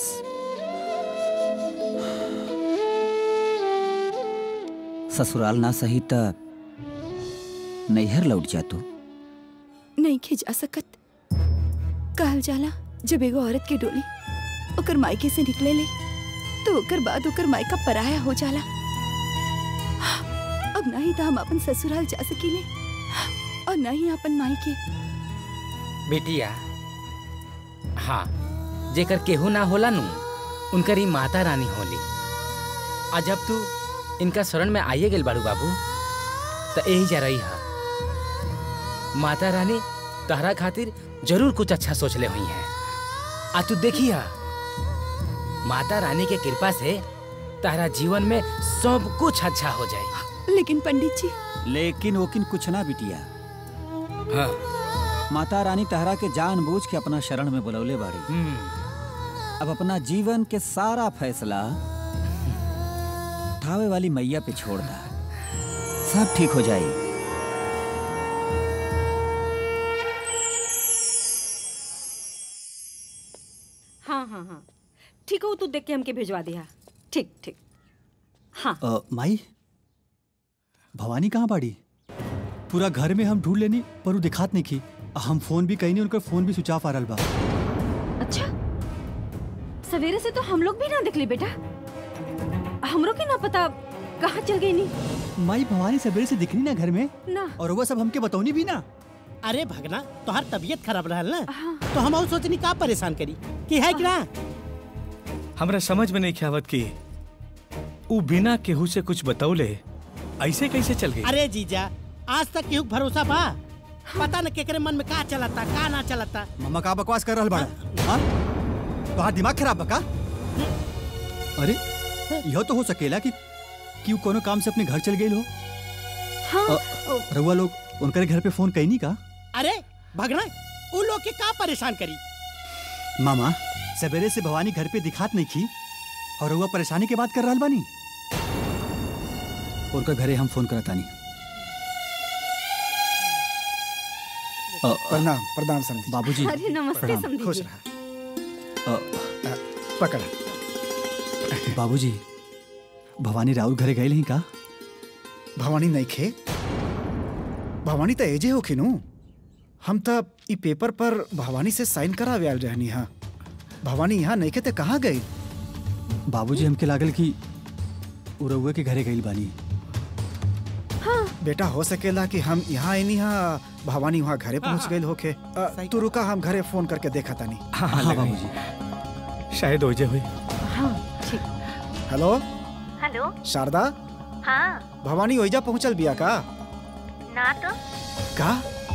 [SPEAKER 16] ससुराल ना सही त नैहर लौट जातू
[SPEAKER 12] नहीं खिंचा सकत कहल जाला जब एगो औरत के डोली ओकर मायके से निकले ले तो ओकर बाद ओकर मायका पराया हो जाला अब ना ही तो हम अपन ससुराल जा सकीले और ना ही अपन मायके
[SPEAKER 8] बिटिया हाँ जेकर केहू ना होला नु उनकर ही माता रानी होली आ जब तू इनका शरण में आइए गेल बाड़ू बाबू तो यही जा रही हा माता रानी तहरा खातिर जरूर कुछ अच्छा सोच ले हुई है आ तू देखी हा माता रानी के कृपा से तारा जीवन में सब कुछ अच्छा हो जाए
[SPEAKER 12] लेकिन पंडित जी
[SPEAKER 16] लेकिन वोकिन कुछ ना बिटिया
[SPEAKER 8] हाँ
[SPEAKER 16] माता रानी तहरा के जानबूझ के अपना शरण में बुलौले बाड़ी अब अपना जीवन के सारा फैसला थावे वाली मैया पे छोड़ दा सब ठीक हो जाई
[SPEAKER 15] हाँ हाँ हाँ ठीक हो तू देख के हमके भिजवा दिया ठीक ठीक हाँ
[SPEAKER 17] अ, माई भवानी कहाँ बाड़ी पूरा घर में हम ढूंढ लेनी पर वो दिखात नहीं की हम फोन भी कहीं नहीं उनका फोन भी स्विच ऑफ आ रहा बा
[SPEAKER 15] अच्छा सवेरे से तो हम लोग भी ना दिखली बेटा हमरो के ना पता कहाँ चल गई नी
[SPEAKER 17] माई भवानी सवेरे से दिखनी ना घर में
[SPEAKER 15] ना
[SPEAKER 17] और वो सब हमके बतौनी भी ना
[SPEAKER 13] अरे भगना तोहर तबीयत खराब रहल ना तो हम और सोचनी का परेशान करी कि है कि ना
[SPEAKER 14] हमरा समझ में नहीं ख्यावत की ऊ बिना केहू से कुछ बतौले ऐसे कैसे चल गई
[SPEAKER 13] अरे जीजा आज तक केहू के भरोसा बा पता न केकरे मन में का चलता का ना चलता
[SPEAKER 17] मम्मा का बकवास कर रहल बाड़ा हाँ? तोहार दिमाग खराब बका अरे यह तो हो सकेला कि कि वो कोनो काम से अपने घर चल गई हो
[SPEAKER 15] हाँ
[SPEAKER 17] रउआ लोग उनके घर पे फोन कहीं नहीं का
[SPEAKER 13] अरे भगना उ लोग के का परेशान करी
[SPEAKER 17] मामा सवेरे से भवानी घर पे दिखात नहीं की और रउआ परेशानी के बात कर रहल बानी उनका घरे हम फोन करतानी
[SPEAKER 4] प्रणाम प्रणाम समझी
[SPEAKER 17] बाबूजी
[SPEAKER 15] अरे नमस्ते
[SPEAKER 17] प्रणाम।
[SPEAKER 15] समधी
[SPEAKER 4] खुश
[SPEAKER 15] जी।
[SPEAKER 4] रहा पकड़
[SPEAKER 17] बाबूजी भवानी राउर घरे गए नहीं का
[SPEAKER 4] भवानी नहीं खे भवानी तो एजे हो खिनू हम तो ई पेपर पर भवानी से साइन करावे आयल रहनी हा भवानी यहाँ नहीं खे ते कहाँ गई
[SPEAKER 17] बाबूजी हमके लागल कि उ रउआ के घरे गई बानी
[SPEAKER 4] बेटा हो सकेला कि हम यहाँ आईनी हा भवानी वहाँ घरे पहुँच गई होके अ, तू रुका हम घरे फोन करके देखा तानी
[SPEAKER 14] हाँ, हाँ,
[SPEAKER 17] हाँ
[SPEAKER 14] लगाई।
[SPEAKER 17] बाबूजी
[SPEAKER 14] शायद ओजे हुई
[SPEAKER 15] हाँ ठीक
[SPEAKER 4] हेलो
[SPEAKER 5] हेलो
[SPEAKER 4] शारदा
[SPEAKER 5] हाँ
[SPEAKER 4] भवानी ओइजा पहुँचल बिया का
[SPEAKER 5] ना तो
[SPEAKER 4] का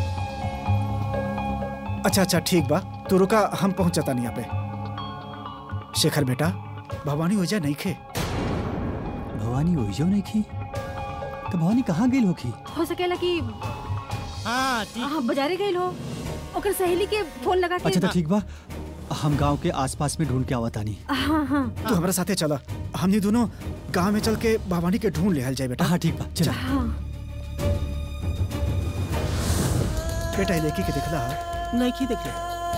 [SPEAKER 4] अच्छा अच्छा ठीक बा तू रुका हम पहुँचता नहीं यहाँ पे शेखर बेटा भवानी ओइजा नहीं खे
[SPEAKER 17] भवानी ओइजो नहीं की तो भवानी कहाँ गई होखी
[SPEAKER 15] हो सकेला कि
[SPEAKER 13] हाँ
[SPEAKER 15] हाँ बाजारे गई हो ओकर सहेली के फोन लगा के
[SPEAKER 17] अच्छा तो ठीक बा हम गांव के आसपास में ढूंढ के आवत तानी
[SPEAKER 15] हाँ हाँ
[SPEAKER 4] तू हमारे साथे चला हमनी दोनों गांव में चल के भवानी के ढूंढ ले जाए बेटा
[SPEAKER 17] हाँ ठीक बा चल
[SPEAKER 15] हाँ
[SPEAKER 4] बेटा ये लेकी के दिखला
[SPEAKER 13] नहीं की देखे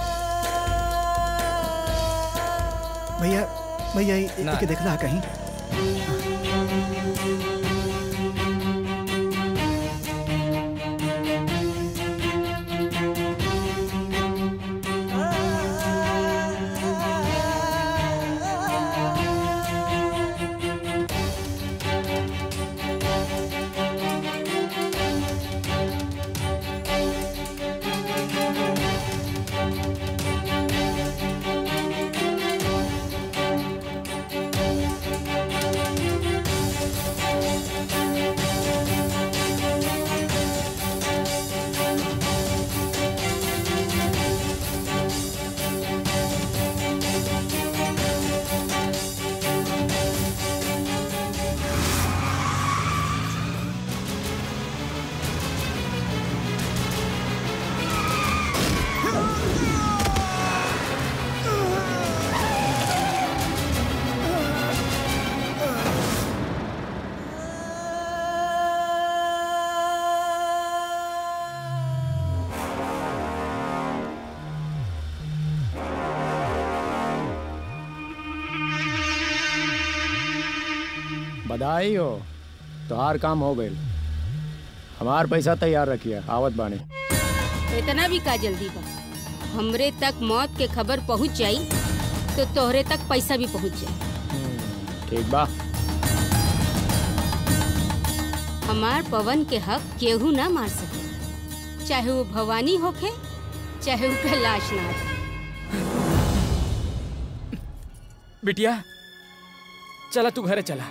[SPEAKER 4] भैया भैया ये
[SPEAKER 13] ना।
[SPEAKER 4] के दिखला कहीं
[SPEAKER 19] बधाई हो तोहार काम हो गई हमार पैसा तैयार रखिए आवत बाने
[SPEAKER 10] इतना भी का जल्दी बा हमरे तक मौत के खबर पहुंच जाई तो तोहरे तक पैसा भी पहुंच जाई
[SPEAKER 19] ठीक बा
[SPEAKER 10] हमार पवन के हक केहू ना मार सके चाहे वो भवानी होखे चाहे वो कैलाश नाथ
[SPEAKER 19] बिटिया चला तू घरे चला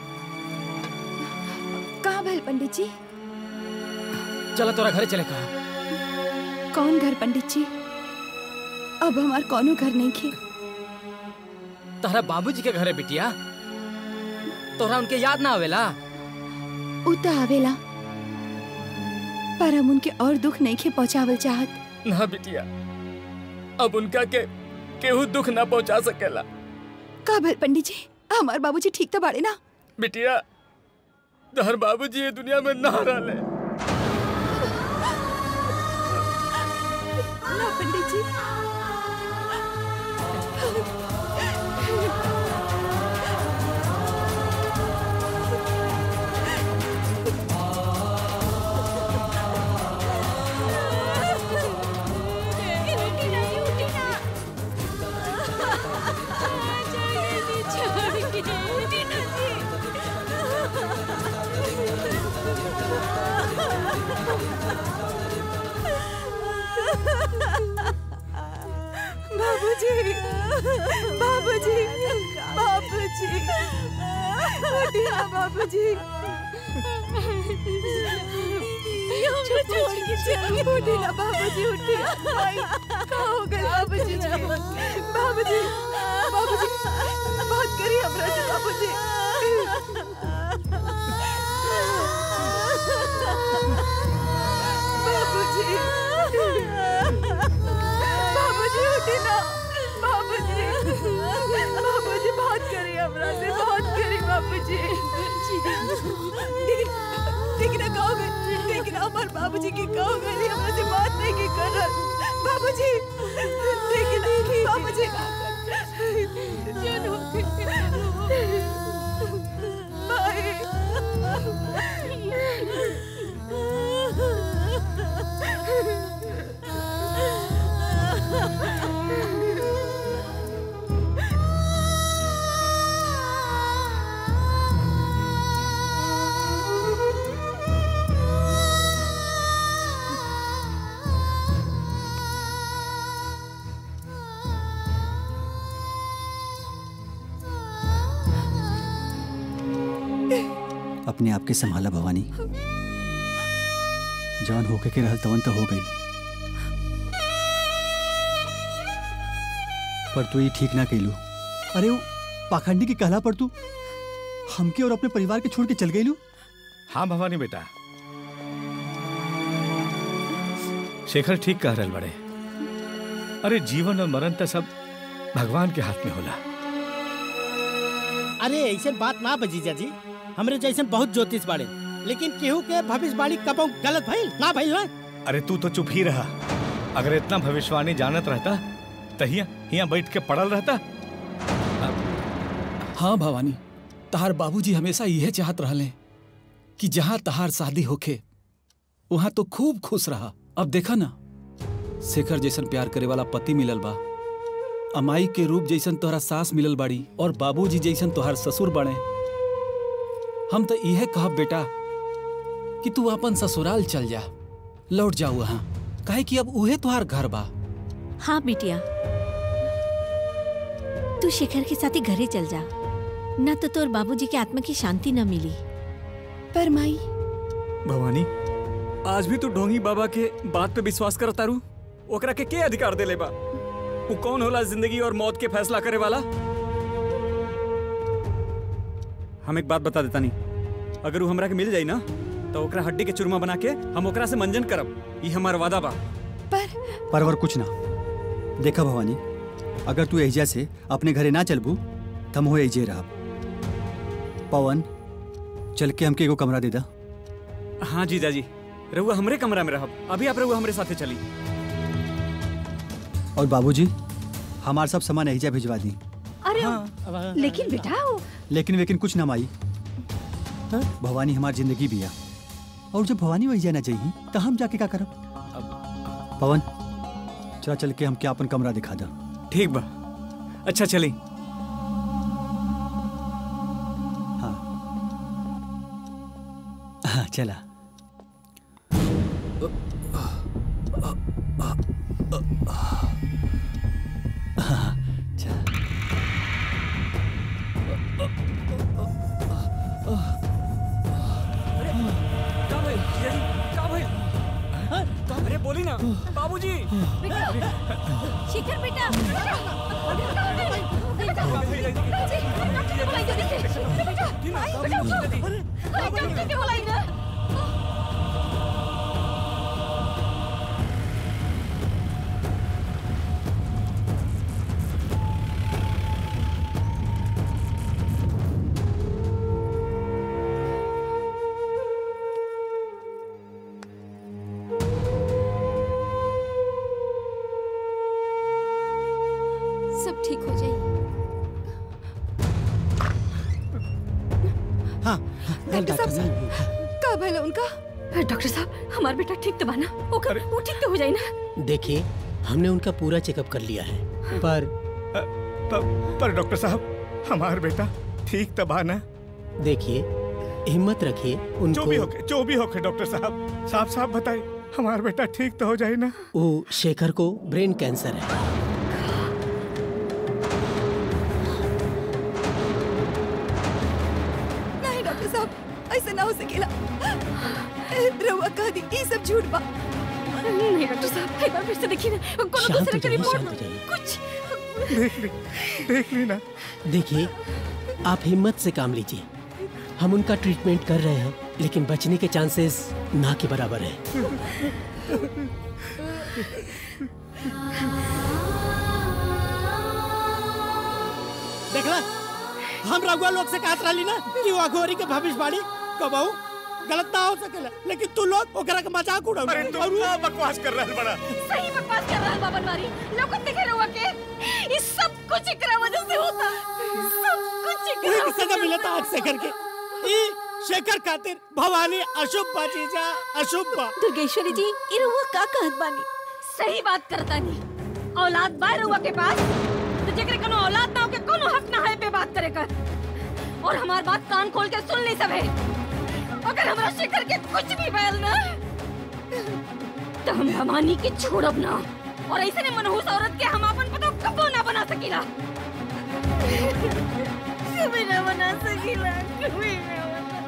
[SPEAKER 12] कहाँ भल पंडित जी
[SPEAKER 19] चला तोरा घरे चले कहा
[SPEAKER 12] कौन घर पंडित जी अब हमार कौनो घर नहीं खे
[SPEAKER 19] तोहरा बाबूजी के घरे बिटिया तोहरा उनके याद ना आवेला
[SPEAKER 12] उ त आवेला पर हम उनके और दुख नहीं खे पहुँचावल चाहत
[SPEAKER 19] ना बिटिया अब उनका के केहू दुख ना पहुंचा सकेला
[SPEAKER 12] का भल पंडित जी हमार बाबूजी ठीक तो बाड़े ना
[SPEAKER 19] बिटिया तहर बाबूजी ये दुनिया में ना रहले
[SPEAKER 12] ना पंडित जी बाबूजी बाबूजी बाबूजी उठिए बाबूजी हमको छोड़ के चलिए उठिए ना बाबूजी उठिए भाई कहाँ हो गए बाबूजी जी बाबूजी बाबूजी बात करिए हमरा से बाबूजी बाबूजी बाबूजी उठिए ना बाबूजी बाबूजी बात करिए हमरा से बात करिए बाबूजी ठीक ठीक ना कहोगे ठीक ना हमारे बाबूजी की कहोगे नहीं हमरा से बात नहीं की कर रहा बाबूजी ठीक ना बाबूजी
[SPEAKER 17] अपने आप के संभाला भवानी जान होके के रहल तवन तो हो गई पर तू ये ठीक ना कैलू अरे वो पाखंडी की कहला पर तू हमके और अपने परिवार के छोड़ के चल गई
[SPEAKER 14] हाँ भवानी बेटा शेखर ठीक कह रहल बड़े अरे जीवन और मरण तो सब भगवान के हाथ में होला
[SPEAKER 13] अरे ऐसे बात ना बजीजा जी हमरे जैसे बहुत ज्योतिष बाड़े लेकिन केहू के भविष्यवाणी कबो गलत भइल ना भइल ना
[SPEAKER 14] अरे तू तो चुप ही रहा अगर इतना भविष्यवाणी जानत रहता तो हिया हिया बैठ के पड़ल रहता
[SPEAKER 7] हाँ भवानी तहार बाबूजी हमेशा यह चाहत रहले कि जहाँ तहार शादी होखे वहाँ तो खूब खुश रहा अब देखा ना शेखर जैसन प्यार करे वाला पति मिलल बा अमाई के रूप जैसन तोहरा सास मिलल बाड़ी और बाबूजी जैसन तोहार ससुर बने हम तो यह कहब बेटा कि तू अपन ससुराल चल जा लौट जा वहाँ काहे कि अब उहे तुहार घर बा
[SPEAKER 18] हाँ बिटिया तू शेखर के साथ ही घरे चल जा न तो तोर बाबूजी के आत्मा की शांति न मिली
[SPEAKER 12] पर माई
[SPEAKER 11] भवानी आज भी तू ढोंगी बाबा के बात पे विश्वास कर तारू ओकरा के के अधिकार देले बा वो कौन होला जिंदगी और मौत के फैसला करे वाला हम एक बात बता देता नहीं अगर वो हमरा के मिल जाई ना तो ओकरा हड्डी के चूरमा बना के हम ओकरा से मंजन करब ये हमार वादा बा
[SPEAKER 17] परवर कुछ ना देखा भवानी अगर तू एहिजा से अपने घरे ना चलबू तम हो एहिजे रहा पवन चल के हमके एगो कमरा दे दा
[SPEAKER 11] हाँ जीजा जी रहुआ हमरे कमरा में रहब अभी आप रहुआ हमरे साथे चली
[SPEAKER 17] और बाबूजी हमार सब सामान एहिजा भिजवा दी
[SPEAKER 15] अरे लेकिन बेटा वो
[SPEAKER 17] लेकिन वेकिन कुछ ना माई भवानी हमार जिंदगी बिया और जब भवानी वही जाना चाहिए तो हम जाके क्या करब पवन चला चल के हमके अपन कमरा दिखा दा
[SPEAKER 11] ठीक बा अच्छा चली
[SPEAKER 17] हाँ चला हाँ, चल।
[SPEAKER 11] का भइल जीजा जी का भइल अरे बोली ना बाबूजी
[SPEAKER 3] शिखर बेटा
[SPEAKER 12] का भला उनका
[SPEAKER 10] डॉक्टर साहब हमार बेटा ठीक तो बाना ओकर वो ठीक तो हो जाई ना
[SPEAKER 13] देखिए हमने उनका पूरा चेकअप कर लिया है पर
[SPEAKER 14] पर, पर डॉक्टर साहब हमार बेटा ठीक तबा ना
[SPEAKER 13] देखिए हिम्मत रखिए उनको
[SPEAKER 14] जो भी होके जो भी होके डॉक्टर साहब साफ साफ बताइए हमार बेटा ठीक तो हो जाए ना
[SPEAKER 13] वो शेखर को ब्रेन कैंसर है
[SPEAKER 12] नहीं डॉक्टर साहब ऐसा ना हो सकेला रउआ कह दी ये सब झूठ बा
[SPEAKER 10] नहीं डॉक्टर साहब एक बार फिर से देखिए ना कोनो
[SPEAKER 13] शांत
[SPEAKER 10] दूसरे
[SPEAKER 13] हो
[SPEAKER 10] का
[SPEAKER 13] जाइए,
[SPEAKER 10] रिपोर्ट
[SPEAKER 13] शांत हो जाइए।
[SPEAKER 10] कुछ
[SPEAKER 14] देख ली देख ली ना
[SPEAKER 13] देखिए आप हिम्मत से काम लीजिए हम उनका ट्रीटमेंट कर रहे हैं लेकिन बचने के चांसेस ना के बराबर है देखला हम रघुआ लोग से कहत रही ना कि वो अघोरी के भविष्यवाणी कबहू गलत ना हो सकेला लेकिन तू लोग ओकरा के मजाक उड़ाऊ
[SPEAKER 14] अरे तू क्या बकवास कर रहा है बड़ा
[SPEAKER 10] सही बकवास कर रहा है बाबन मारी लोग देखे रहुआ के ये सब कुछ एकरा वजह से होता सब कुछ
[SPEAKER 13] वही
[SPEAKER 10] एकरा
[SPEAKER 13] की सजा मिलता आज शेखर के ई शेखर खातिर भवानी अशुभ बा जीजा अशुभ बा
[SPEAKER 18] दुर्गेश्वरी जी ई रउआ का कहत बानी
[SPEAKER 10] सही बात करता नहीं औलाद बा रहुआ के पास तो जेकरे कोनो औलाद ना हो के कोनो हक ना है पे बात करे कर और हमार बात कान खोल के सुन ली सबे अगर हमरा शेखर के कुछ भी बैल ना तो हम भवानी के छोड़ब ना और ऐसे ने मनहूस औरत के हम अपन पतो कबो ना बना सकीला कभी ना बना सकीला कभी ना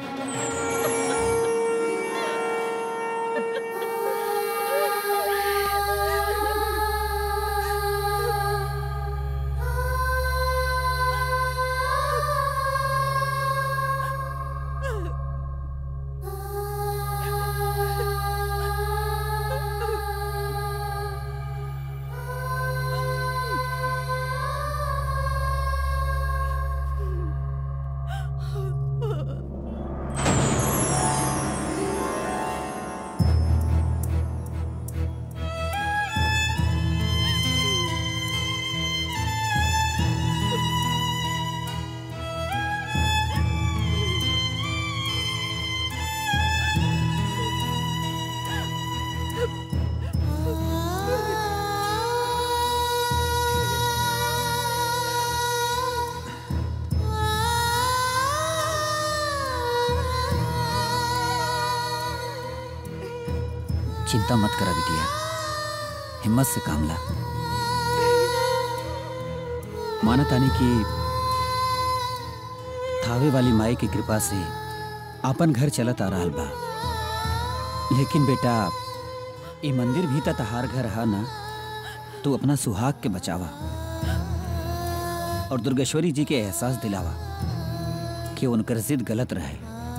[SPEAKER 16] चिंता मत करा बिटिया हिम्मत से काम ला माना तानी की थावे वाली माई की कृपा से आपन घर चलत आ रहल बा लेकिन बेटा ये मंदिर भी त तहार घर है ना तू अपना सुहाग के बचावा और दुर्गेश्वरी जी के एहसास दिलावा कि उनकर जिद गलत रहे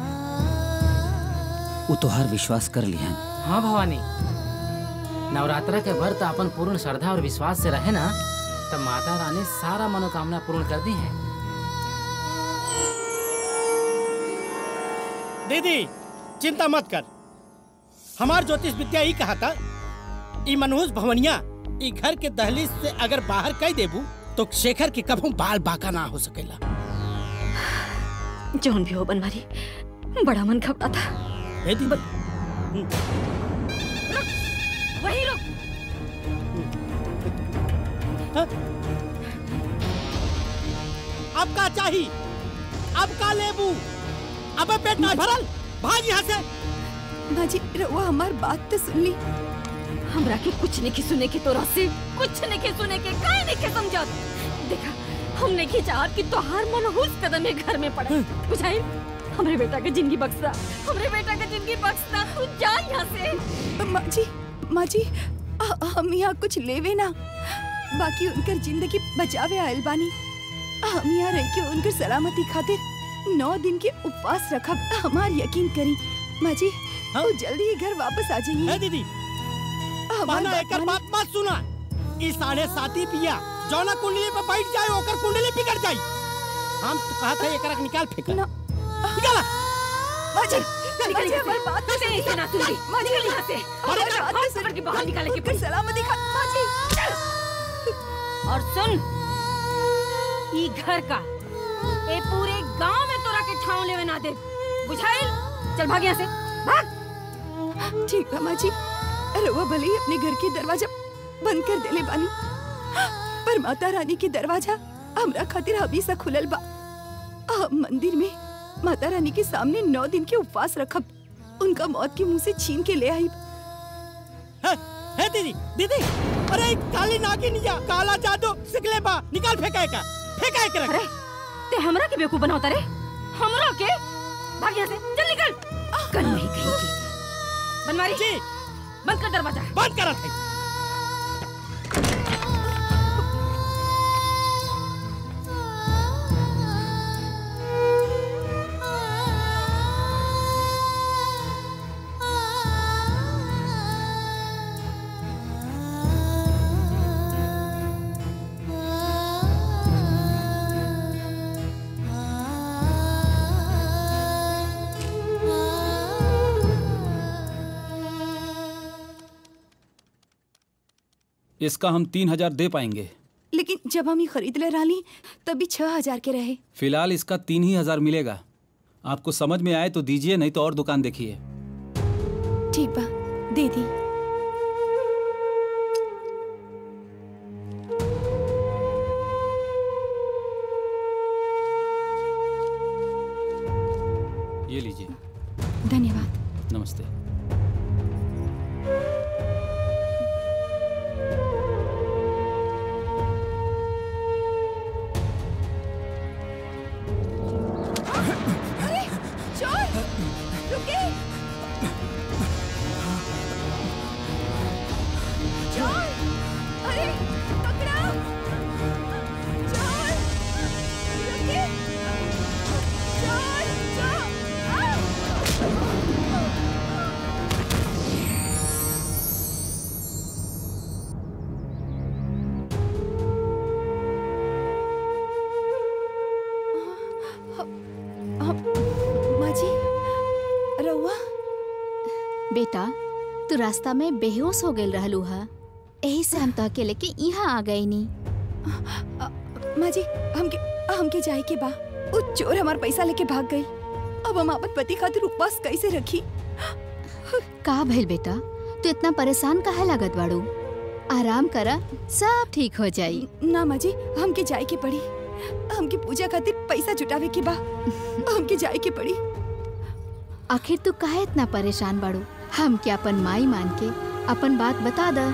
[SPEAKER 16] वो तोहार विश्वास कर लिहन
[SPEAKER 8] हाँ भवानी नवरात्र के व्रत अपन पूर्ण श्रद्धा और विश्वास से रहे ना तब माता रानी सारा मनोकामना पूर्ण कर दी है
[SPEAKER 13] दीदी चिंता मत कर हमार ज्योतिष विद्या ही कहा था ई मनहूस भवनिया ई घर के दहलीज से अगर बाहर कह देबू तो शेखर के कभू बाल बाका ना हो सकेला
[SPEAKER 10] जौन भी हो बनवारी बड़ा मन घबरा था
[SPEAKER 13] हे दी
[SPEAKER 10] वही रुक
[SPEAKER 13] अब का चाहिए अब का लेबू अब पेट ना भरल भाग यहाँ से
[SPEAKER 12] बाजी रउआ हमार बात तो सुन ली
[SPEAKER 10] हमरा के कुछ नहीं के सुने के तोरा से कुछ नहीं के सुने के काहे नहीं के समझत देखा हम नहीं के चाहत कि तोहार मनहूस कदम है घर में पड़े बुझाई हमरे बेटा के जिंदगी बख्शा हमरे बेटा के जिंदगी बख्शा तू जा यहाँ से
[SPEAKER 12] माँ जी माँ जी आ- हम यहाँ कुछ लेवे ना बाकी उनकर जिंदगी बचावे आयल बानी हम यहाँ रह के उनकर सलामती खातिर नौ दिन के उपवास रखब हमार यकीन करी माँ जी वो जल्दी ही घर वापस आ जाइए
[SPEAKER 13] दीदी
[SPEAKER 12] हमार
[SPEAKER 13] माना
[SPEAKER 12] बात
[SPEAKER 13] एकर
[SPEAKER 12] मानी।
[SPEAKER 13] बात मत सुना ई साढ़े साथी पिया जौना कुंडली पे बैठ जाए ओकर कुंडली बिगड़ जाई हम तो कहा था एकरा के निकाल फेंका निकाला
[SPEAKER 12] माँ जी
[SPEAKER 10] निकल
[SPEAKER 12] माँ जी
[SPEAKER 10] यहाँ
[SPEAKER 12] हमारी
[SPEAKER 10] से।
[SPEAKER 12] बात तो
[SPEAKER 10] तुझे नहीं सुना तुझे।
[SPEAKER 12] माँ जी
[SPEAKER 10] निकल यहाँ से।
[SPEAKER 12] हमारी
[SPEAKER 10] निकल,
[SPEAKER 12] बात
[SPEAKER 10] हाथ
[SPEAKER 12] तो
[SPEAKER 10] पकड़ के बाहर निकाले के
[SPEAKER 12] उनकर सलामती खा माँ जी
[SPEAKER 10] और सुन ई घर का ए पूरे गांव में तोरा के ठाव लेवे ना दे बुझाइल
[SPEAKER 15] चल भाग यहाँ से भाग
[SPEAKER 12] ठीक बा माँ जी रउआ भले ही अपने घर के दरवाजा बंद कर देले बानी पर माता रानी के दरवाजा हमरा खातिर हमेशा खुलल बा हम मंदिर में माता रानी के सामने नौ दिन के उपवास रखब उनका मौत के मुंह से छीन के ले आई
[SPEAKER 13] है दीदी दीदी अरे काली नागिनिया काला जादू सिकले बा निकाल फेंका का फेंका के रख
[SPEAKER 15] अरे ते हमरा के बेवकूफ बनावता रे हमरा के भाग यहाँ से चल निकल कल नहीं कहेगी बनवारी जी बंद कर दरवाजा
[SPEAKER 13] बंद करा थे
[SPEAKER 7] इसका हम तीन हजार दे पाएंगे
[SPEAKER 12] लेकिन जब हम ये खरीद ले रही तभी छह हजार के रहे
[SPEAKER 7] फिलहाल इसका तीन ही हजार मिलेगा आपको समझ में आए तो दीजिए नहीं तो और दुकान देखिए
[SPEAKER 12] ठीक बा दे दी
[SPEAKER 7] ये लीजिए
[SPEAKER 12] धन्यवाद
[SPEAKER 7] नमस्ते
[SPEAKER 12] अरे चोर रुके चोर अरे पकड़ा चोर रुके चोर चोर माँ जी रउआ
[SPEAKER 2] बेटा तू रास्ता में बेहोश हो गई रहलू हा यही से हम तहके लेके यहाँ आ गई नी
[SPEAKER 12] माँ जी हमके हमके जाए के बा वो चोर हमार पैसा लेके भाग गई अब हम अपन पति खातिर उपवास कैसे रखी
[SPEAKER 2] का भइल बेटा तू इतना परेशान काहे लागत बाड़ू आराम करा सब ठीक हो जाई
[SPEAKER 12] ना माँ जी हमके जाए के पड़ी हमके पूजा खातिर पैसा जुटावे के बा हमके जाए के पड़ी
[SPEAKER 2] आखिर तू काहे इतना परेशान बाड़ू हम क्या अपन माई मान के अपन बात बता द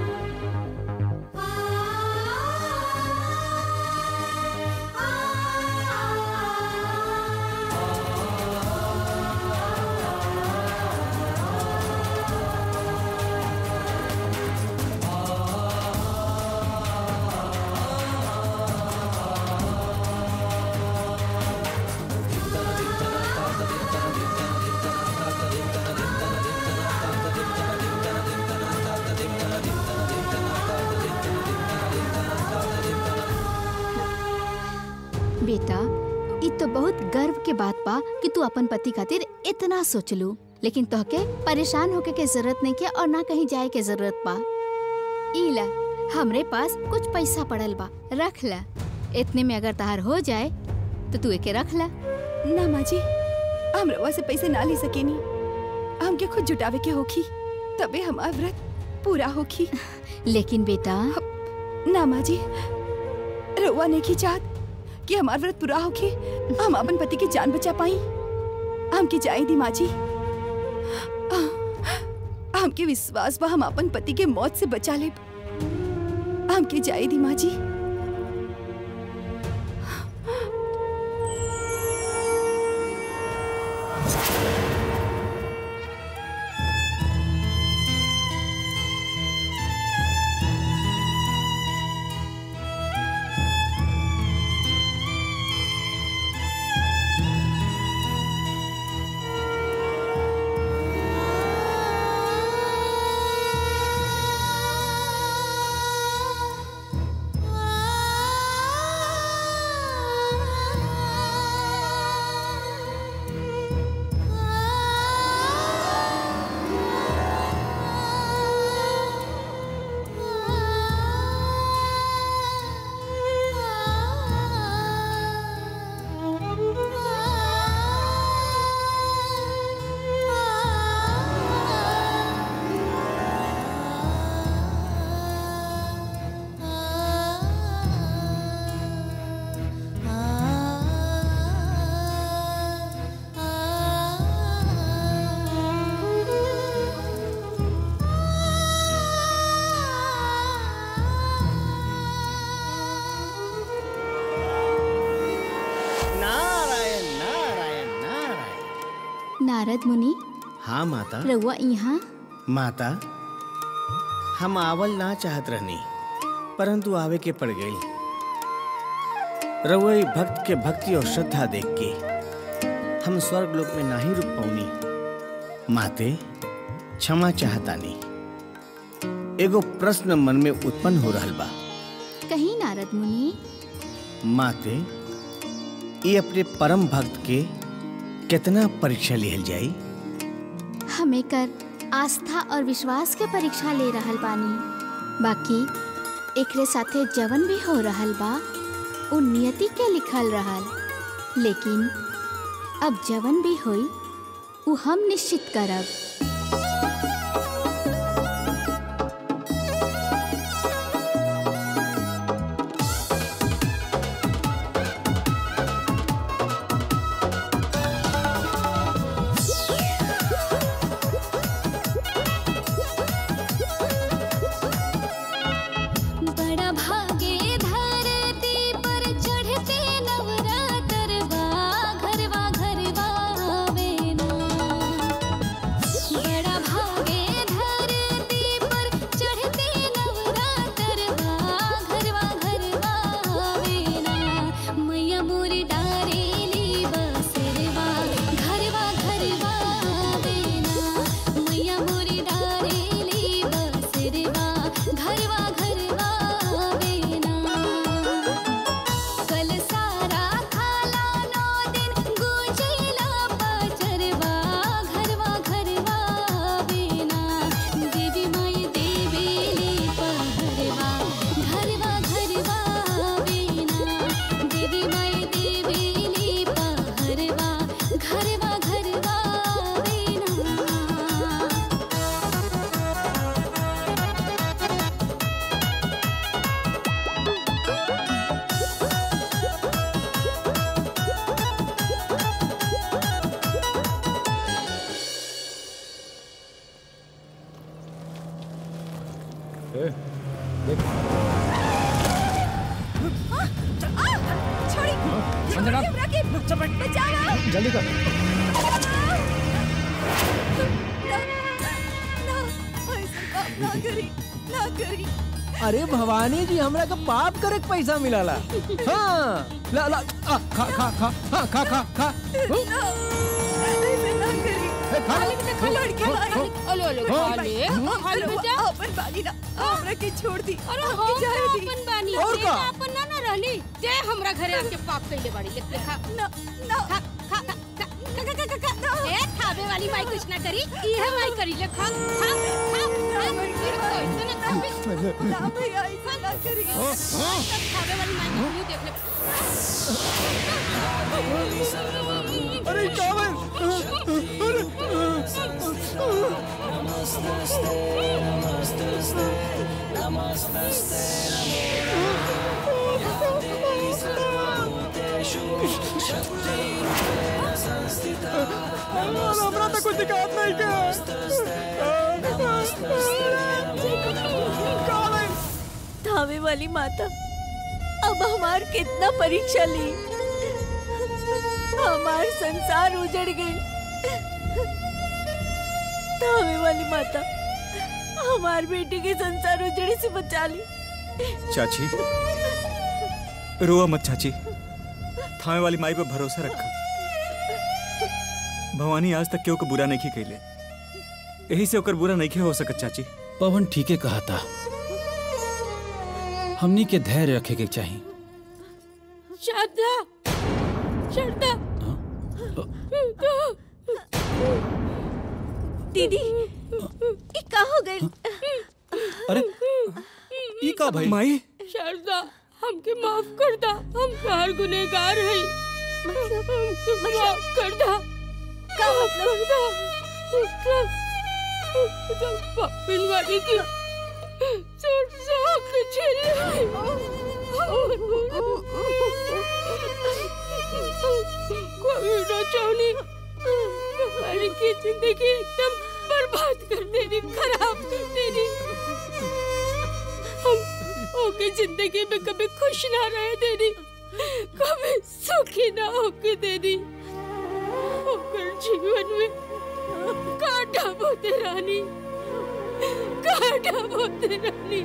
[SPEAKER 2] बेटा ई तो बहुत गर्व के बात बा कि तू अपन पति खातिर इतना सोचलू लेकिन तोहके परेशान होके के जरूरत नहीं के और ना कहीं जाए के जरूरत बा ई ला हमरे पास कुछ पैसा पड़ल बा रख ला इतने में अगर तहार हो जाए तो तू एके रख ला
[SPEAKER 12] ना माँ जी हम रउआ से पैसे ना ले सकेनी हमके खुद जुटावे के होखी तबे हमार व्रत पूरा होखी
[SPEAKER 2] लेकिन बेटा
[SPEAKER 12] ना माँ जी रउआ ने की चाहत कि हमार व्रत पूरा होके हम अपन पति की जान बचा पाई हमके जाए दी माँ जी हमके विश्वास बा हम अपन पति के मौत से बचा ले हमके जाए दी माँ जी
[SPEAKER 3] आ
[SPEAKER 2] नारद मुनि
[SPEAKER 14] हाँ माता
[SPEAKER 2] रउआ यहाँ
[SPEAKER 14] माता हम आवल ना चाहत रहनी परंतु आवे के पड़ गई रवई भक्त के भक्ति और श्रद्धा देख के हम स्वर्ग लोक में नहीं रुक पौनी माते क्षमा चाहतानी एगो प्रश्न मन में उत्पन्न हो रहल बा
[SPEAKER 2] कहीं नारद मुनि
[SPEAKER 14] माते ये अपने परम भक्त के कितना परीक्षा लिहल जाई
[SPEAKER 2] हमें कर आस्था और विश्वास के परीक्षा ले रहल बानी बाकी एकरे साथे जवन भी हो रहल बा उ नियति के लिखल रहल लेकिन अब जवन भी होई उ हम निश्चित करब
[SPEAKER 3] बड़ा भागे धरती पर चढ़ते नवरात्रवा घरवा घरवा आवे ना बड़ा भागे धरती पर चढ़ते नवरात्रवा घरवा घरवा आवे ना मैया मोरी डारेली बसरवा घरवा घरवा आवे ना मैया मोरी डारेली बसरवा घरवा घरवा आवे ना कल सारा खाला नौ दिन गुजिला पचरवा घरवा घरवा आवे ना देवी माई देवेली पहरवा घरवा घरवा आवे ना देवी माई देवेली पहरवा घरवा घरवा आवे ना
[SPEAKER 6] संजना जल्दी कर
[SPEAKER 19] अरे भवानी जी हमरा का पाप करे के पैसा मिलाला हाँ ला ला आ, खा खा खा हाँ खा खा खा ए, खा
[SPEAKER 10] ओले ओले
[SPEAKER 19] हाँ।
[SPEAKER 10] खा ले खा ले बेटा
[SPEAKER 12] अपन बानी ना हमरा के छोड़ दी
[SPEAKER 10] अरे हम
[SPEAKER 12] हमके जाए दी
[SPEAKER 10] अपन बानी
[SPEAKER 12] और
[SPEAKER 10] ते
[SPEAKER 12] का?
[SPEAKER 10] ना अपन ना ना रहली ते हमरा घरे आके पाप कइले बाड़ी ले ले खा
[SPEAKER 12] ना ना
[SPEAKER 10] खा खा खा खा खा खा खा खा ए खावे वाली माई कुछ ना करी इहे माई करी ले खा खा खा खा फिर तो ऐसे ना खावे
[SPEAKER 12] ना भैया ऐसा ना करी
[SPEAKER 10] खावे वाली माई को यूं देख ले
[SPEAKER 6] अरे नमस्ते नमस्ते नमस्ते हमरा तो कुछ दिक्कत नहीं
[SPEAKER 12] धावे वाली माता अब हमार कितना परीक्षा ली हमार संसार उजड़ गई धावे वाली माता हमार बेटी के संसार उजड़े से बचा ली
[SPEAKER 11] चाची रोआ मत चाची थामे वाली माई पे भरोसा रखा भवानी आज तक केहू के बुरा नहीं कैले यही से ओकर बुरा नहीं हो सकत चाची
[SPEAKER 7] पवन ठीके कहा था हमनी के धैर्य रखे के चाहिए
[SPEAKER 10] शारदा शारदा
[SPEAKER 12] दीदी ये का हो गई
[SPEAKER 7] अरे ई का भाई
[SPEAKER 11] माई
[SPEAKER 10] शारदा हमके माफ कर दा हम प्यार गुनेगार है हमके माफ कर दा
[SPEAKER 12] का मतलब
[SPEAKER 10] पापिन वाली की सुर साख कोई ना चाहनी हमारी की जिंदगी एकदम बर्बाद कर देनी खराब कर देनी हम ओके जिंदगी में कभी खुश ना रह देनी कभी सुखी ना होके देनी ओकर जीवन में काटा बोते रानी काटा बोते रानी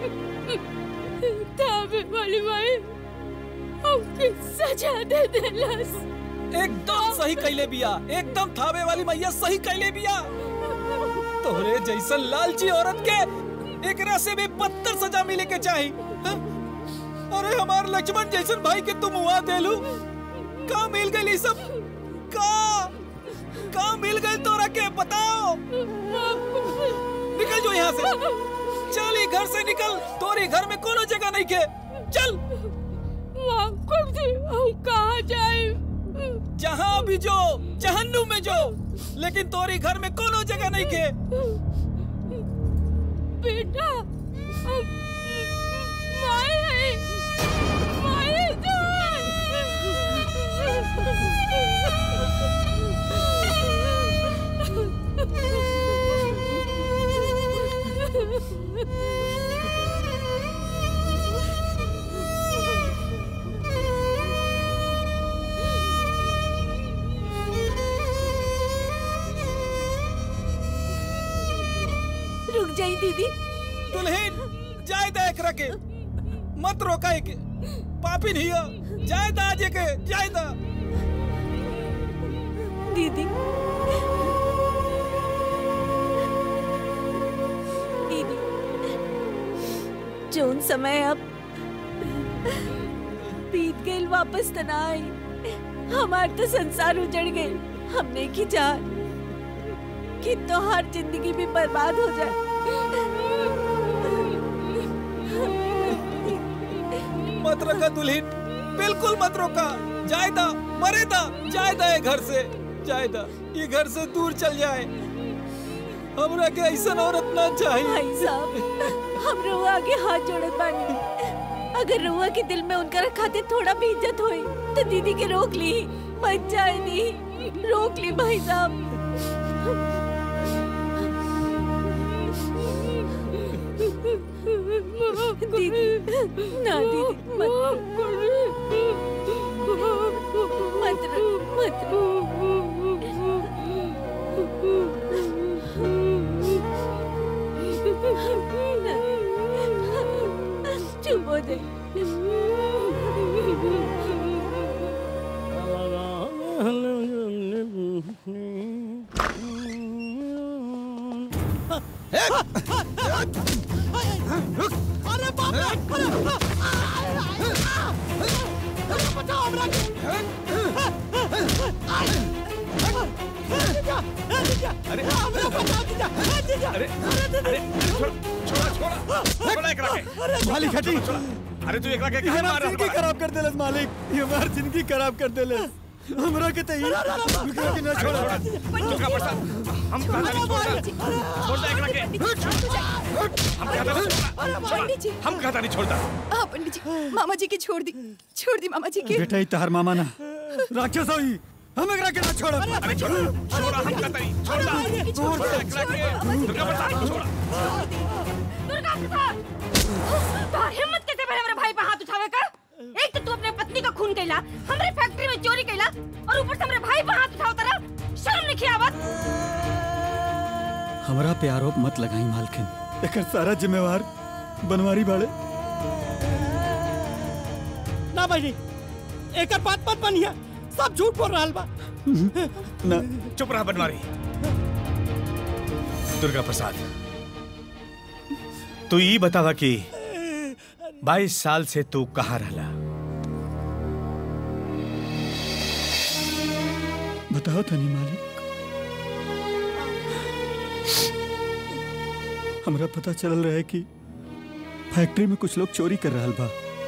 [SPEAKER 10] ताबे वाली माई हमके सजा दे देलस
[SPEAKER 7] एकदम सही कैले बिया एकदम थावे वाली मैया सही कैले बिया तोहरे जैसन लालची औरत के एकरा से भी बदतर सजा मिले के चाही हाँ? अरे हमार लक्ष्मण जैसन भाई के तुम हुआ देलू का मिल गई सब का का मिल गई तोरा के बताओ निकल जो यहाँ से चल ई घर से निकल तोरी घर में कोनो जगह नहीं के चल
[SPEAKER 10] कब से हम कहाँ जाए
[SPEAKER 7] जहाँ भी जो जहन्नुम में जो लेकिन तोरी घर में कोनो जगह नहीं के
[SPEAKER 10] बेटा हम माए है माए
[SPEAKER 18] रुक जाई दीदी
[SPEAKER 7] दुल्हन जाए दा एकरा के मत रोका के पापी नहीं हो जाए दा आजे के जाए दा
[SPEAKER 18] दीदी दीदी जोन समय अब बीत गई वापस त ना आई हमार तो संसार उजड़ गई हमने की जान कि तो हर जिंदगी भी बर्बाद हो जाए
[SPEAKER 7] मत रोका दुल्हन बिल्कुल मत रोका जाए दा मरे दा जाए दा ये घर से जाए दा ये घर से दूर चल जाए हमरा के ऐसा औरत ना चाहिए
[SPEAKER 18] भाई साहब हम रुआ के हाथ जोड़त बानी अगर रुआ के दिल में उनका खातिर थोड़ा भी इज्जत होई तो दीदी के रोक ली मत जाए दी रोक ली भाई साहब दीदी ना दीदी मत मत रो मत रो चुप हो
[SPEAKER 13] अरे बाप रे अरे बचाओ हमरा अरे हमरा बचाओ दीजा दीजा अरे अरे
[SPEAKER 14] छोड़ा छोड़ा छोड़ा एकरा के
[SPEAKER 1] मालिक हटी
[SPEAKER 14] अरे तू एकरा के
[SPEAKER 1] ये
[SPEAKER 14] काहे
[SPEAKER 1] हमार
[SPEAKER 14] मार
[SPEAKER 1] जिंदगी खराब कर देलस मालिक ये हमार जिंदगी खराब कर देलस हमरा के तई एकरा के ना छोड़ा
[SPEAKER 14] दुर्गा प्रसाद हम कहा नहीं छोड़ता छोड़ता एकरा के हम कहता नहीं छोड़ता हम कहता नहीं छोड़ता
[SPEAKER 12] हाँ पंडित जी मामा जी की छोड़ दी छोड़ दी मामा जी की
[SPEAKER 1] बेटा ही तहर मामा ना राक्षस होई हम एकरा के ना छोड़
[SPEAKER 14] अरे छोड़ छोड़ा हम कहता नहीं छोड़ता छोड़ एकरा के दुर्गा प्रसाद छोड़ा
[SPEAKER 9] दुर्गा प्रसाद तोहर हिम्मत कैसे भरे मेरे भाई पे हाथ उठावे का एक तो तू अपने पत्नी का खून कैला हमरे फैक्ट्री में चोरी कैला और ऊपर से हमरे भाई पे हाथ उठावता रहा शर्म नहीं आवत
[SPEAKER 1] हमरा पे आरोप मत लगाई मालकिन एकर सारा जिम्मेवार बनवारी बाड़े
[SPEAKER 13] ना भाई एकर बात मत बनिया सब झूठ बोल रहा बा
[SPEAKER 14] ना चुप रहा बनवारी दुर्गा प्रसाद तू ये बतावा कि 22 साल से तू कहाँ रहला
[SPEAKER 1] बताओ तनी मालिक हमरा पता चलल रहे कि फैक्ट्री में कुछ लोग चोरी कर रहल बा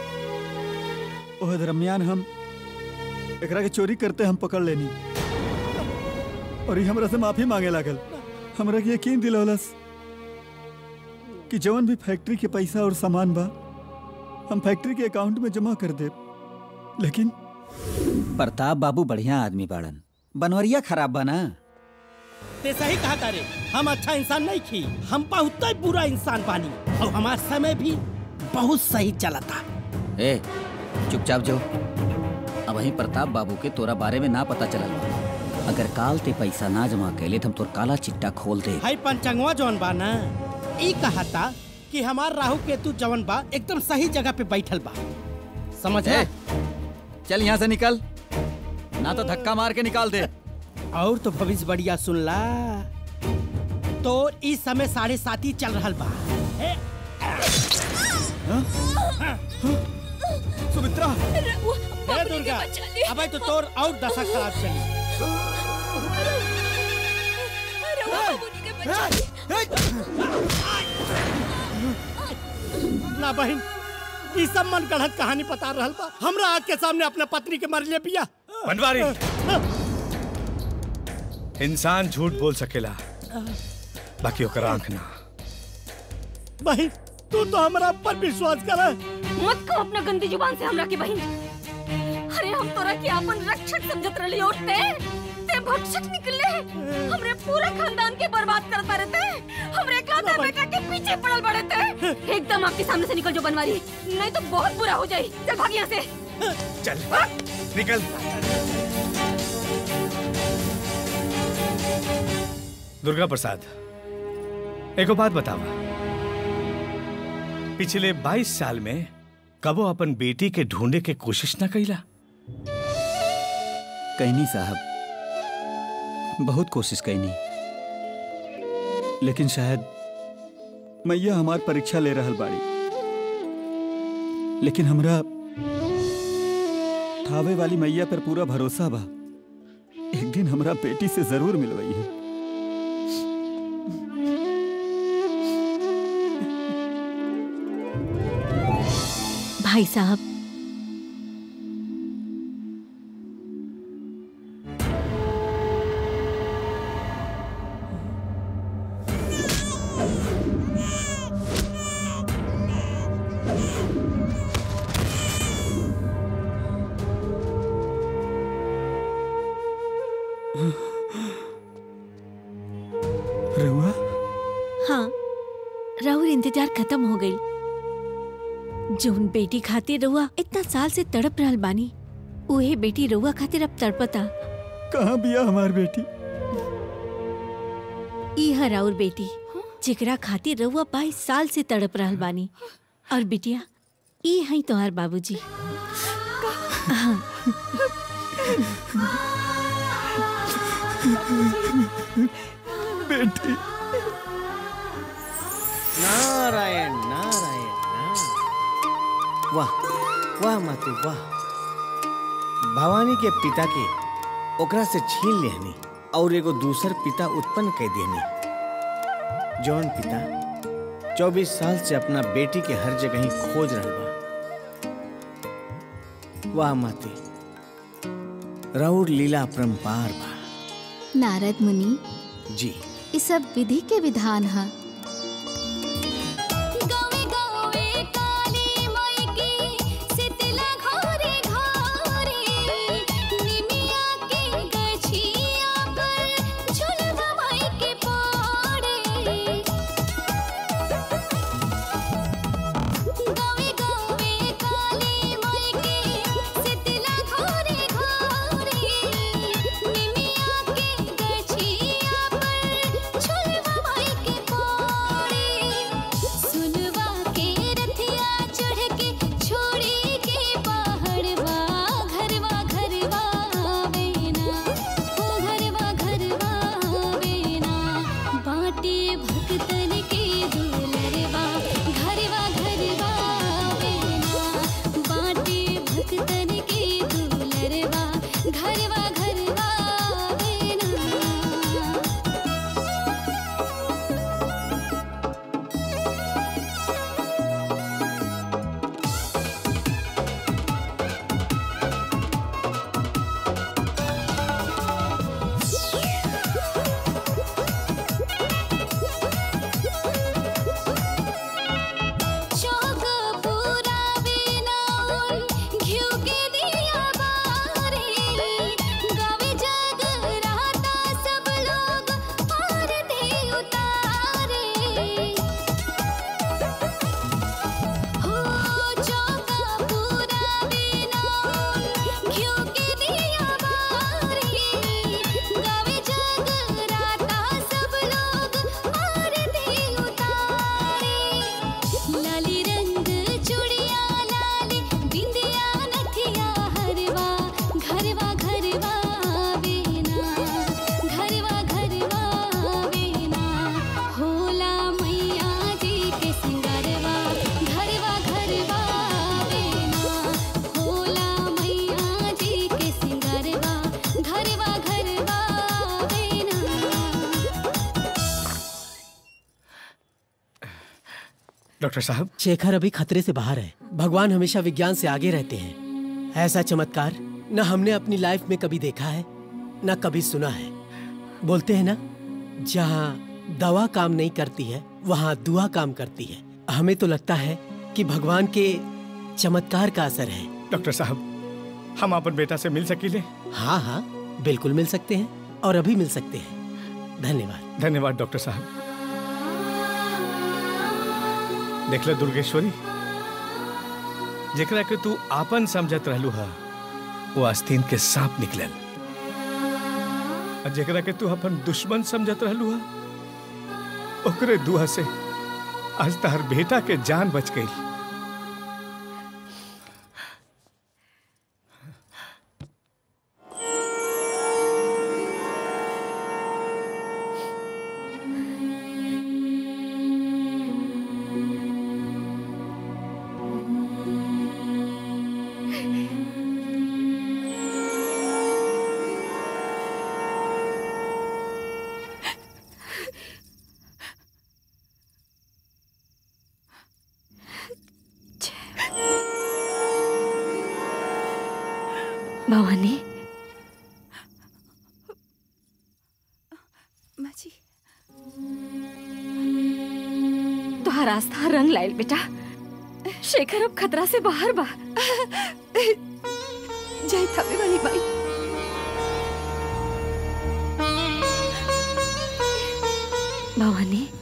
[SPEAKER 1] ओह दरमियान हम एकरा के चोरी करते हम पकड़ लेनी और ये हमरा से माफी मांगे लागल हमरा के यकीन दिलौलस कि जवन भी फैक्ट्री के पैसा और सामान बा हम फैक्ट्री के अकाउंट में जमा कर दे लेकिन
[SPEAKER 16] प्रताप बाबू बढ़िया आदमी बाड़न बनवरिया खराब बा ना
[SPEAKER 13] ते सही कहा तारे हम अच्छा इंसान नहीं थी हम बहुत ही बुरा इंसान बानी और हमारा समय भी बहुत सही चला था
[SPEAKER 16] ए चुपचाप जो अब वहीं प्रताप बाबू के तोरा बारे में ना पता चलल बा अगर काल ते पैसा ना जमा कैले तो हम तोर काला चिट्टा खोल दे
[SPEAKER 13] भाई पंचंगवा जौन बा ना ई कहता कि हमार राहु केतु जवन बा एकदम सही जगह पे बैठल बा समझ
[SPEAKER 16] ए, चल यहाँ से निकल ना तो धक्का मार के निकाल दे
[SPEAKER 13] और तो भविष्य बढ़िया सुन ला तो इस समय साढ़े सात ही चल रहल बा ए,
[SPEAKER 16] सुमित्रा
[SPEAKER 13] ए दुर्गा अबे तो तोर और दशा खराब चली ना बहन ई सब मन गढ़त कहानी बता रहल बा हमरा आग के सामने अपने पत्नी के मर ले पिया
[SPEAKER 14] बनवारी इंसान झूठ बोल सकेला बाकी ओकर आंख ना
[SPEAKER 13] बहन तू तो हमरा पर विश्वास कर
[SPEAKER 9] मत कहो अपना गंदी जुबान से हमरा की बहन अरे हम तोरा के अपन रक्षक समझत रहली और ते ते भक्षक निकले हमरे पूरा खानदान के बर्बाद करता रहते हमरे एकलौते बेटा के पीछे पड़ल बड़े थे एकदम आपके सामने से निकल जो बनवारी नहीं तो बहुत बुरा हो जाए चल भाग यहाँ से
[SPEAKER 14] चल निकल दुर्गा प्रसाद एको बात बतावा पिछले 22 साल में कबो अपन बेटी के ढूंढे के कोशिश न कैला
[SPEAKER 16] कहनी साहब बहुत कोशिश कैनी लेकिन शायद मैया हमार परीक्षा ले रहल बाड़ी लेकिन हमरा थावे वाली मैया पर पूरा भरोसा बा एक दिन हमरा बेटी से जरूर मिलवई है
[SPEAKER 18] भाई साहब
[SPEAKER 16] रहुआ
[SPEAKER 18] हाँ राहुल इंतजार खत्म हो गई जौन बेटी खातिर रहुआ इतना साल से तड़प रहल बानी उहे बेटी रहुआ खातिर अब तड़पता
[SPEAKER 16] कहाँ बिया हमार बेटी
[SPEAKER 18] ई है राउर बेटी जेकरा खातिर रहुआ बाईस साल से तड़प रहल बानी और बिटिया ई है तोहार बाबूजी हाँ।
[SPEAKER 16] बेटी
[SPEAKER 20] नारायण नारायण नारायण वाह वाह माते वाह भवानी के पिता के ओकरा से छीन लेहनी और एगो दूसर पिता उत्पन्न कर देहनी जौन पिता 24 साल से अपना बेटी के हर जगह ही खोज रहल बा वाह माते राउर लीला अपरंपार बा
[SPEAKER 2] नारद मुनि
[SPEAKER 20] जी
[SPEAKER 2] ये सब विधि के विधान है
[SPEAKER 3] सुनवा के रथिया चढ़ के छोड़ी के पहाड़वा घरवा घरवा आवेना ओ घरवा घरवा आवेना बाटे भक्तन के दुलरवा घरवा घरवा आवेना बाटे भक्तन के दुलरवा घरवा घरवा आवेना
[SPEAKER 14] डॉक्टर साहब
[SPEAKER 13] शेखर अभी खतरे से बाहर है भगवान हमेशा विज्ञान से आगे रहते हैं ऐसा चमत्कार न हमने अपनी लाइफ में कभी देखा है न कभी सुना है बोलते हैं ना जहाँ दवा काम नहीं करती है वहाँ दुआ काम करती है हमें तो लगता है कि भगवान के चमत्कार का असर है
[SPEAKER 14] डॉक्टर साहब हम अपन बेटा से मिल सकीले
[SPEAKER 13] हाँ हाँ बिल्कुल मिल सकते हैं और अभी मिल सकते हैं धन्यवाद
[SPEAKER 14] धन्यवाद डॉक्टर साहब देख ले दुर्गेश्वरी जेकरा के तू आपन समझत रहलू हा वो आस्तीन के सांप निकलल और जेकरा के तू अपन दुश्मन समझत रहलू हा ओकरे दुआ से आज तहर बेटा के जान बच गई
[SPEAKER 15] भवानी
[SPEAKER 12] माँ जी
[SPEAKER 15] तुहार आस्था रंग लाइल बेटा शेखर अब खतरा से बाहर बा
[SPEAKER 12] जय थावे वाली बाई
[SPEAKER 15] भवानी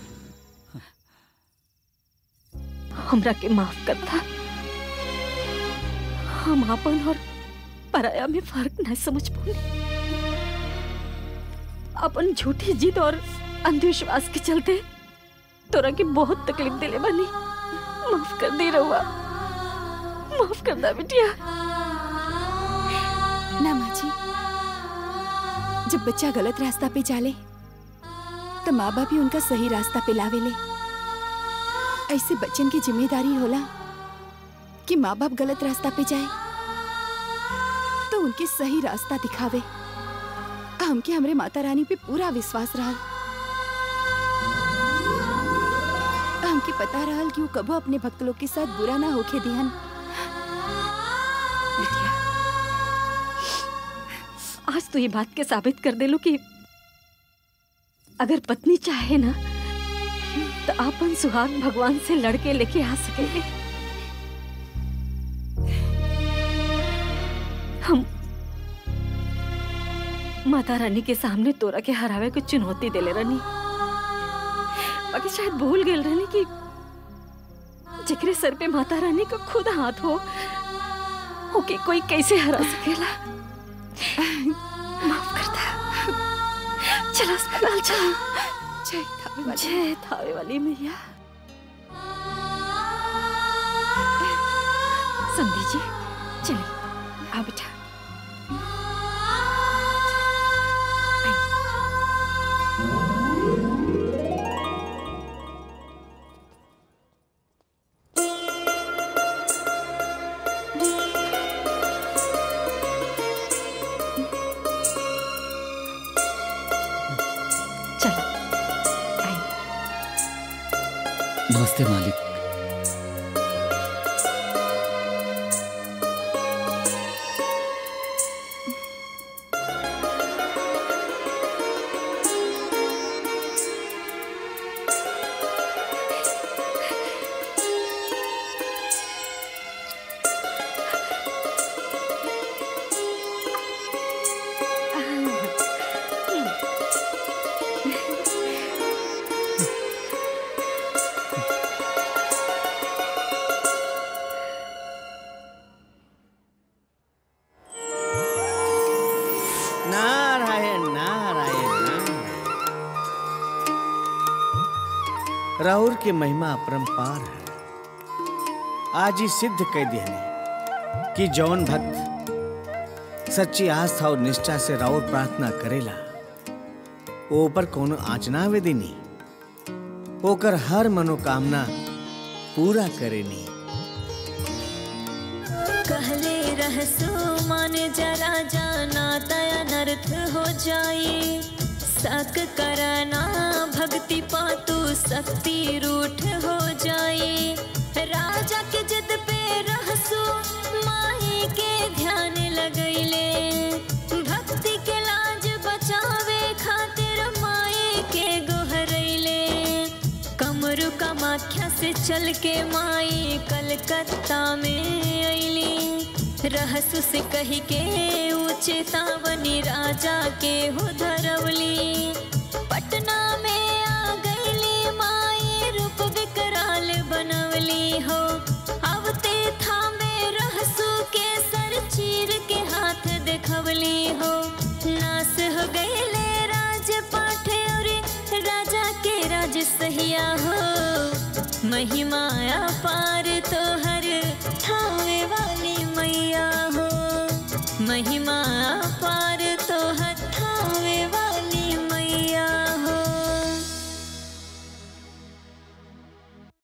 [SPEAKER 15] हमरा के माफ करता हम आपन और पराया में फर्क नहीं समझ पाए अपन झूठी जिद और अंधविश्वास के चलते तोरा के बहुत तकलीफ दिले बानी माफ कर दे रहुआ माफ कर दा बिटिया
[SPEAKER 12] ना माँ जी जब बच्चा गलत रास्ता पे चाले तो माँ बाप ही उनका सही रास्ता पे लावेले ऐसे बच्चन की जिम्मेदारी होला कि माँ बाप गलत रास्ता पे जाए तो उनके सही रास्ता दिखावे हमके हमरे माता रानी पे पूरा विश्वास रहा हमके पता रहल कि वो कबो अपने भक्त लोग के साथ बुरा ना होके दिहन
[SPEAKER 15] आज तो ये बात के साबित कर दे लो कि अगर पत्नी चाहे ना तो आपन सुहाग भगवान से लड़के लेके आ सकेंगे हम माता रानी के सामने तोरा के हरावे को चुनौती देले रहनी बाकी शायद भूल गेल रहनी कि जेकरे सर पे माता रानी का खुद हाथ हो ओके कोई कैसे हरा सकेला माफ करता चलो अस्पताल चलो
[SPEAKER 12] जय थावे वाली
[SPEAKER 15] जय थावे वाली मैया संधि जी चलिए आ बेटा चलो
[SPEAKER 7] नमस्ते मालिक
[SPEAKER 20] नारायण नारायण नारायण राहुल की महिमा अपरंपार है आज ही सिद्ध कह दिया कि जौन भक्त सच्ची आस्था और निष्ठा से राउर प्रार्थना करेला वो ऊपर कोनो आचना वेदिनी ओकर हर मनोकामना पूरा करेनी
[SPEAKER 3] कहले रहसो मन जरा जाना तय अनर्थ हो जाए सक करना भक्ति पातु शक्ति रूठ हो जाए कामाख्या से चल के माई कलकत्ता में अली रहसु से कही के उचेतावनी राजा के हो धरवली पटना में आ गईली माई रूप विकराल बनवली हो अवते थामे रहसु के सर चीर के हाथ देखवली हो नास हो गईले राज पाठे और राजा के राज सहिया हो महिमा पार तो हर ठावे वाली मैया हो महिमा पार